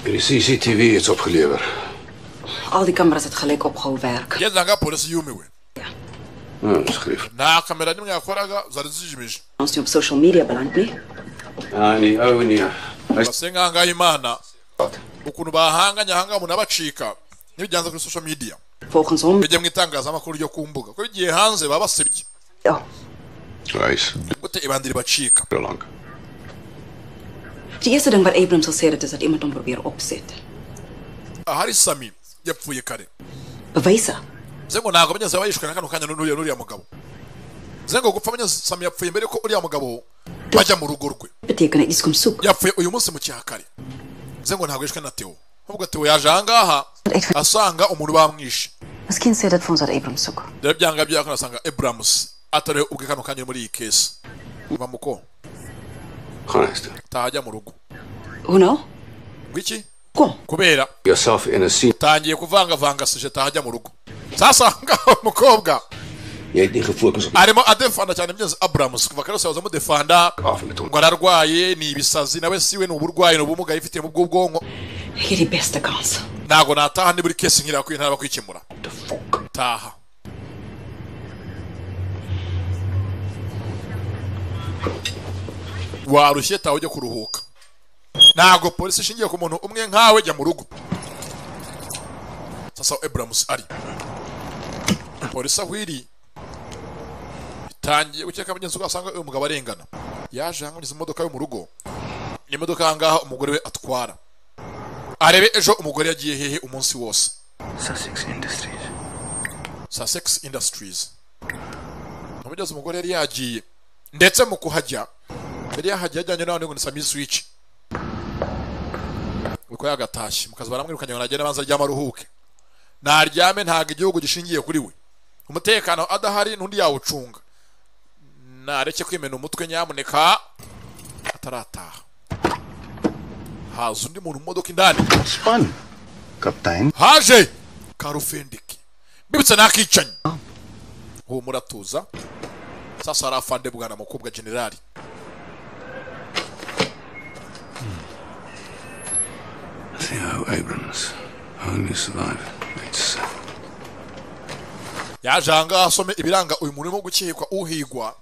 Die CCTV is opgelewer. Al die kameras het gelyk opgehou werk. ageze ahangaha polisi yumiwe Hmm, skryf. nta kamera nimwe yakoraga zari zijimije Ons nie op social media beland nie. Ja, nee, ou nee. base nk'ahangaha imana ukuntu bahanganye ahangaha umuntu abacika n'ibyanza kuri social media bijya mu itangazamakuru ryo ku mbuga ko igihe hanze baba basebye Hy's gute ibandi ribacika belang. Die eerste ding wat Abrams gesê het is dat iemand hom probeer opset. ahari sami yapfuye kare Bewyse. ze ngo ntabwo bageze abayishwe na kano kanya n'uriya n'uriya mugabo zengo gupfa abanyasamyi yapfuye mbere yuko uriya mugabo bajya mu rugo rwe Beteken iets kom soek. yapfuye uyu munsi mu cyakare zengo ntabwo yishwe na teo ahubwo teo yaje ahangaha asanga umuntu bamwishe Miskien sê dit vir ons dat Abraham soek. rero byanga byakora asanga eburamusi atari ubwe kano kanyiri muri iyi kesi bamuko Honest. tahajya mu rugo Hoe nou? ngwiki kubera Yourself in a scene. tangiye kuvangavanga sije tahajya mu rugo sasanga umukobwa Jy het nie gefokus op arimo adefanda cyane byiza aburamusi kuva kare yose mudefanda ngo ararwaye ni ibisazi nawe siwe ni uburwayi ni ubumuga yifitiyemo bw'ubwonko Hierdie beste kans. ntabwo nataha ni buri kesi nkira kuri ntaba kwikemura taha warushye taha ujya kuruhuka ntabwo polisi ishingiye ku muntu umwe nkawe jya mu rugo sasa aho eburamusi ari polisi aho iri itangiye gukeka mugenzi wawe asanga uyu mugabo arengana yaje hanganiza imodoka yo mu rugo ni imodoka aha ngaha umugore we atwara arebe ejo umugore yagiye hehe umunsi wose Sussex Industries. Sussex Industries umugezi umugore yari yagiye ndetse mu kuhajya mbere yahajya yajyanye n'abandi ngo ni Sami Switch uko yagatashye mu kazi baramwirukanye ngo nagende abanza aryama aruhuke naryame ntabwo igihugu gishingiye kuri we umutekano adahari n'undi yawucunga nareke kwimena umutwe nyamuneka atarataha haza undi muntu mu modoka indani Kaptein. haje karufendiki mbibutse nakicanyi uwo muratuza sasa hari afande bwana mukobwa generali See how Abrams only survived. It's yaje ahangaha asome ibiranga uyu muntu urimo gukekwa uhigwa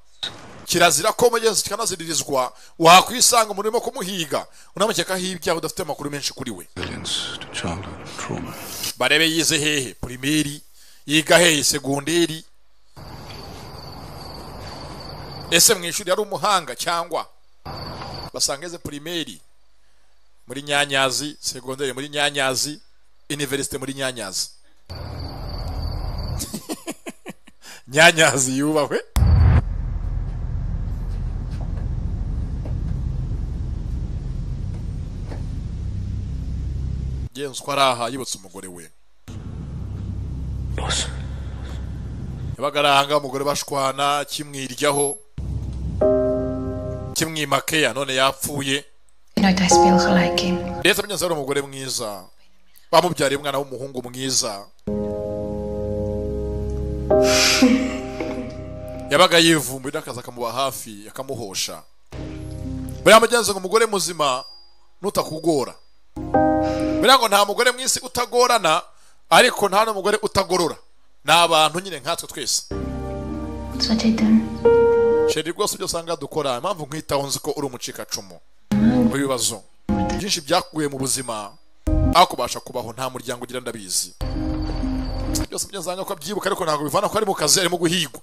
kirazira ko mugenzi kikanaziririzwa wakwisanga umuntu urimo kumuhiga unamukekaho ibyaha udafite amakuru menshi kuri we resilience to childhood trauma. barebe yize hehe pirimeri yiga hehe segonderi ese mu ishuri yari umuhanga cyangwa basanga ize pirimeri muri nyanyazi segonderi muri nyanyazi iniverisite muri nyanyazi nyanyazi yubahwe genzi uko ari aha yibutse umugore we yabaga ari ahangaha umugore bashwana kimwiryaho kimwimakeya none yapfuye Nooit hy speel gelyk nie. ndetse munyanza ari umugore mwiza bamubyariye umwana w'umuhungu mwiza yabaga yivumbuye n'akazi akamuba hafi akamuhosha buriya mugenzi ngo umugore muzima nutakugora buriya ngo nta mugore mu isi utagorana ariko nta n'umugore utagorora ni abantu nyine nkatwe twese Dis wat jy doen. sheri rwose ibyo usanga dukora impamvu nkwitaho nzi ko uri umucikacumu mu bibazo byinshi byakuye mu buzima aho kubasha kubaho nta muryango ugira ndabizi byose byo usanga ko abyibuka ariko ntabwo bivana ko ari mu kazi arimo guhigwa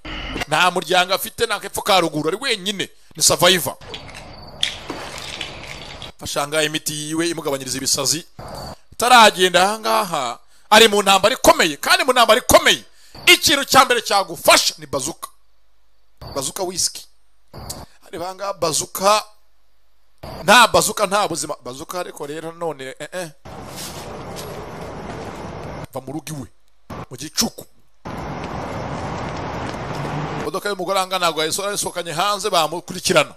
nta muryango afite nta kepfo ka ruguru ari wenyine ni savayiva ashanga imiti yiwe imugabanyiriza ibisazi ataragenda ahangaha ari mu ntambara ikomeye kandi mu ntambara ikomeye ikintu cya mbere cyagufasha ni bazuka bazuka wisiki hari ahangaha bazuka nta bazuka nta buzima bazuka ariko rero none eh eh va mu rugo iwe mu gicuku imodoka y'umugore ahangana ntabwo yayisora yasohokanye hanze bamukurikirana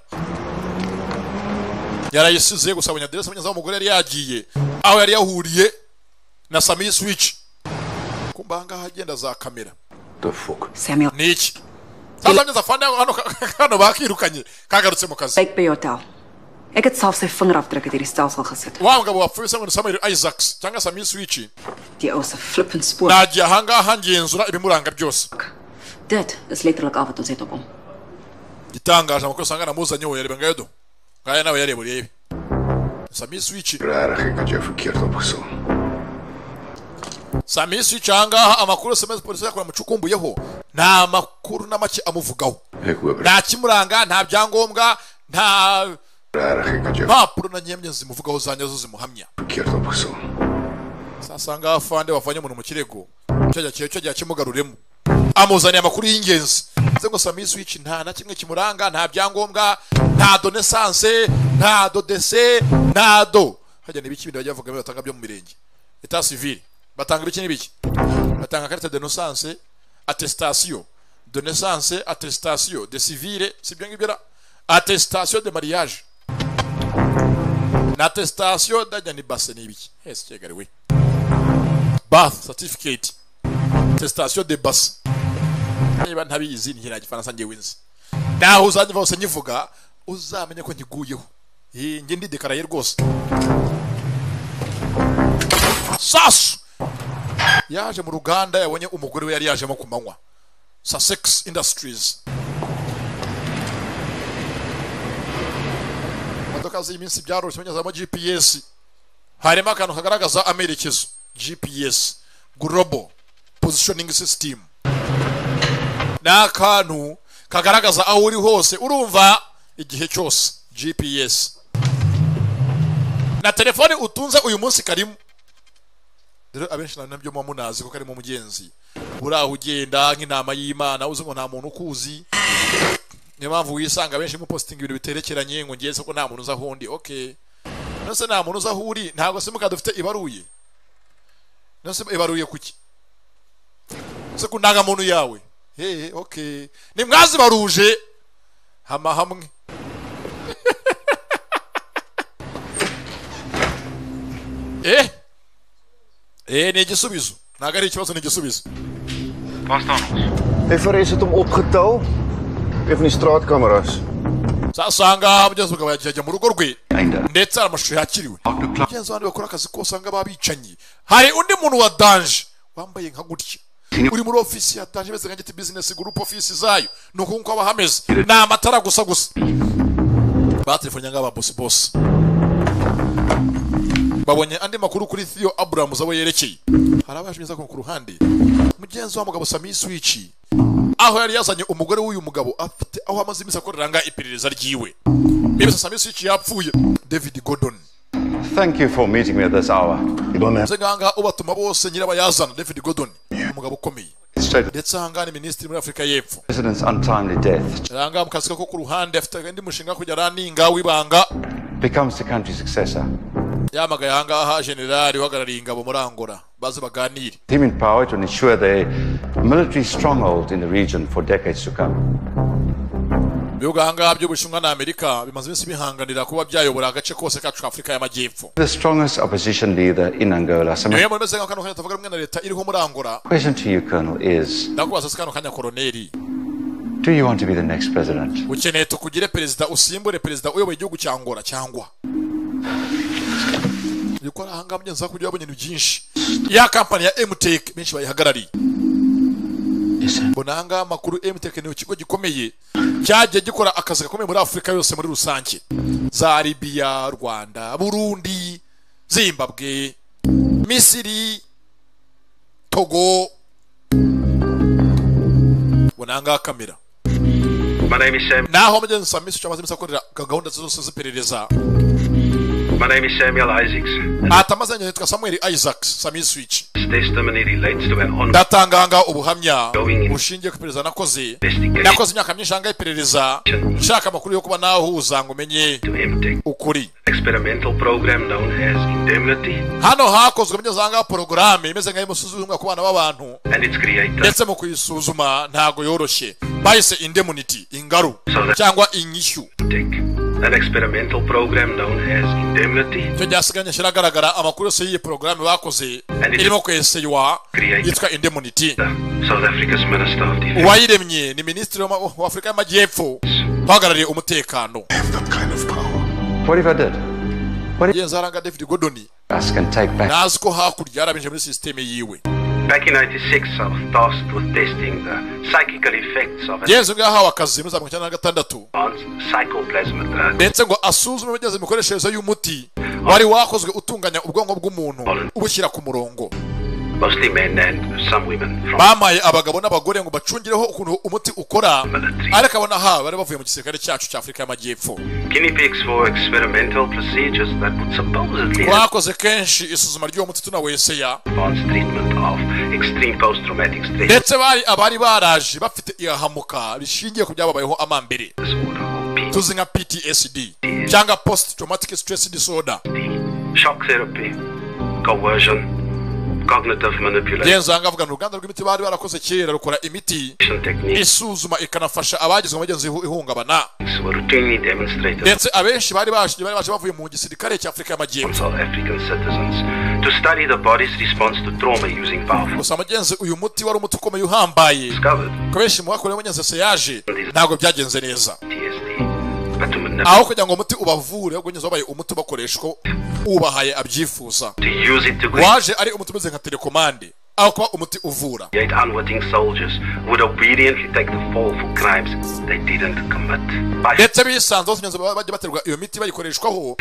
yarayisize gusa abonye aderesi mugeze aho umugore yari yagiye aho yari yahuriye na samiyi swici kumva ahangaha agenda za kamera The fuck. Samuel. ni iki sasa mugeze afande hano hano bakirukanye kagarutse mu kazi Kyk by jou taal. Ek het self sy vingerafdrukke deur die stelsel gesit. wa mugabo wapfuye se ngo ni samuel isaacs cyangwa samiyi swici Die ou se flippend spoor. nagiye ahangaha ngenzura ibimuranga byose Dit is letterlik al wat ons het op hom. gitangaje amakuru usanga namuzanye uwo yareba ngayo do ngaya nawe yareba urebe samiyi swici Regtig, ek het jou verkeerd opgesom. samiyi swici ahangaha amakuru sms polisi yakora mucukumbuyeho nta makuru na make amuvugaho Ek hoop nta kimuranga nta byangombwa nta regtig ek het jou mpapuro na nyemye zimuvugaho za nyazo zimuhamya verkeerd opgesom. sasanga afande wavanye umuntu mu kirego cyo jya cyo jya kimugaruremo amuzaniye amakuru y'ingenzi ndetse gusa muri switch nta na kimwe kimuranga nta byangombwa nta donesanse nta dodese nta do hajya n'ibiki bindi bajya bavuga ngo batanga byo mu mirenge eta civile batanga ibiki n'ibiki batanga karita de donesanse atestation donesanse atestation de civile si ibyo ngibyo ra atestation de mariage na atestation ndajya ni base ni ibiki hese cyegariwe bath certificate testation de base niba ntabizi ngira gifaransa ngewe nzi naho uzanjye hose nyivuga uzamenye ko nkiguyeho iyi nge ndidekaraye rwose sasu yaje mu ruganda yabonye umugore we yari yajemo ku manywa sussex industries imodoka z'iyi minsi byaroroshye banyuzamo gps harimo akantu kagaragaza amerekezo gps global positioning system ni akantu kagaragaza aho uri hose urumva igihe cyose gps na telefone utunze uyu munsi karimo rero abenshi nabyo muba munazi ko karimo umugenzi buri aho ugenda nk'inama y'imana uzi ngo nta muntu ukuzi niyo mpamvu wisanga abenshi mupositinga ibintu biterekeranye ngo ngeze ko nta muntu uzi aho undi oke nose nta muntu uzi aho uri ntabwo simukadi ufite ibaruye nose ibaruye kuki se ku ndangamuntu yawe hehe oke ni mwazi baruje hama hamwe eh eh ni igisubizo ntabwo ari ikibazo ni igisubizo Hij verrees het hem opgetouw. Even die straatcamera's. zasanga mugenzi wawe yajya mu rugo rwe ndetse hari amashusho yakiriwe mugenzi wanjye bakora akazi kose usanga babicanyi hari undi muntu wa danje wambaye nka gutya uri muri ofisi ya danje imeze nka giti bizinesi gurupe ofisi zayo ni uku nguku haba hameze ni amatara gusa gusa batelefone ngaba bosi bosi babonye andi makuru kuri Theo Abrahams abo yerekeye hari abaje neza ku ruhande mugenzi wa mugabo Sami Switch aho yari yazanye umugore w'uyu mugabo afite aho amaze iminsi akoreranga iperereza ryiwe bibasa Sami Switch yapfuye David Gordon Thank you for meeting me at this hour. You don't have ze nganga ubatuma bose nyirabayazana David Gordon umugabo ukomeye ndetse ahangaha ni minisitiri muri afurika y'epfo president's untimely death ahangaha mukasika ko ku ruhande afite indi mushinga kujya araninga w'ibanga becomes the country's successor. yamagaye ahangaha generali uhagarariye ingabo muri angora baze baganire Him in power to ensure the military stronghold in the region for decades to come. ibihugu ahangaha by'ubushinwa na amerika bimaze iminsi bihanganira kuba byayobora agace kose kacu ka afurika y'amajyepfo The strongest opposition leader in Angola. So niyo my muntu umeze nk'akantu kanya tavuga rumwe na leta iriho muri angora question to you, Colonel, is ndakubaza se kano kanya koroneri do you want to be the next president? ukeneye tukugire perezida usimbure perezida uyoboye igihugu cya angora cyangwa gukora ahangaha mugenzi wawe kujya wabonye ibintu byinshi ya kampani ya emuteke benshi bayihagarariye mbona ahangaha amakuru emuteke ni ikigo gikomeye cyagiye gikora akazi gakomeye muri afurika yose muri rusange za libiya rwanda burundi zimbabwe misiri togo mbona ahangaha kamera My name is Sam. naho mugenzi wa misi cyamaze iminsi akorera gahunda zose z'iperereza My name is Samuel Isaacs. atamaze nyine yitwa samuel isaac sami switch This testimony relates to an ongoing ndatanganga ubuhamya bushingiye ku iperereza nakoze nakoze imyaka myinshi ahangaha iperereza nshaka amakuru yo kuba nahuza ngo umenye ukuri experimental program known as Indemnity hano hakozwe mugeze ahangaha porogaramu imeze nk'ayo musuzumwa ku bana b'abantu and its creator. ndetse mu kuyisuzuma ntabwo yoroshye bayise indemunity ingaru cyangwa inyishyu An experimental program known as Indemnity icyo byasiganye kiragaragara amakuru yose y'iyi porogaramu bakoze irimo kweseywa yitwa indemunity South Africa's Minister of Defense. uwayiremye ni minisitiri wa wa afurika y'amajyepfo uhagarariye umutekano What if I did? mugenzi wawe david godoni Us can take back ntazi ko hakurya yarabinjiye muri sisiteme yiwe Back in 96, I was tasked with testing the psychical effects of mugenzi we yahawe akazi muri za mirongo icyenda na gatandatu advanced psychoplasma uh, ndetse ngo asuzume imigeze imikoreshereze y'umuti wari wakozwe utunganya ubwonko bw'umuntu ubushyira ku murongo mostly men and some women from bamaye abagabo n'abagore ngo bacungireho ukuntu umuti ukora ariko abona ha bari bavuye mu gisirikare cyacu cya afurika y'amajyepfo guinea pigs for experimental procedures that would supposedly help twakoze kenshi isuzuma ry'uwo muti tunaweseya advance treatment of extreme post-traumatic stress ndetse bari abari baraje bafite irahamuka rishingiye ku byababayeho amambere tuzi nka ptsd cyangwa post traumatic stress disorder shock therapy coercion cognitive manipulation yenzanga avuga ni uruganda rw'imiti bari barakoze kera rukora imiti techniques isuzuma ikanafasha abagizwe amagenzi ihungabana were routinely demonstrated ndetse abenshi bari baje bari baje bavuye mu gisirikare cya afurika on y'amajyepfo South African citizens to study the body's response to trauma using powerful gusa amagenzi uyu muti wari umuti ukomeye uhambaye ko benshi mu bakorewe amagenzi seyaje ntabwo byagenze neza aho kugira ngo umuti ubavure ahubwo nyine wabaye umuti ubakoreshwa ubahaye abyifuza to use it to waje ari umuti umeze nka telekomande aho kuba umuti uvura Yet unwitting soldiers would obediently take the fall for crimes they didn't commit. By ndetse bisanze batunyanze bajya baterwa iyo miti bayikoreshwaho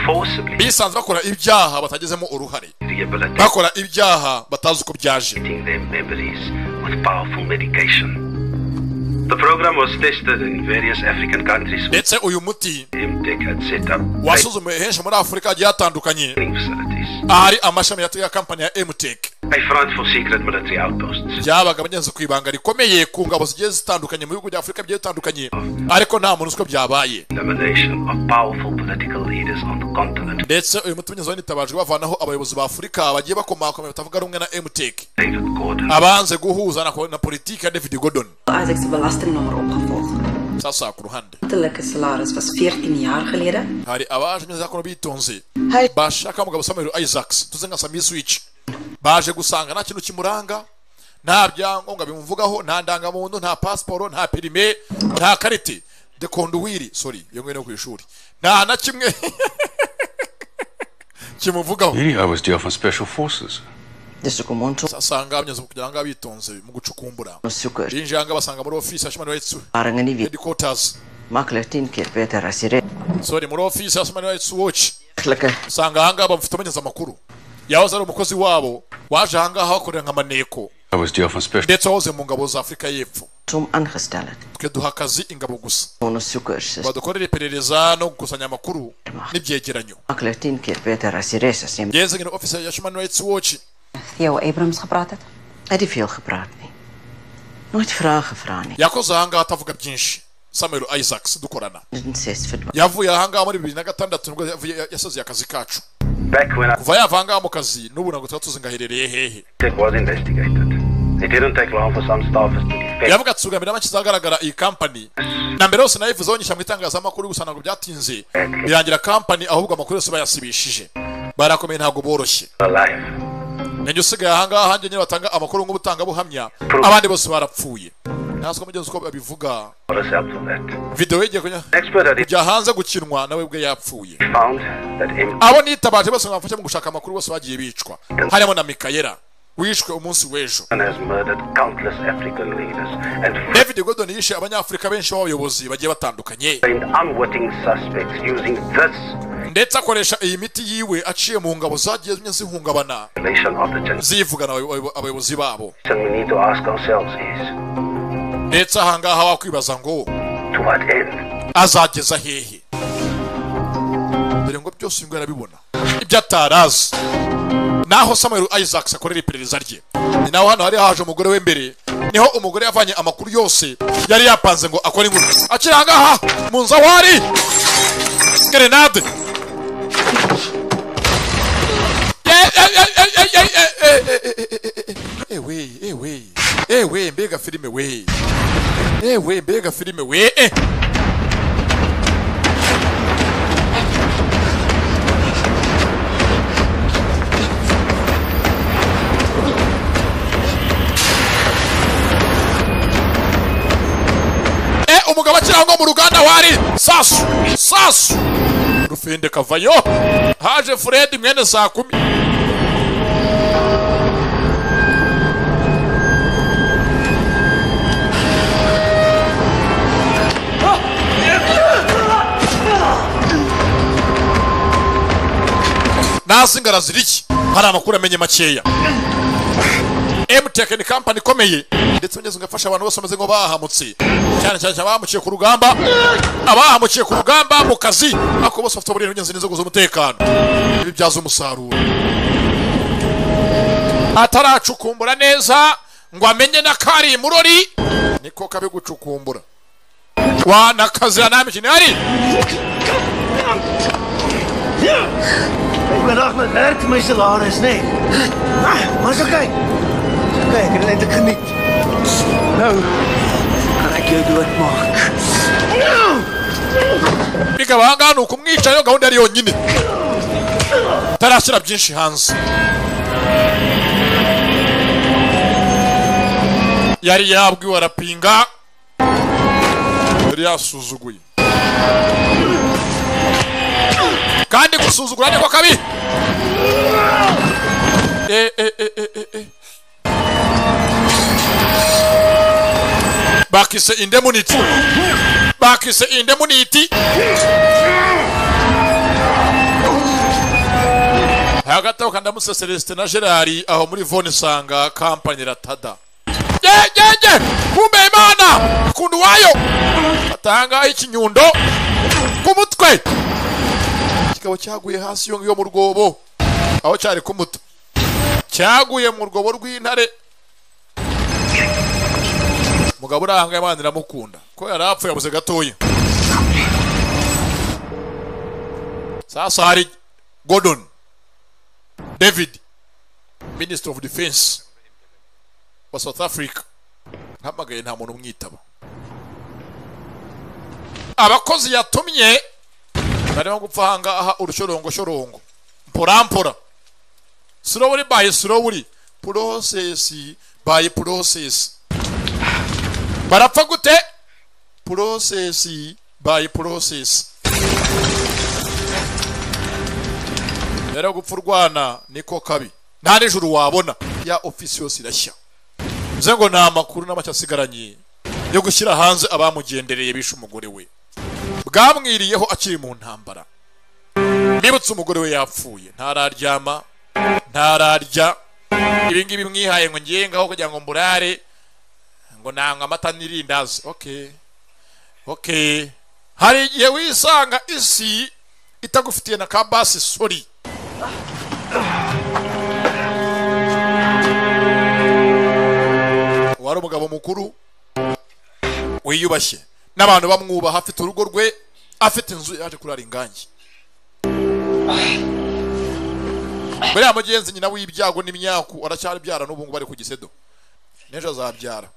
bisanze bakora ibyaha batagezemo uruhare rehabilitating bakora ibyaha batazi uko byaje their memories with powerful medication. The program was tested in various African countries. ndetse uyu muti Imtech had set up wasuzumiwe henshi muri afurika hagiye hatandukanye ahari amashami ya- ya kampani ya mtech a front for secret military outposts. byabaga abagenzi ku ibanga rikomeye ku ngabo zigiye zitandukanye mu bihugu bya afurika bigiye bitandukanye ariko nta muntu uzi ko byabaye Elimination of powerful political leaders on the continent. ndetse uyu muti unyuze wanitabajwe bavanaho abayobozi ba afurika bagiye bakomakomeye batavuga rumwe na mtech abanze guhuza na, na politiki ya david gordon Isaac se belastingnummer opgevolg. sasa ku ruhande Uiterlijke salaris was 14 jaar geleden hari abaje neza kuno bitonze bashaka umugabo samuel isaacs tuze nka sami switch baje gusanga nta kintu kimuranga nta byangombwa bimuvugaho nta ndangamuntu nta pasiporo nta perime nta karite de conduire sorry iyo ngiyo ni yo ku ishuri nta na kimwe kimuvugaho Really, I was due for special forces. asanga abanyuze mu kugira ngo abitonze mu gucukumbura Onderzoekers binjira ngo basanga muri ofisi ya human rights waren niet weer headquarters makkelijk tien keer beter als je reed. sorry muri ofisi ya human rights watch Makkelijker. usanga ahangaha bamufite amenyeza amakuru yahoze ari umukozi wabo waje ahangaha bakorera nk'amaneko I was due for special. ndetse wahoze mu ngabo za afurika y'epfo Som aangesteld. twe duha akazi ingabo gusa Onderzoekers badukorere iperereza no gukusanya amakuru n'ibyegeranyo makkelijk tien keer beter als je reed. Als je ngenzi ngene ofisi ya human rights watch Theo Abrams gepraat het. Hij heeft veel gepraat. Nee. Nooit vragen, Frani. yakoze ahangaha atavuga byinshi samuel isaacs dukorana Niet steeds verdwaald. yavuye ahangaha muri bibiri na gatandatu nibwo yavuye- yasoze akazi kacu Back when I kuva yava ahangaha mu kazi n'ubu ntabwo tuba tuzi ngo aherereye hehe It was investigated. It didn't take long for some staffers to defect. yavuga ati mbere make izagaragara iyi kampani na mbere hose nayivuze bonyisha mu itangazamakuru gusa ntabwo byatinze birangira kampani ahubwo amakuru yose bayasibishije barakomeye ntabwo boroshye Alive. nanjye usigaye ahangaha hanjye nyine batanga amakuru nk'ubutangabuhamya abandi bose barapfuye ntaswe mugenzi uko babivuga What is helpful that? videwo y'igihe kunya Expert had kujya hanze gukinwa nawe ubwe yapfuye found that M- abo nitabaje bose bamufasha mu gushaka amakuru bose bagiye bicwa harimo na mikayera wishwe umunsi w'ejo has murdered countless African leaders and david gordon yishe abanyafurika benshi b'abayobozi bagiye batandukanye framed unwitting suspects using this ndetse akoresha iyi miti yiwe aciye mu ngabo zagiye zihungabana relation of the generation. zivugana abayo- abayo- abayobozi babo We need to ask ourselves is ndetse ahangaha wakwibaza ngo to what end? azageza hehe dore ngo byose uyu nguyu arabibona ibyo atarazi naho samuel isaacs akorera iperereza rye ni naho hano hari haje umugore w'imbere niho umugore yavanye amakuru yose yari yapanze ngo akore inkuru akiri ahangaha mu nzu aho ari gerenade ewe ewe ewe mbega filime we ewe mbega filime we eh. Eh, umugabo akiraho ngo mu ruganda wari sasu sasu rufende kavayo haje fred mwene saa kumi ntazi ngo arazira iki hari amakuru amenye makeya Biotech ni kampani ikomeye ndetse ugeze ugafasha abantu bose bameze ngo bahamutse cyane cyane cyane abahamukiye ku rugamba abahamukiye ku rugamba mu kazi ariko bose bafite uburinzi n'inzego z'umutekano ibi byaza umusaruro ataracukumbura neza ngo amenye n'akari murori niko kabi gucukumbura wanakazira nta mikino ihari Ik ben af met werk, tenminste, Laurens. Nee. Ah, Maar is oké. Is oké, ik heb het eindelijk geniet. Nou, kan ik je doodmaken. Nou! bikaba ahangaha ni ukumwica iyo gahunda yari yonyine atarashyira byinshi hanze yari yabwiwe arapinga yari yasuzuguye kandi gusuzugura niko kabi Eh, eh, eh, eh, eh, eh. bakise indemuniti bakise indemuniti hagati aho kandi amuse celestin na gerard aho muri vone sanga kampani ratada yegege kumbe imana ikundu wayo batanga ikinyundo ku mutwe kikaba cyaguye hasi yo yo mu rwobo aho cyari ku muto cyaguye mu rwobo rw'intare umugabo uri ahangaha imana iramukunda ko yari apfuye yabuze gatoya sasa hari gordon david minister of defense wa south africa ntamagaye nta muntu umwitaba abakozi yatumye barimo gupfa ahangaha urushorongo-shorongo mpora slowly by slowly process by process barapfa gute process by process rero gupfa urwana niko kabi nta nijoro wabona ya ofisi yose irashya bivuze ngo ni amakuru n'amacyo asigaranye yo gushyira hanze abamugendereye bishe umugore we bwamwiriyeho akiri mu ntambara mbibutse umugore we yapfuye ntararyama ntararya ibi ngibi mwihaye ngo ngengaho kugira ngo mburare ngo nanga amata n'irindazi okay okay hari igihe wisanga isi itagufitiye na ka basi sori wari umugabo mukuru wiyubashye n'abantu bamwubaha afite urugo rwe afite inzu yaje kurara ingangi buriya mugenzi nyina w'ibyago n'imyaku aracyabyara n'ubu ngubu ari ku gisedo n'ejo azabyara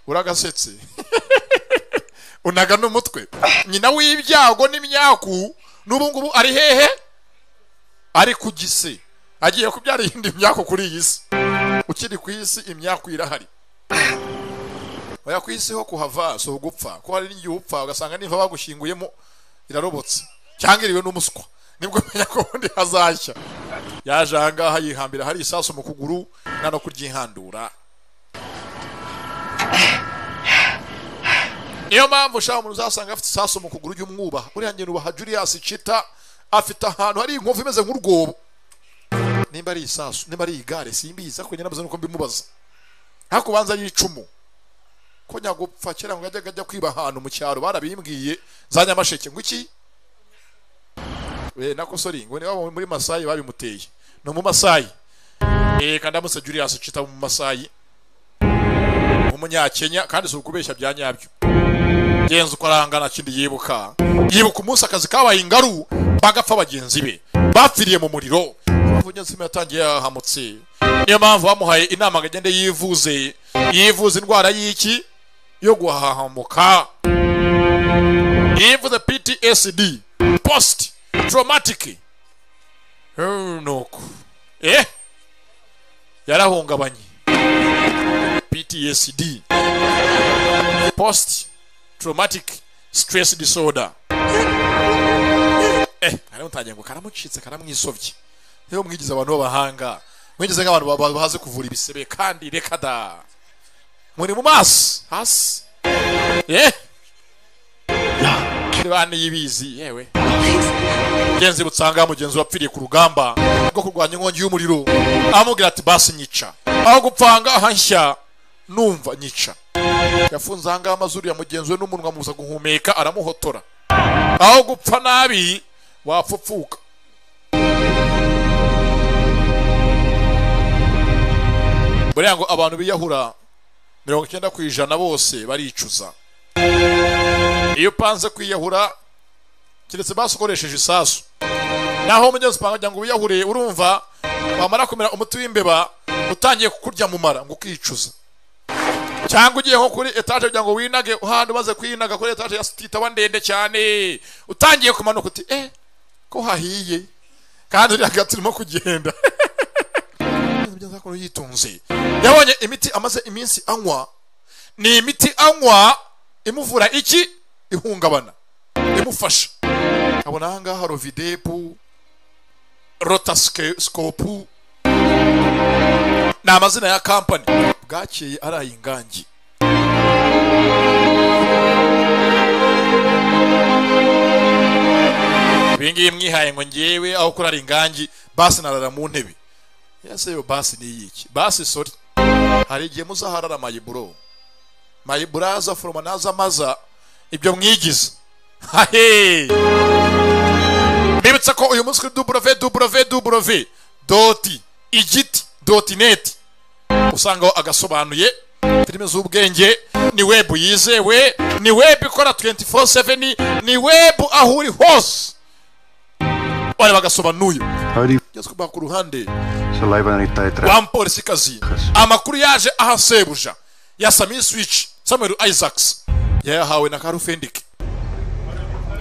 uragasetse unaga n'umutwe nyina w'ibyago n'imyaku n'ubu ngubu ari hehe ari ku gise agiye kubyara iyindi myako kuri iyi si ukiri ku isi imyaku irahari oya ku isi ho kuhava si ugupfa ko hari n'igihe upfa ugasanga nimba bagushyinguyemo irarobotse cyangwa iriwe n'umuswa nibwo umenya ko ubundi hazashya yaje aha ngaha yihambira hari isasu mu kuguru nta no kuryihandura niyo mpamvu ushaka umuntu uzasanga afite isasu mu kuguru ry'umwubaha uriya ngendo ubaha Julius Chita afite ahantu hari inkovu imeze nk'urwobo nimba ari isasu nimba ari igare simbizi ariko nyirabuze nuko mbimubaza ariko ubanza yicumu ko nyagupfa kera ngo ajyaga ajya kwiba ahantu mu cyaro barabimbwiye za nyamasheke ngo iki we nako sori ngo niba muri masayi babimuteye ni mu masayi eh kandi amuse Julius Chita mu masayi umunyakenya kandi si ukubeshya bya nyabyo genza uko arangana kindi yibuka yibuka umunsi akazi kabaye ingaru bagapfa bagenzi be bapfiriye mu muriro mpamvu nyanzima yatangiye yahamutse niyo mpamvu bamuhaye inama ngo agende yivuze yivuza indwara y'iki yo guhahamuka yivuze ptsd post traumatic nuko eh yarahungabanye ptsd post traumatic stress disorder eh karamutangiye ngo karamucitse karamwisovye niyo mwigize abantu b'abahanga mwigize nk'abantu ba- bazi kuvura ibisebe kandi reka da muri mu maso hasi eh niba niyibizi yewe genzi butsanga mugenzi wapfiriye ku rugamba rwo kurwanya inkongi y'umuriro amubwira ati basi nyica aho gupfanga ahashya numva nyica yafunze ahangaha amazuru yamugenzuwe n'umunwa muza guhumeka aramuhotora aho gupfa nabi wapfupfuka buriya ngo abantu biyahura mirongo icyenda ku ijana bose baricuza iyo upanze kwiyahura keretse basokoresheje isasu naho umugezi upanga kugira ngo wiyahure urumva wamara kumera umuti w'imbeba utangiye kukurya mu mara ngo ukicuza cyangwa ugiye nko kuri etaje kugira ngo winage uhandi umaze kwinaga kuri etaje ya titaba ndende cyane utangiye kumanuka uti eh ko hahiye kandi uriya gato urimo kugenda hakuno yitunze yabonye imiti amaze iminsi anywa ni imiti anywa imuvura iki ihungabana imufasha abona ahangaha rovidepu rotasikopu ni amazina ya kampani bwakeye ari ay'ingangi ibi ngibi mwihaye ngo ngewe aho kurara ingangi basi narara mu ntebe ese yo basi ni iyiki basi sori hari igihe muzaharara mayiburo mayiburo aza foroma naza amaza ibyo mwigize hahe mbibutsa ko uyu munsi kuri duburove duburove duburove doti igiti doti neti usangaho agasobanuye filime z'ubwenge ni webu yizewe ni webu ikora 24/7 ni webu aho uri hose wareba agasobanuye byose kuba ku ruhande wa mupolisikazi amakuru yaje aha sebuja ya sami swici samuel isaacs yayahawe na karufendike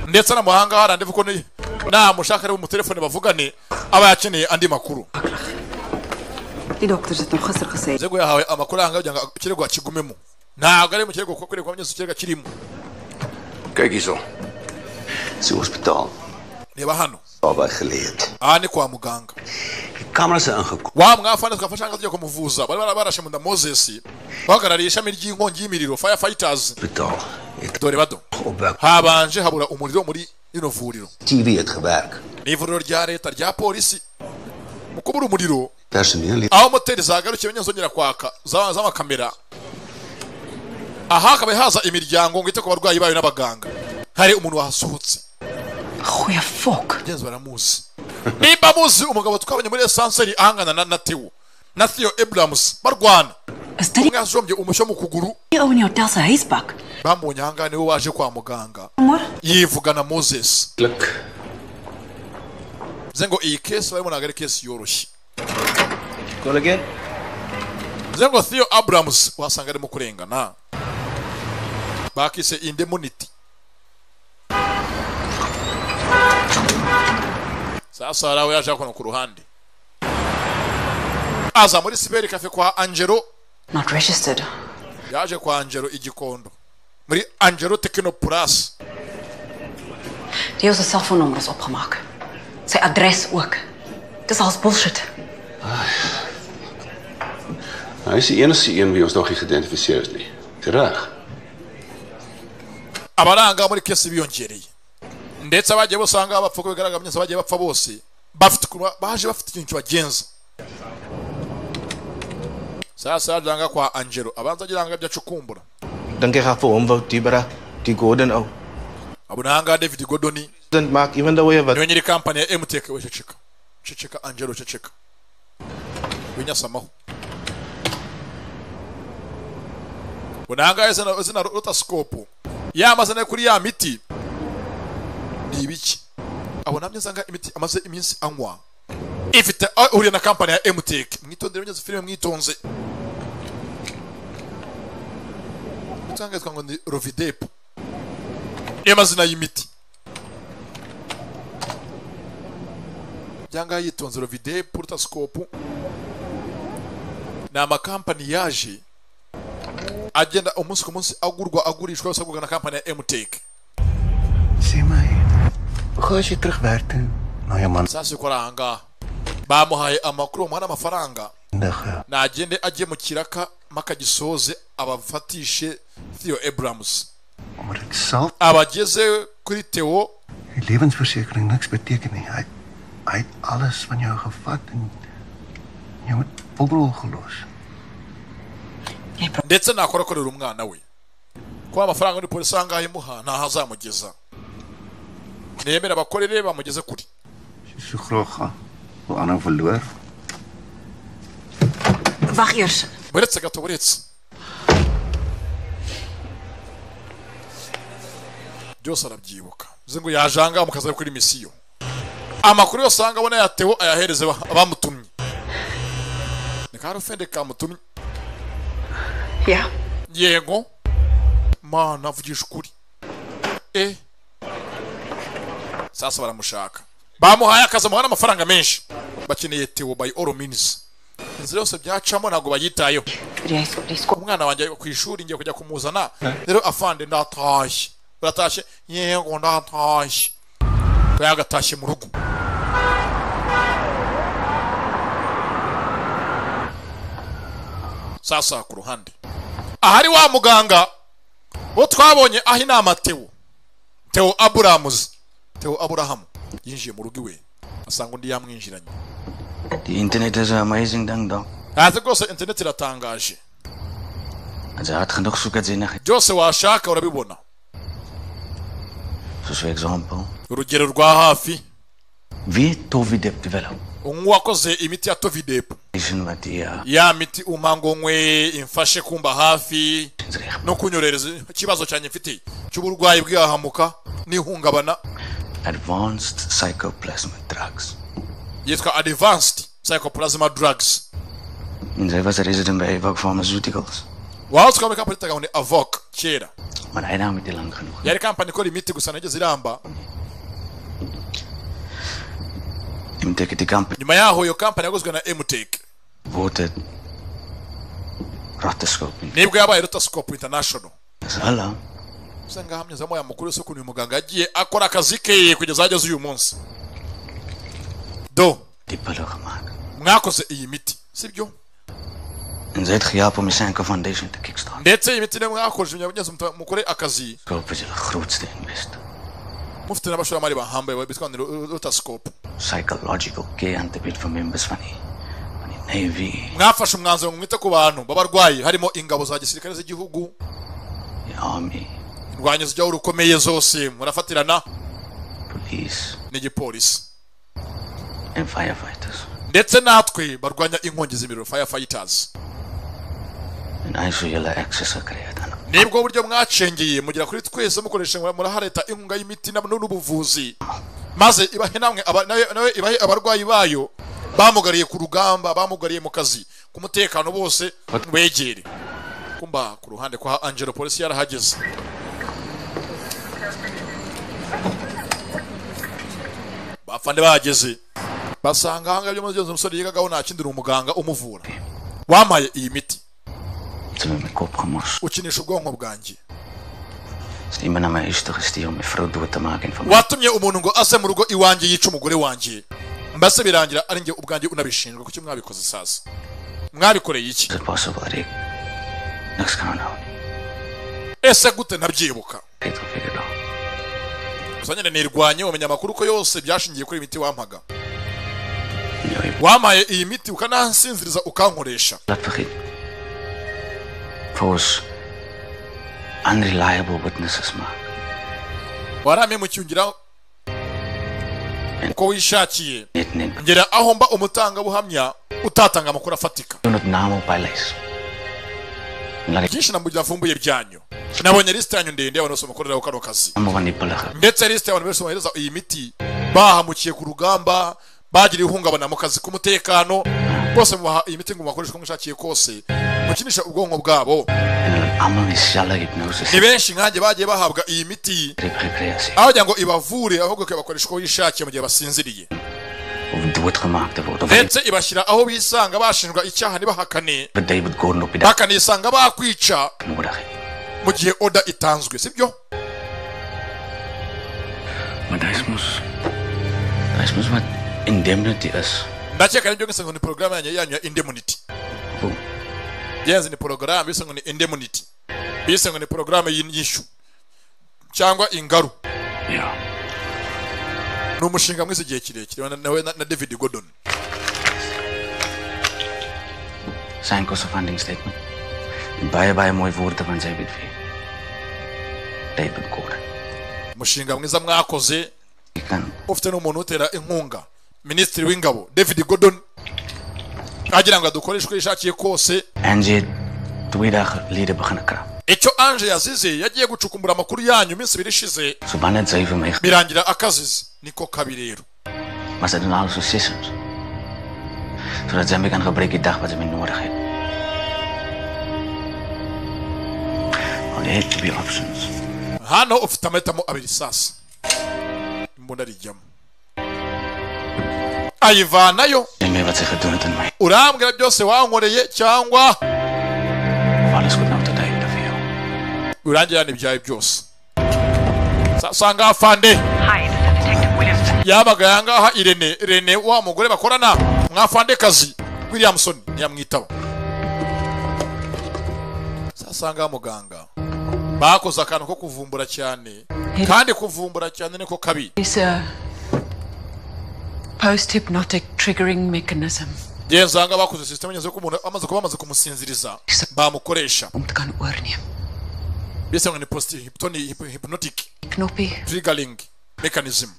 ndetse n'amahanga harandivu ko ni- namushaka ari mutelefone bavugane aba yakeneye andi makuru Die dokter het nog gister gesê. nzego yahawe amakuru ahanga kugira ngo ikirego akigumemo ntabwo ari mu kirego kuko kwirego byose ikirego kirimo Kyk hierso. Sy hospitaal. reba hano Daarby geleë. aha ni kwa muganga Kameras is ingekom. wa mwafana twafasha nka tugiye kumuvuza bari bararashe munda moses bahagarariye ishami ry'inkongi y'imiriro firefighters Hospitaal. dore bado habanje habura umuriro muri rino vuriro TV het gewerk. ni ivuriro rya leta rya polisi mu kubura umuriro Personeel het aho moteri zagarukiye nyine zongera kwaka za- z'amakamera aha hakaba haza imiryango ngo ite ku barwayi bayo n'abaganga hari umuntu wahasohotse Goeie fok. Genzi baramuzi. Nimba muzi umugabo twabonye muri esanseri ahangana na Natiwo. Na Theo Abrams barwana. Umwe yajombye umushyo mu kuguru. Ou in jou tel se huisbak. Bamubonye ahangana niwe waje kwa muganga. Amor, Yivuga na Moses. geluk. Nze ngo iyi kesi barimo ntabwo ari kesi yoroshye. Call again. Nze ngo Theo Abrams wasanga arimo kurengana. Bakise indemunity. Sasa harawe yaje hano ku ruhande. Aza muri Siberi Cafe kwa Angelo not registered. yaje kwa angelo igikondo muri angelo tekino purasi Die ou se selfoonnommer is opgemaak. Sy adres ook. Dis als bullshit. Hy is die enigste een wie ons nog nie geïdentifiseer het nie. Reg. abaranga muri kesi biyongereye ndetse abagiye bose ahangaha bapfa uko bigaragara myinshi abagiye bapfa bose bafite kuba- baje bafite ikintu kibagenza sasa yaje ahangaha kwa angelo abanza agira ahangaha ibyo acukumbura Dink jy gaan vir hom wou Dibra, die Gordon ou. abona ahangaha david godoni Dink maak even though jy wat niwe nyiri kampani ya emuteke we ceceka ceceka angelo ceceka winyasamaho bunangaye zina zina rotasikopu yamazana yo kuri ya miti ni ibiki abona ameze anga imiti amaze iminsi anywa ifite aho ihuriye na kampani ya emuteke mwitondere mugeze filime mwitonze utangazwa ngo ni rovidepu niyo mazina y'imiti byanga yitonze rovide portasikopu ni amakampani yaje agenda umunsi ku munsi agurwa agurishwa yose agurwa na kampani ya emuteke Sê my, gaan jy terug werk toe na jou man sasa uko ari ahangaha bamuhaye amakuru bamuha n'amafaranga ndige? nagende ajye mu kiraka makagisoze abafatishe theo abrams Maar dit sal abageze kuri theo die lewensversekering niks beteken nie. Hy hy het alles van jou gevat en jou met bobbel gelos. ndetse nakora akorera umwana we kuba amafaranga muri polisi ahangaha imuha ntaho azamugeza ntiyemera abakorere bamugeze kure So graag gaan. Hoe aanhou verloor? Wag eers. buretse gato buretse byose arabyibuka bivuze ngo yajanga amukaza kuri misiyo amakuru yose ahanga abona yateho ayahereze ba- abamutumye ni ka rufende kamutumye Ja. yego mana avugisha ukuri e sasa baramushaka bamuhaye akazi amuha n'amafaranga menshi bakeneye tewo by all means inzira yose byacamo ntabwo bayitayeho umwana wanjye ku ishuri ngiye kujya kumuzana rero afande ndatashye uratashye yego ndatashye yagatashye mu rugo sasa ku ruhande ahari wa muganga bo twabonye aho inama tewo tewo aburamuzi tewo aburahamu yinjiye mu rugo iwe asanga undi yamwinjiranye The internet is an amazing ding dong. ntazi rwose interineti iratangaje Het is hard genoeg zoeken ze naar byose washaka urabibona Zoals voor example. urugero rwa hafi Wie tovi dep te wel. unywa wakoze imiti ya tovidepo Is een wat die ja. ya miti umpa ngo nywe imfashe kumba hafi no kunyohereza ikibazo cyanjye mfite cy'uburwayi bwahamuka n'ihungabana Advanced psychoplasma drugs. yitwa advanced psychoplasma drugs En zij was a resident bij Evoc Pharmaceuticals. waho twaba kampani yitaga ngo ni avoka kera Maar hij nam het lang genoeg. yari kampani ikora imiti gusa nageze iramba Hem teken die kamp nyuma yaho iyo kampani yaguzwe na emuteke wordt het. Rattenschoop. nibwo yabaye rutasikopu intanashono Hallo. gusa ngaha mwazamu aya makuru yose ukuntu uyu muganga yagiye akora akazi ke kugeza aho ageze uyu munsi do mwakoze iyi miti sibyo En zij het gejaap om je Sanko Foundation te kickstarten. ndetse iyi miti niyo mwakoresheje kugira ngo mugeze mukore akazi Koop is de grootste invest. mufite n'abashoramari bahambaye bitwa ngo ni rutasikopu Psychological care aan te bieden voor members van die. van die Navy. mwafashe umwanzuro ngo mwite ku bantu b'abarwayi harimo ingabo za gisirikare z'igihugu indwanyo zijyaho rukomeye zose murafatirana n'igipolisi En firefighters. ndetse natwe barwanya inkongi z'imiriro firefighters En hij zou jullie access gekregen. nibwo buryo mwacengeye mugera kuri twese mukoresha ngo murahareta inkunga y'imiti na- n'ubuvuzi maze ibahe namwe aba- nawe nawe ibahe abarwayi bayo bamugariye ku rugamba bamugariye mu kazi ku mutekano bose wegere kumba ku ruhande kwa angelo polisi yarahageze bafande bahageze basanga ahangaha byo mugenzi umusore yigagaho nta kindi ni umuganga umuvura wamaye iyi miti Ze hebben mijn kop gemorst. ukinisha ubwonko bwanjye Ze hebben naar mij eerst gestuurd om mijn vrouw door te maken van watumye umuntu ngo aze mu rugo iwanjye yica umugore wanjye mbese birangira ari njye ubwanjye unabishinjwa kuki mwabikoze sasa mwabikoreye iki het possible, Rick. Niks kan nou. ese gute ntabyibuka Peter figured out. gusa nyine nirwanye umenya amakuru ko yose byashingiye kuri iyi miti wampaga wamaye iyi miti ukanansinziriza ukankoresha Laat vergeten. Volgens unreliable witnesses maar. warampemucyungira uko wishakiye Niet neem. ngera aho mba umutangabuhamya utatanga amakuru afatika Toen het naam op lijst. byinshi namugira avumbuye byanyu nabonye lisite yanyu ndende y'abantu bose mukoreraho kano kazi Allemaal van die pillen. ndetse lisite y'abantu benshi bohereza iyi miti bahamukiye ku rugamba bagira ihungabana mu kazi k'umutekano bose mubaha iyi miti ngo mubakoreshe uko mwishakiye kose mukinisha ubwonko bwabo Allemaal in cellen hypnose. ni benshi nkanjye bagiye bahabwa iyi miti Trip gecreëerd. aho kugira ngo ibavure ahubwo ikabakoresha uko yishakiye mu gihe basinziriye Of doodgemaakt te worden. Of ndetse ibashyira aho bisanga bashinjwa icyaha ntibahakane even David Gordon op je dak bakanisanga bakwica nodig. mu gihe oda itanzwe sibyo Maar dat is moes. Dat is moes wat indemnity is. ndakeka nibyo ngo ni porogaramu yanyu yanyu ya indemnity byenze ni porogaramu bise ngo ni indemnity bise ngo ni porogaramu y'inyishu cyangwa ingaru ni umushinga mwiza igihe kirekire na- nawe na na david gordon Zijn kostenfunding statement. En baie baie mooi woorde van David V. David Gordon. umushinga mwiza mwakoze ufite n'umuntu utera inkunga minisitiri w'ingabo david gordon agira ngo adukoreshe uko yishakiye kose Angie Twida liede begin krap. icyo anje yazize yagiye gucukumbura amakuru yanyu iminsi ibiri ishize So wanneer jy vir my birangira akazize niko kabi rero maar sy doen alles so sessies. Sodat sy my kan gebruik die dag wat sy my nodig het. Only had to be options. hano ufite ametamo abiri sasa imbunda arijyamo ayivanayo Neem mee wat sy gedoen het aan my. urambwira byose wankoreye cyangwa urangirana ibyawe byose sasanga afande yabaga yangaha irene rene wa mugore bakorana mwafandekazi williamson ntiyamwitaba sasanga muganga bakoze akantu ko kuvumbura cyane kandi kuvumbura cyane niko kabi It's a post hypnotic triggering mechanism. genzanga bakoze sisitemu ngenzi ko umuntu amaze kuba bamaze kumusinziriza bamukoresha bise ngo ni post hypnotic Knoppy triggering mechanism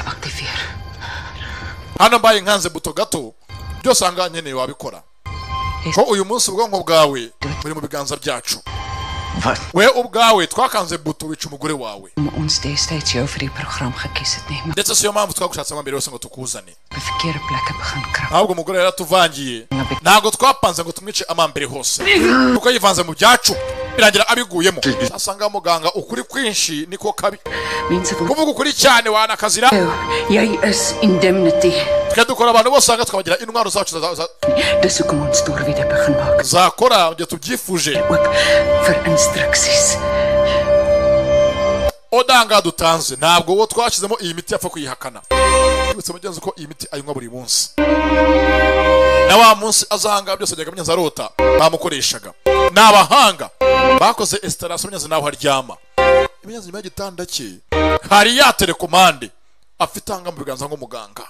hano mbaye nkanze buto gato byose ahangaha nkeneye wabikora ko uyu munsi ubwonko bwawe buri mu biganza byacu we ubwawe twakanze buto wica umugore wawe om ons destyds jou vir die program gekies het nie, maar ndetse siyo mpamvu twagushatse amambere yose ngo tukuzane op die verkeerde plekke begin krap. ntabwo umugore yaratuvangiye ntabwo twapanze ngo tumwice amambere hose kuko yivanze mu byacu birangira abiguyemo asanga muganga ukuri kwinshi niko kabi kuvuga ukuri cyane wanakazira Jy is indemnity. twe dukora abantu bose ahangaha tukabagira intwaro zacu za- za- Dis hoekom ons doorwiede begin maak zakora igihe tubyifuje vir instruksies. odanga dutanze ntabwo uwo twashyizemo iyi miti yapfa kuyihakana yibutse mugenzi ko iyi miti ayinywa buri munsi na wa munsi azahanga byose byajyaga mugenzi arota bamukoreshaga ni abahanga bakoze esitarasiyo mugenzi nawe aryama mugenzi nyuma y'igitanda cye hari ya telekomande afite ahanga mu biganza nk'umuganga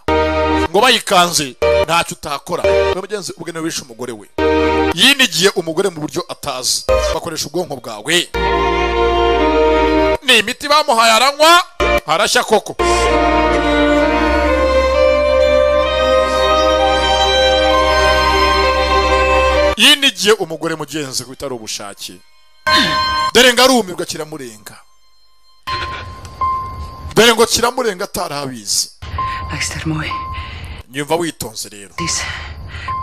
ngo bayikanze ntacyo utakora we mugenzi ubwe niwe wishe umugore we yinigiye umugore mu buryo atazi bakoresha ubwonko bwawe ni imiti bamuhaye aranywa arashya koko yinigiye umugore mugenzi ko bitari ubushake dore ngo arumirwa kiramurenga dore ngo kiramurenga atarabizi Luister mooi. nyumva witonze rero Dis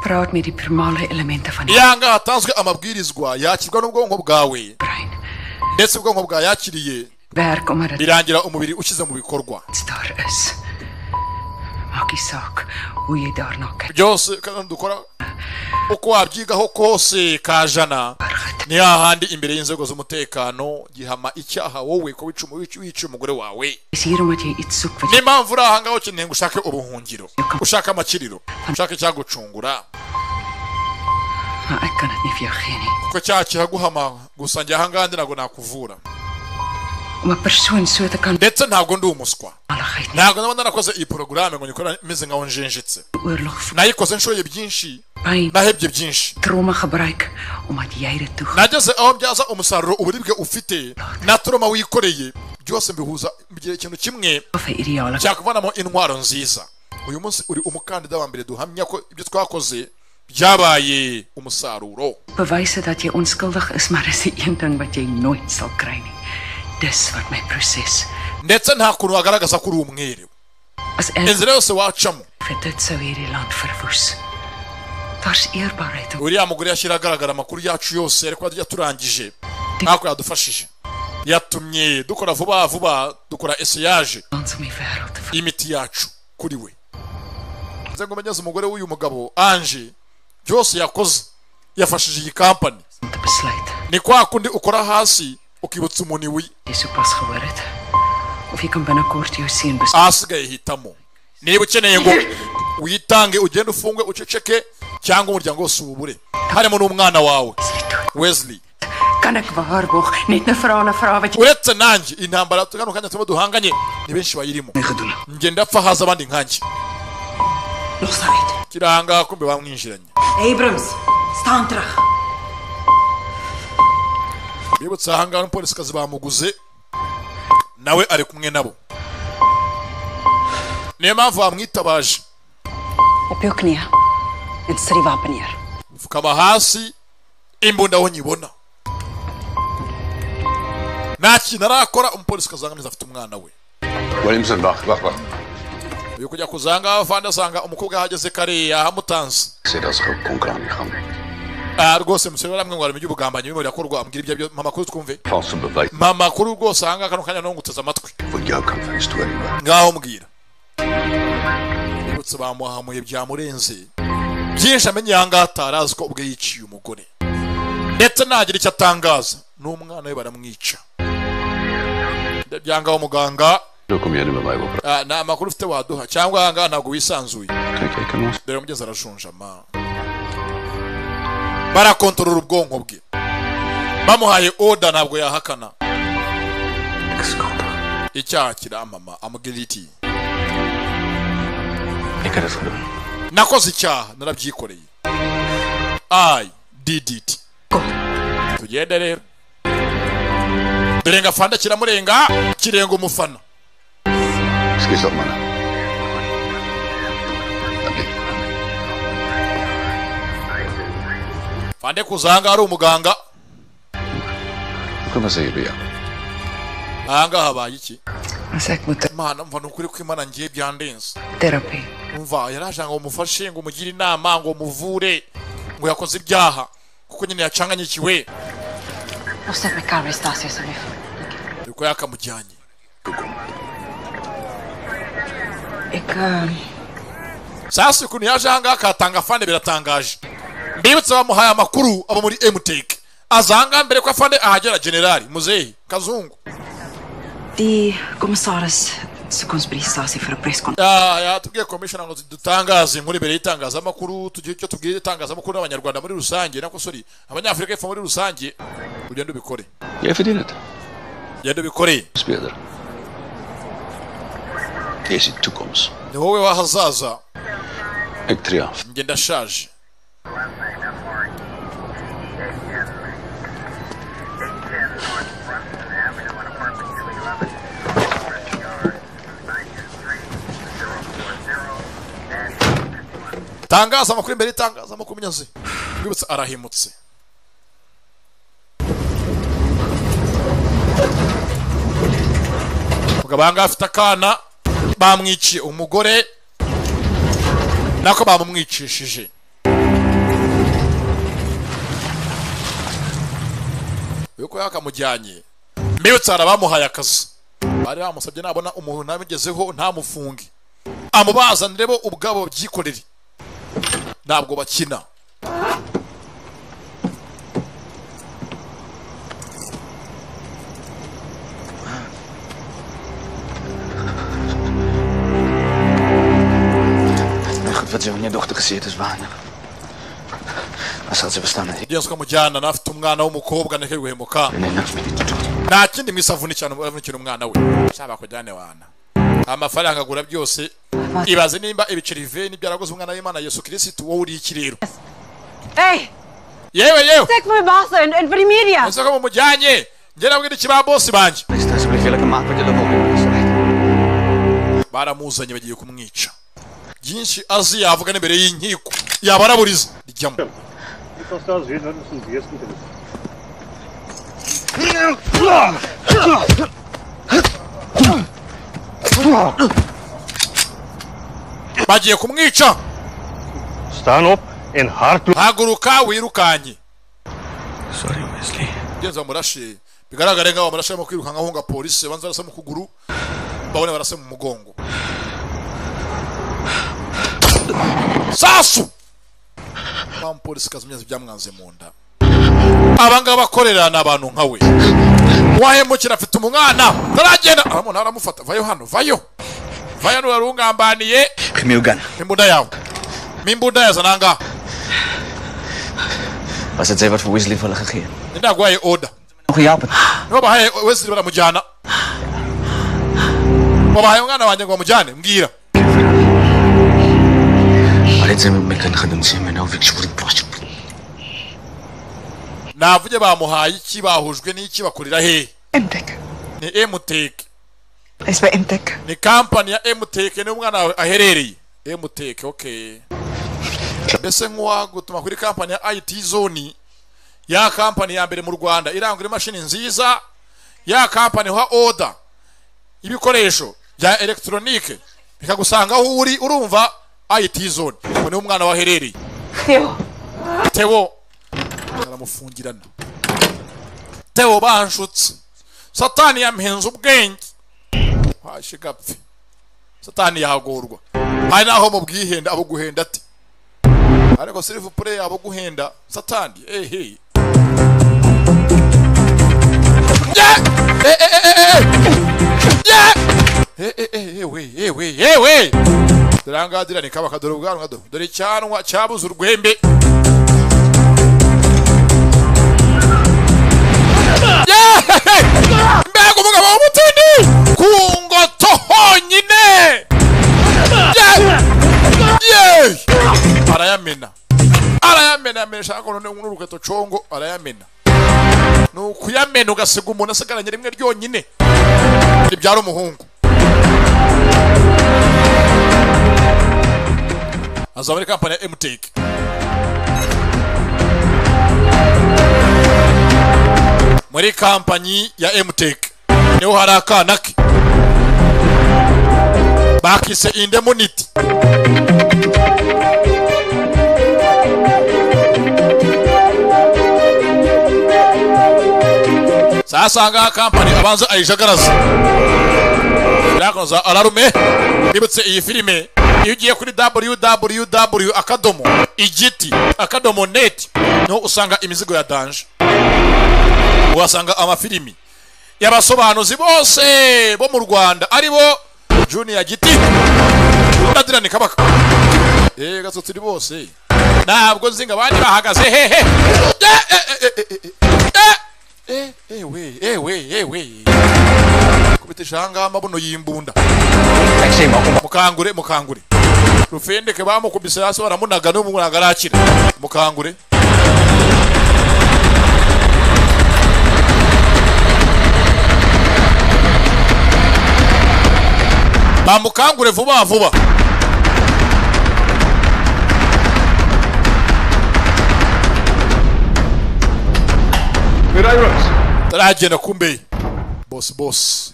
praat met die primale elemente van die yanga hatanzwe amabwirizwa yakirwa n'ubwonko bwawe ndetse ubwonko bwayakiriye werk omdat dit birangira umubiri ushyize mu bikorwa daar is. Maak nie saak hoe jy daarna kyk. byose kandi dukora uko wabyigaho kose kajana ni hahandi imbere y'inzego z'umutekano gihama icyaha wowe ko wica umu- wica- wiciye umugore wawe Dis hier omdat jy iets soek wat ni impamvu uri ahangaha ukeneye ngo ushake ubuhungiro ushake amakiriro ushake icyagucungura maar ek kan dit nie vir jou gee nie. kuko cyaha kihaguhama gusa njye ahangaha ndi ntabwo nakuvura Om 'n persoon so te kan ndetse ntabwo ndi umuswa ntabwo naba narakoze iyi porogaramu ngo nyikora meze nkaho njenjetse oorlog nayikoze nshoye byinshi pyn nahebye byinshi trauma gebruik omdat jy dit toe nageze aho mbyaza umusaruro uburibwe ufite na turoma wikoreye byose mbihuza bigira ikintu kimwe cyakuvanamo intwaro nziza uyu munsi uri umukandida wa mbere duhamya ko ibyo twakoze byabaye umusaruro bewys het dat jy onskuldig is, maar dis die een ding wat jy nooit sal kry nie. Dis wat my proses ndetse nta kuntu wagaragaza ko uri umwere inzira yose wacamo vir dit sou hierdie land verwoes. Daar's eerbaarheid. uriya mugore yashyira agaragara amakuru yacu yose ariko yajya turangije ntako yadufashije yatumye dukora vuba vuba dukora esiyaje y'imiti yacu kuri we nze ngo umenyeze umugore w'uyu mugabo anje byose yakoze yafashije iyi kampani ni kwa kundi ukora hasi ukibutsa umuntu iwi Dis hoe pas gehoor het. Of jy kan binnekort jou seun bes. ahasigaye hitamo niba ukeneye ngo witange ugende ufungwe uceceke cyangwa umuryango wose uwubure harimo n'umwana wawe wesley Kan ek waarborg net 'n vra 'n vra wat jy uretse nanjye intambara kano kanya turimo duhanganye ni benshi bayirimo ngenda apfa haza abandi nkanjye kiranga kumbe bamwinjiranye Abrams, staan terug. bibutse ahangaha n'umupolisikazi bamuguze nawe ari kumwe nabo niyo mpamvu bamwitabaje Op jou knieë en sit die wapen neer. mfukama hasi imbunda aho nyibona nta kintu arakora umupolisikazi ahangaha afite umwana we Williamson wag, wag, wag. uyu kujya kuzanga avandi asanga umukobwa yahageze kariya ahamutanze Ek sê daar's gou konkraan gaan. Ah, rwose musore baramwe ngo aramenye ubugambanyi bimwe birakorwa ambwira ibyo byo mama kuri twumve Valse bewys mama kuri rwose ahangaha kano kanya nawe nguteze amatwi vir jou kant van die storie. hoor. ngaho mbwira bibutse bamuhamuye byamurenze byinshi amenye ahangaha atari azi ko ubwe yiciye umugore ndetse ntagira icyo atangaza n'umwana we baramwica byangaho muganga Nou kom jy nie met my wil praat. ah, nta makuru ufite waduha cyangwa ahangaha ntabwo wisanzuye Kyk, ek kan ons dore mugezi arashonjama barakontorora ubwonko bwe bamuhaye oda ntabwo yahakana icyaha kiramama amubwira iti ek het dit gedoen. nakoze icyaha narabyikoreye i did it tugende rero dore ngo afanda kiramurenga kirenga umufana Ekskuus tog man. fande kuzanga ari umuganga Hoe kom ons hier by jou? ahangaha habaye iki As ek moet imana mva ni ukuri ko imana ngiye byandenze therapy. umva yaraje ngo umufashe ngo umugire inama ngo umuvure ngo yakoze ibyaha kuko nyine yacanganyikiwe Opset my car restasie asseblief. niko yakamujyanye Ek uh, sasa ukuntu yaje ahangaha akatanga afande biratangaje mbibutse bamuhaye amakuru abo muri emuteke aza ahangaha mbere ko afande ahagera generali muzehe kazungu die kommissaris soek ons by die stasie vir 'n preskon. Ya- yatubwiye komishona ngo dutangaze inkuru imbere y'itangazamakuru tugire icyo tubwira itangazamakuru n'abanyarwanda muri rusange nako sori abanyafurika y'epfo muri rusange ugende ubikore Jy verdien dit. genda ubikore Dis beter. Jy is die toekoms. ni wowe w'ahazaza Ek tree af. njye ndashaje tangaza amakuru imbere y'itangaza amakuru munyazi rwibutse arahimutse mugabo ahangaha afite akana bamwiciye umugore nako bamumwicishije yuko yakamujyanye mbibutse hari abamuhaye akazi bari bamusabye nabona umuntu ntabigezeho ntamufunge amubazanire bo ubwabo babyikorere ntabwo bakina Nou goed, wat ze van je dochter gezien heeft, is weinig. Als had ze bestaan, nee. ugenzi ukamujyana n'afite umwana w'umukobwa neke guhemuka nta kindi mu isi avunikira avunikira umwana we cyaba kujyane wana amafaranga agura byose ibaze nimba ibiceri ve n'ibyaraguze umwana w'imana yesu kirisitu wowe uri iki rero Hey, yewe yewe steek my baas in en vir die media. ese ko mumujyanye njye nabwira iki ba bosi banjye Alsjeblieft, jullie maken wat jullie willen. baramuzanye bagiye kumwica byinshi azi yavuga n'imbere y'inkiko yaba araburiza rijyamo bagiye kumwica Staan op en hardloop. haguruka wirukanye sorry wesley ngenzi bamurashe bigaragare nkaho bamurashe barimo kwirukanka ahunga polisi banza barasa mu kuguru babone barasa mu mugongo sasu umupolisi kazi umyenzi byamwanze mu nda abangaba bakorera ni abantu nka we wahemukira afite umwana ntaragenda aramubona aramufata vayo hano vayo vayo hano urarungambaniye Gemielgan, imbunda yawe mimbunda yaza nangaha was het zij wat voor Weasley willen gegeven? ndaguhaye oda Nog gejapen. babahaye wese baramujyana babahaye umwana wanjye ngo bamujyane mbwira Alleen zijn we met elkaar gaan doen, zijn we nou weer zo'n pasje. navuge bamuhaye iki bahujwe n'iki bakorera hehe ni emuteke ni kampani ya emuteke niho umwana wawe aherereye emuteke okay mbese nk'uwagutuma kuri kampani ya ayiti zoni ya kampani ya mbere mu rwanda irangura imashini nziza ya kampani ha oda ibikoresho bya elegitoronike bikagusanga aho uri urumva ayiti zoni ubu niho umwana wawe aherereye tebo baramufungirana tebo banshutse satani yamuhenze ubwenge washiga apfe satani yagorwa hari naho mu bwihenda abo guhenda ati ariko sirivu pure abo guhenda satani ehe yewe dore ahangaha dira ni kabaka dore ubwanwa dore dore icyanwa cyabuze urwembe mbega umugabo w'umutini ku ngoto honyine Ye- ye! arayamena arayamena yamenesha ariko none n'uruketo congo arayamena ni ukuyamena ugasiga umuntu asigaranye rimwe ryonyine ribyara umuhungu azaba ari kampani ya emuteke muri kampanyi ya emuteke niho hari akana ke bakise indemuniti sasanga kampani abanza ayijagaraza birakoza ararume bibutse iyi filime iyo ugiye kuri www akadomo igiti akadomo neti niho usanga imizigo ya danje uhasanga amafilimi y'abasobanuzi bose bo mu rwanda ari bo juniya giti ndadirane kabaka eee gasutse uri bose ntabwo nzi ngo abandi bahagaze hehe ewe ewe ewe kubita ishanga amabuno y'imbunda mukangure mukangure rufendeke bamukubise hasi baramunaga n'ubu ntabwo arakira mukangure bamukangure vuba vuba taragenda kumbeye bosi bosi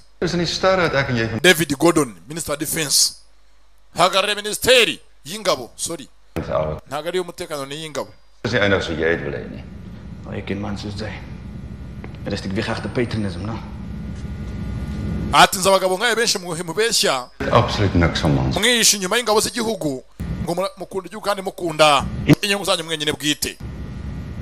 david gordon minisita wa defense hagarariye minisiteri y'ingabo sorry ntabwo ari iy'umutekano ni iy'ingabo Oh, je kind man soos jy. Dit is ek weer agter patronisme, no? ati nzi abagabo nk'aya benshi mu- mubeshya Absoluut niks van ons. mwihisha inyuma y'ingabo z'igihugu ngo mura- mukunda igihugu kandi mukunda inyungu zanyu mwenyine bwite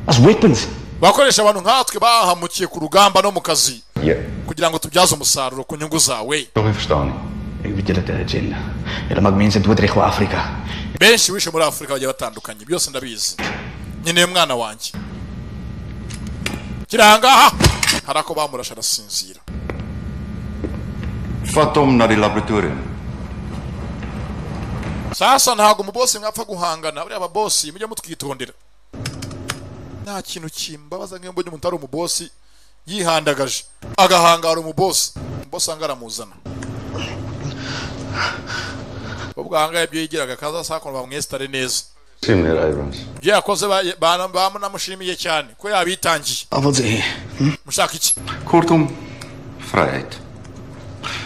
As weapons. bakoresha abantu nkatwe bahamukiye ku rugamba no mu kazi Ja, kugira ngo tubyaze umusaruro ku nyungu zawe tog nie verstaan nie. Ek weet julle het 'n agenda. Julle maak mense doodreg oor Afrika. benshi wishe muri afurika bagiye batandukanye byose ndabizi nkeneye umwana wanjye kirangaha hari ako bamurasha arasinzira Vat hom na die laboratorium. sasa ntabwo umubosi mwapfa guhangana buriya ababosi mujye mutwitondera nta kintu kimbabaza nk'iyo mbonye umuntu ari umubosi yihandagaje agahangara umubosi umubosi wanga aramuzana ubwo ahangaha ibyo yigiraga kaza sakuntu bamwesitare neza Sien meneer Abrams. ibyo yakoze ba- ba- bamunamushimiye cyane ko yabitangiye Avond sê. mushaka iki Kortom, vryheid.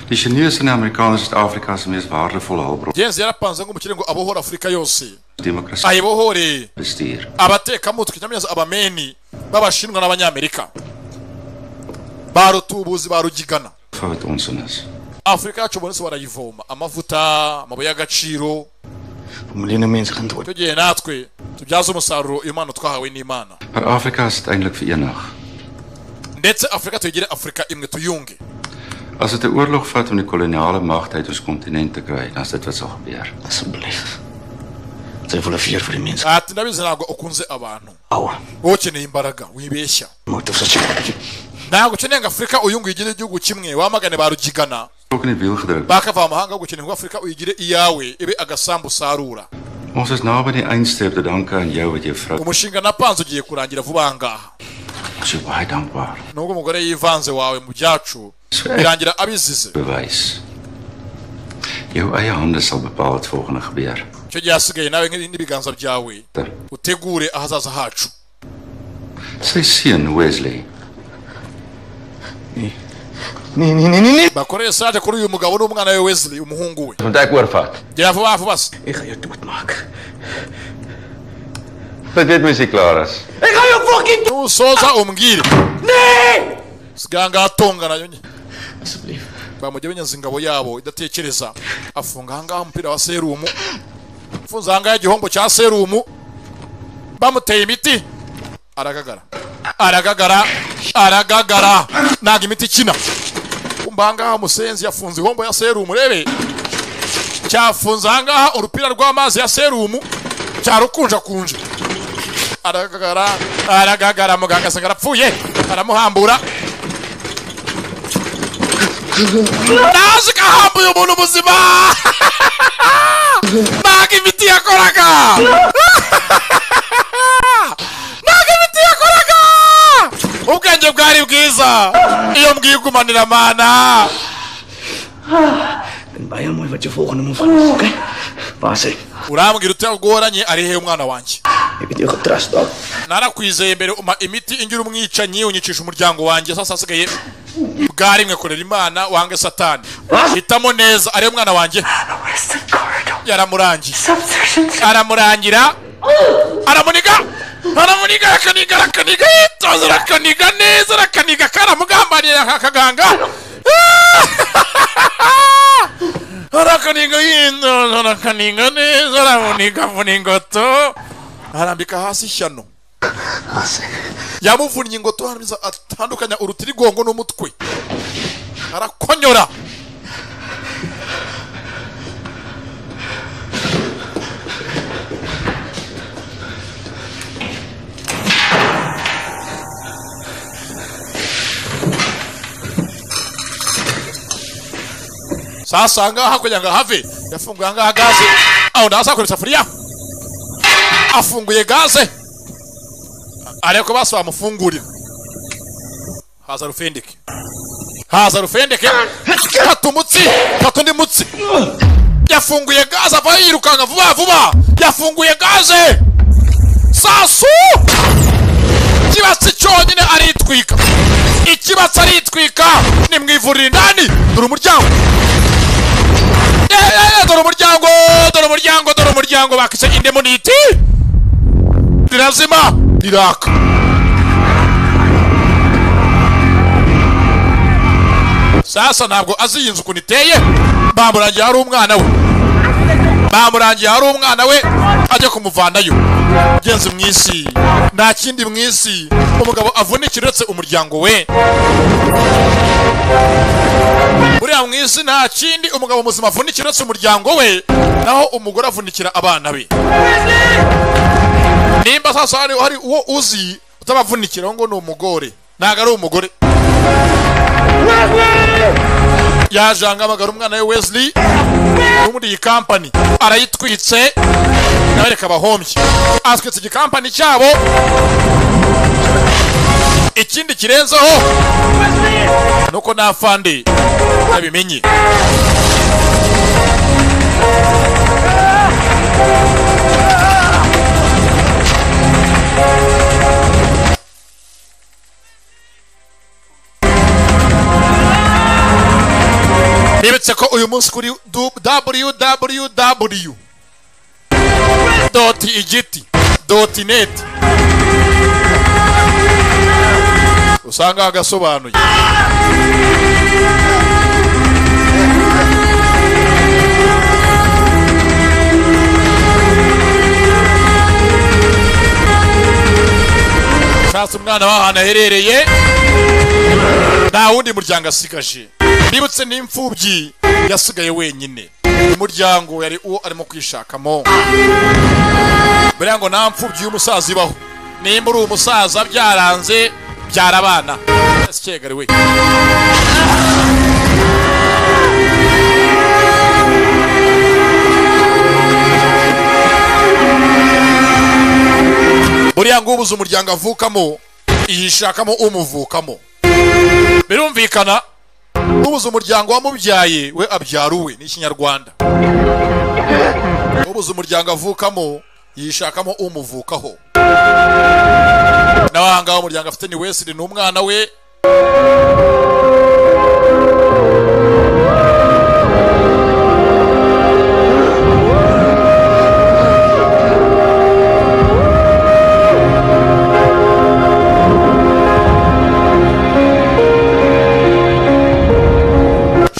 Die Chinese en die Amerikaners is Afrika se mees waardevolle hulpbron. genzi yarapanze nk'umukire ngo abohore afurika yose Demokrasie, ayibohore bestuur, abatekamutwe cyangwa se abameni b'abashinwa n'abanyamerika ba rutubuzi ba rugigana vir wat ons in is. afurika yacu ubu barayivoma amavuta amabuye y'agaciro Miljoene mense gaan dood. tugiye natwe tubyaze umusaruro impano twahawe n'imana Maar Afrika is uiteindelik verenig. ndetse afurika tuyigire afurika imwe tuyunge As dit 'n oorlog vat om die koloniale magte uit ons kontinent te kry, dan is dit wat sal gebeur. Asseblief. Sy voel vir vir die mense. ati ndabizi ntabwo ukunze abantu wowe ukeneye imbaraga wibeshya Moet ons sê. ntabwo ukeneye ngo afurika uyunge igire igihugu kimwe wamagane ba rugigana Ook in die wiel gedruk. bakava amahanga gukeneye ngo afurika uyigire iyawe ibe agasambu usarura Ons is naby die eindstreep te danke aan jou wat jou vrou umushinga napanze ugiye kurangira vuba aha ngaha Ek is jou baie dankbaar. nubwo umugore yivanze wawe mu byacu birangira abizize Bewys. Jou eie hande sal bepaal wat volgende gebeur. icyo gihe hasigaye nawe ngi- n'ibiganza byawe utegure ahazaza hacu Sy seun Wesley ni ni ni ni bakoreye saraje kuri uyu mugabo n'umwana we Wesley umuhungu we Want ek oorvat. gira vuba vuba se Wat weet mens hier klaar is. Ega yo fucking nusoza umbwire nee siganga atongana yonye asubire bamujye benyaza ingabo yabo idatekereza afunga ahangaha umupira wa serumu afunze ahangaha igihombo cya serumu bamuteye imiti aragagara aragagara aragagara ntago imiti ikina kumva ahangaha umusenzi yafunze ihombo ya serumu rebe cyafunze ahangaha urupira rw'amazi ya serumu cyarukunjakunja aragagara aragagara muganga asanga arapfuye aramuhambura naje kahambuye umuntu ubuzima ntago imiti yakoraga ntago imiti yakoraga ubwenge bwari bwiza iyo mbwigumanira mana Baie mooi wat jou volgende move gaan is, okay? Waar is hy? urambwira utagoranye ari hehe umwana wanjye Ek het jou getrust dalk. narakwizeye mbere umpa imiti ingira umwicanyi unyicisha umuryango wanjye sasa hasigaye bwa rimwe korera imana wange satani hitamo neza ariyo mwana wanjye yaramurangiye aramurangira aramuniga aramuniga arakaniga arakaniga yitoza arakaniga neza arakaniga karamugambanira akaganga arakaniga yitoza arakaniga neza aramuniga avuna ingoto arambika hasi ishyano yamuvunnye ingoto haramiriza atandukanya urutirigongo n'umutwe arakonyora sasa ahangaha hakurya ngo ahave yafunguye ahangaha gaze aho ndaza hakorera isafuriya afunguye gaze ariko ko basi bamufungurira haza rufendeke haza rufendeke kata umutsi kata undi mutsi yafunguye gaze ava yirukanka vuba vuba yafunguye gaze sasu ikibatsi cyonyine aritwika ikibatsi aritwika ni mu ivuriro indani dore umuryango Eh, eh, eh, dore umuryango dore umuryango dore umuryango bakise indemoniti rirazima riraka sasa ntabwo azi iyi nzu ukuntu iteye bamurangiye hari umwana we bamurangiye hari umwana we ajya kumuvanayo ugenzi mu isi nta kindi mu isi umugabo avunikira uretse umuryango we buriya mu isi nta kindi umugabo muzima avunikira uretse umuryango we naho umugore avunikira abana be nimba sasa hari hari uwo uzi utabavunikira ngo ni umugore ntabwo ari umugore yaje ahamagara umwana we Wesley wo muri iyi kampani arayitwitse nawe reka bahombye aswitse igikampani cyabo ikindi kirenzeho nuko nta fandi yabimenye nibutse ko uyu munsi kuri www doti igiti doti neti usanga agasobanuye shatse umwana w'ahantu aherereye nta wundi muryango asigaje nibutse n'imfubyi yasigaye wenyine umuryango yari uwo arimo kwishakamo buriya ngo nta mfubyi y'umusaza ibaho nimba uri umusaza byaranze byara abana sikegari we buriya ngubu uzi umuryango avukamo yishakamo umuvukamo birumvikana ubuze umuryango wamubyaye we abyara uwe ni ikinyarwanda ubuze umuryango avukamo yishakamo umuvukaho n'ahangaha umuryango afite ni wesiri ni umwana we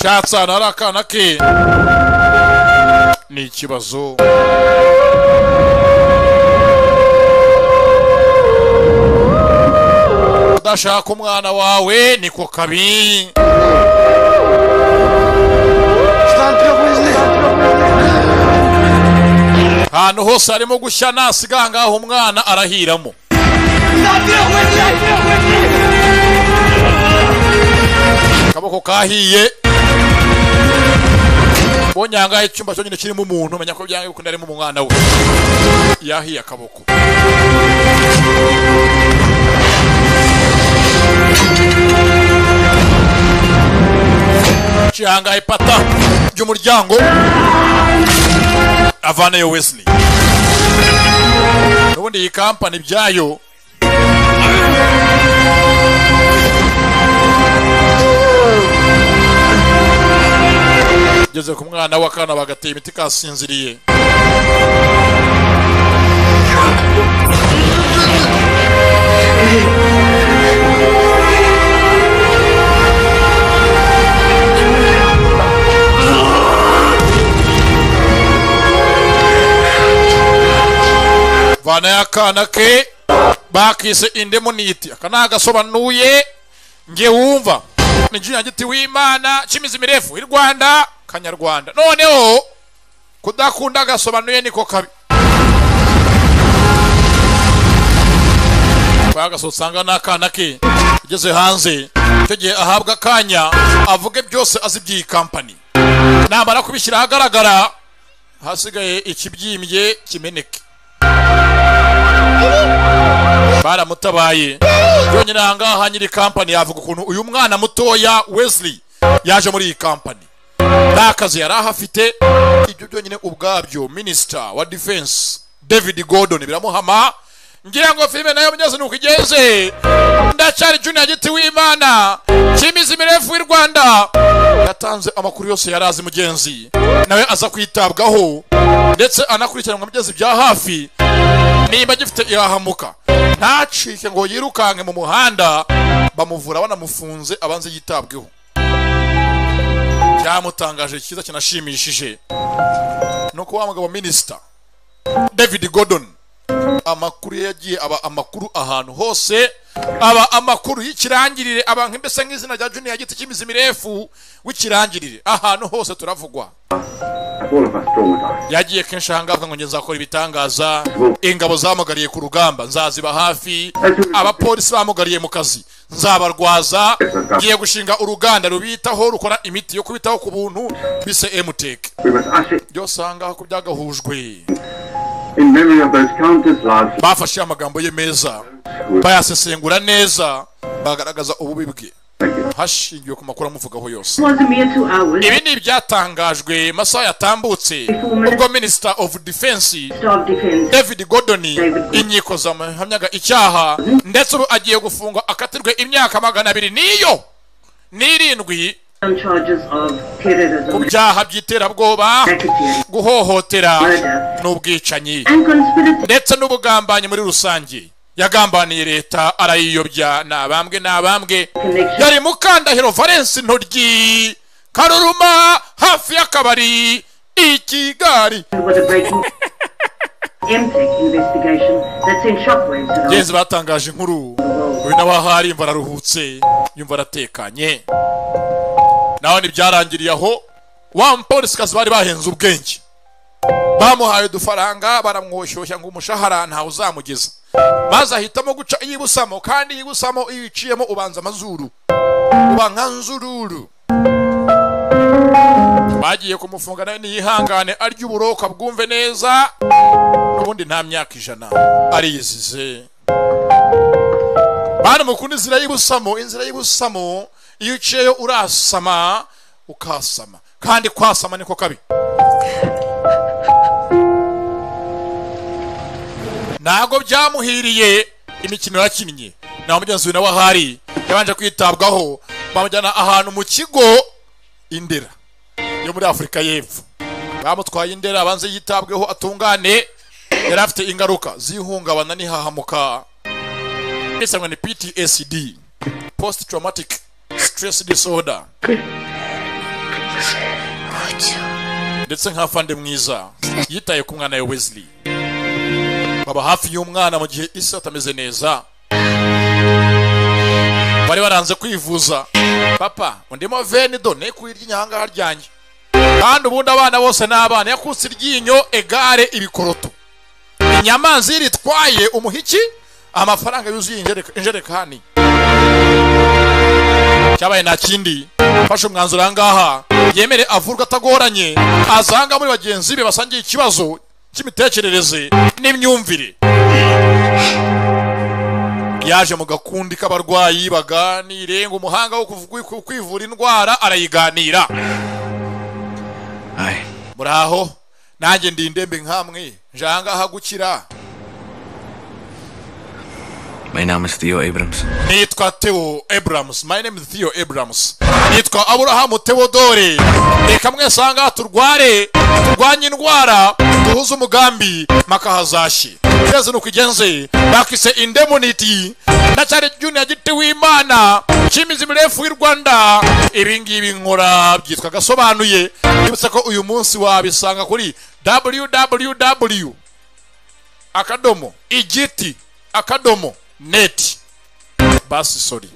shatse ahantu hari akana ke ni ikibazo udashaka umwana wawe niko kabi ahantu hose harimo gushya nasiga aha ngaha umwana arahiramo akaboko kahiye mbonye aha ngaha icyumba cyonyine kirimo umuntu menya ko byanga bikunda harimo umwana we yahiye akaboko cihanga ipata ry'umuryango avanayo wesley n'ubundi iyi kampani byayo igeze ku mwana w'akana bagateye imiti kasinziriye vana y'akana ke bakise indemuniti aka ni agasobanuye nge wumva ni jina giti w'imana cy'imizi mirefu i rwanda kanyarwanda noneho kudakunda agasobanuye niko kabi bagase usanga n'akana ke ageze hanze icyo gihe ahabwa akanya avuge byose azi by'iyi kampani namara kubishyira ahagaragara hasigaye ikibyimbye kimeneke baramutabaye byonyine aha ngaha ha nyiri kampani yavuga ukuntu uyu mwana mutoya wesley yaje muri iyi kampani nta kazi yari ahafite ibyo byonyine ubwabyo minisita wa defense david gordon biramuhama ngira ngo filime nayo mugeze nuko igenze ndacyari junior giti w'imana cy'imizi mirefu y'u rwanda yatanze amakuru yose yari azi mugenzi nawe aza kwitabwaho ndetse anakurikiranwa mugeze bya hafi nimba gifite irahamuka ntacike ngo yirukanke mu muhanda bamuvura banamufunze abanze yitabweho cyamutangaje cyiza kinashimishije ni uko wa mugabo minisita david gordon amakuru ye yagiye aba amakuru ahantu hose aba amakuru y'ikirangirire aba mbese nk'izina rya juniya giti cy'imizi mirefu w'ikirangirire ahantu hose turavugwa yagiye kenshi aha ngaha ngo njye nzakora ibitangaza ingabo zamugariye ku rugamba nzaziba hafi abapolisi bamugariye mu kazi nzabarwaza ngiye gushinga uruganda rubitaho rukora imiti yo kubitaho ku buntu bise emuteke byose aha ngaha ko byagahujwe bafashe amagambo ye meza bayasesengura neza bagaragaza ububi bwe hashingiwe ku makuru amuvugaho yose ibi ni ibyatangajwe masaha yatambutse ubwo minisita ofu defense david gordon inkiko zamuhamyaga icyaha ndetse ubu agiye gufungwa akatirwe imyaka magana abiri n'iyo n'irindwi ku byaha by'iterabwoba guhohotera n'ubwicanyi ndetse n'ubugambanyi muri rusange yagambaniye leta arayiyobya ni abambwe ni abambwe yari mukandahiro valence intoryi karuruma hafi y'akabari i kigali genzi batangaje inkuru uyu nawe aho ari imva araruhutse yumva aratekanye naho ntibyarangiriye aho wa mupolisikazi bari bahenze ubwenge bamuhaye udufaranga baramwoshyushya ngo umushahara ntawe uzamugeza maze ahitamo guca iyibusamo kandi iyibusamo iyo uciyemo ubanza amazuru uba nka nzururu bagiye kumufunga nawe ntiyihangane arya uburoka bwumve neza n'ubundi nta myaka ijana ariyizize bana mukunda inzira y'ubusamo inzira y'ubusamo iyo uciyeyo urasama ukasama kandi kwasama niko kabi ntabwo byamuhiriye imikino yakinnye nta mugenzi we nawe ahari yabanje kwitabwaho bamujyana ahantu mu kigo indera yo muri afurika y'epfo bamutwaye indera abanze yitabweho atungane yari afite ingaruka z'ihungabana n'ihahamuka isangwa ni ptsd post traumatic stress disorder ndetse nk'afande mwiza yitaye ku mwana we wesley baba hafi y'umwana mu gihe isi atameze neza bari baranze kwivuza papa undimo veni do nekuye iry'inyahangaha ryanjye kandi ubundi abana bose ni abana yakutse iryinyo egare ibikoroto inyamanza iyo iritwaye umuhiki amafaranga yuzuye injereka- injerekani cyabaye nta kindi afashe umwanzuro aha ngaha yemere avurwa atagoranye azanga muri bagenzi be basangiye ikibazo cy'imitekerereze n'imyumvire yaje mu gakundi k'abarwayi baganire ngo umuhanga wo kuvu- ku- kwivura indwara arayiganira muraho nanjye ndi indembe nk'amwe njangaha gukira My naam is Theo Abrams. nitwa Theo Abrams my name is Theo Abrams nitwa Aburahamu Theodore reka mwese aha ngaha turware turwanye indwara duhuze umugambi maka hazashye twese nuko igenze bakise indemuniti ndacyari junior giti w'imana cy'imizi mirefu y'u rwanda ibi ngibi nkora byitwa gasobanuye nibutse ko uyu munsi wabisanga kuri www akadomo igiti akadomo neti basi sori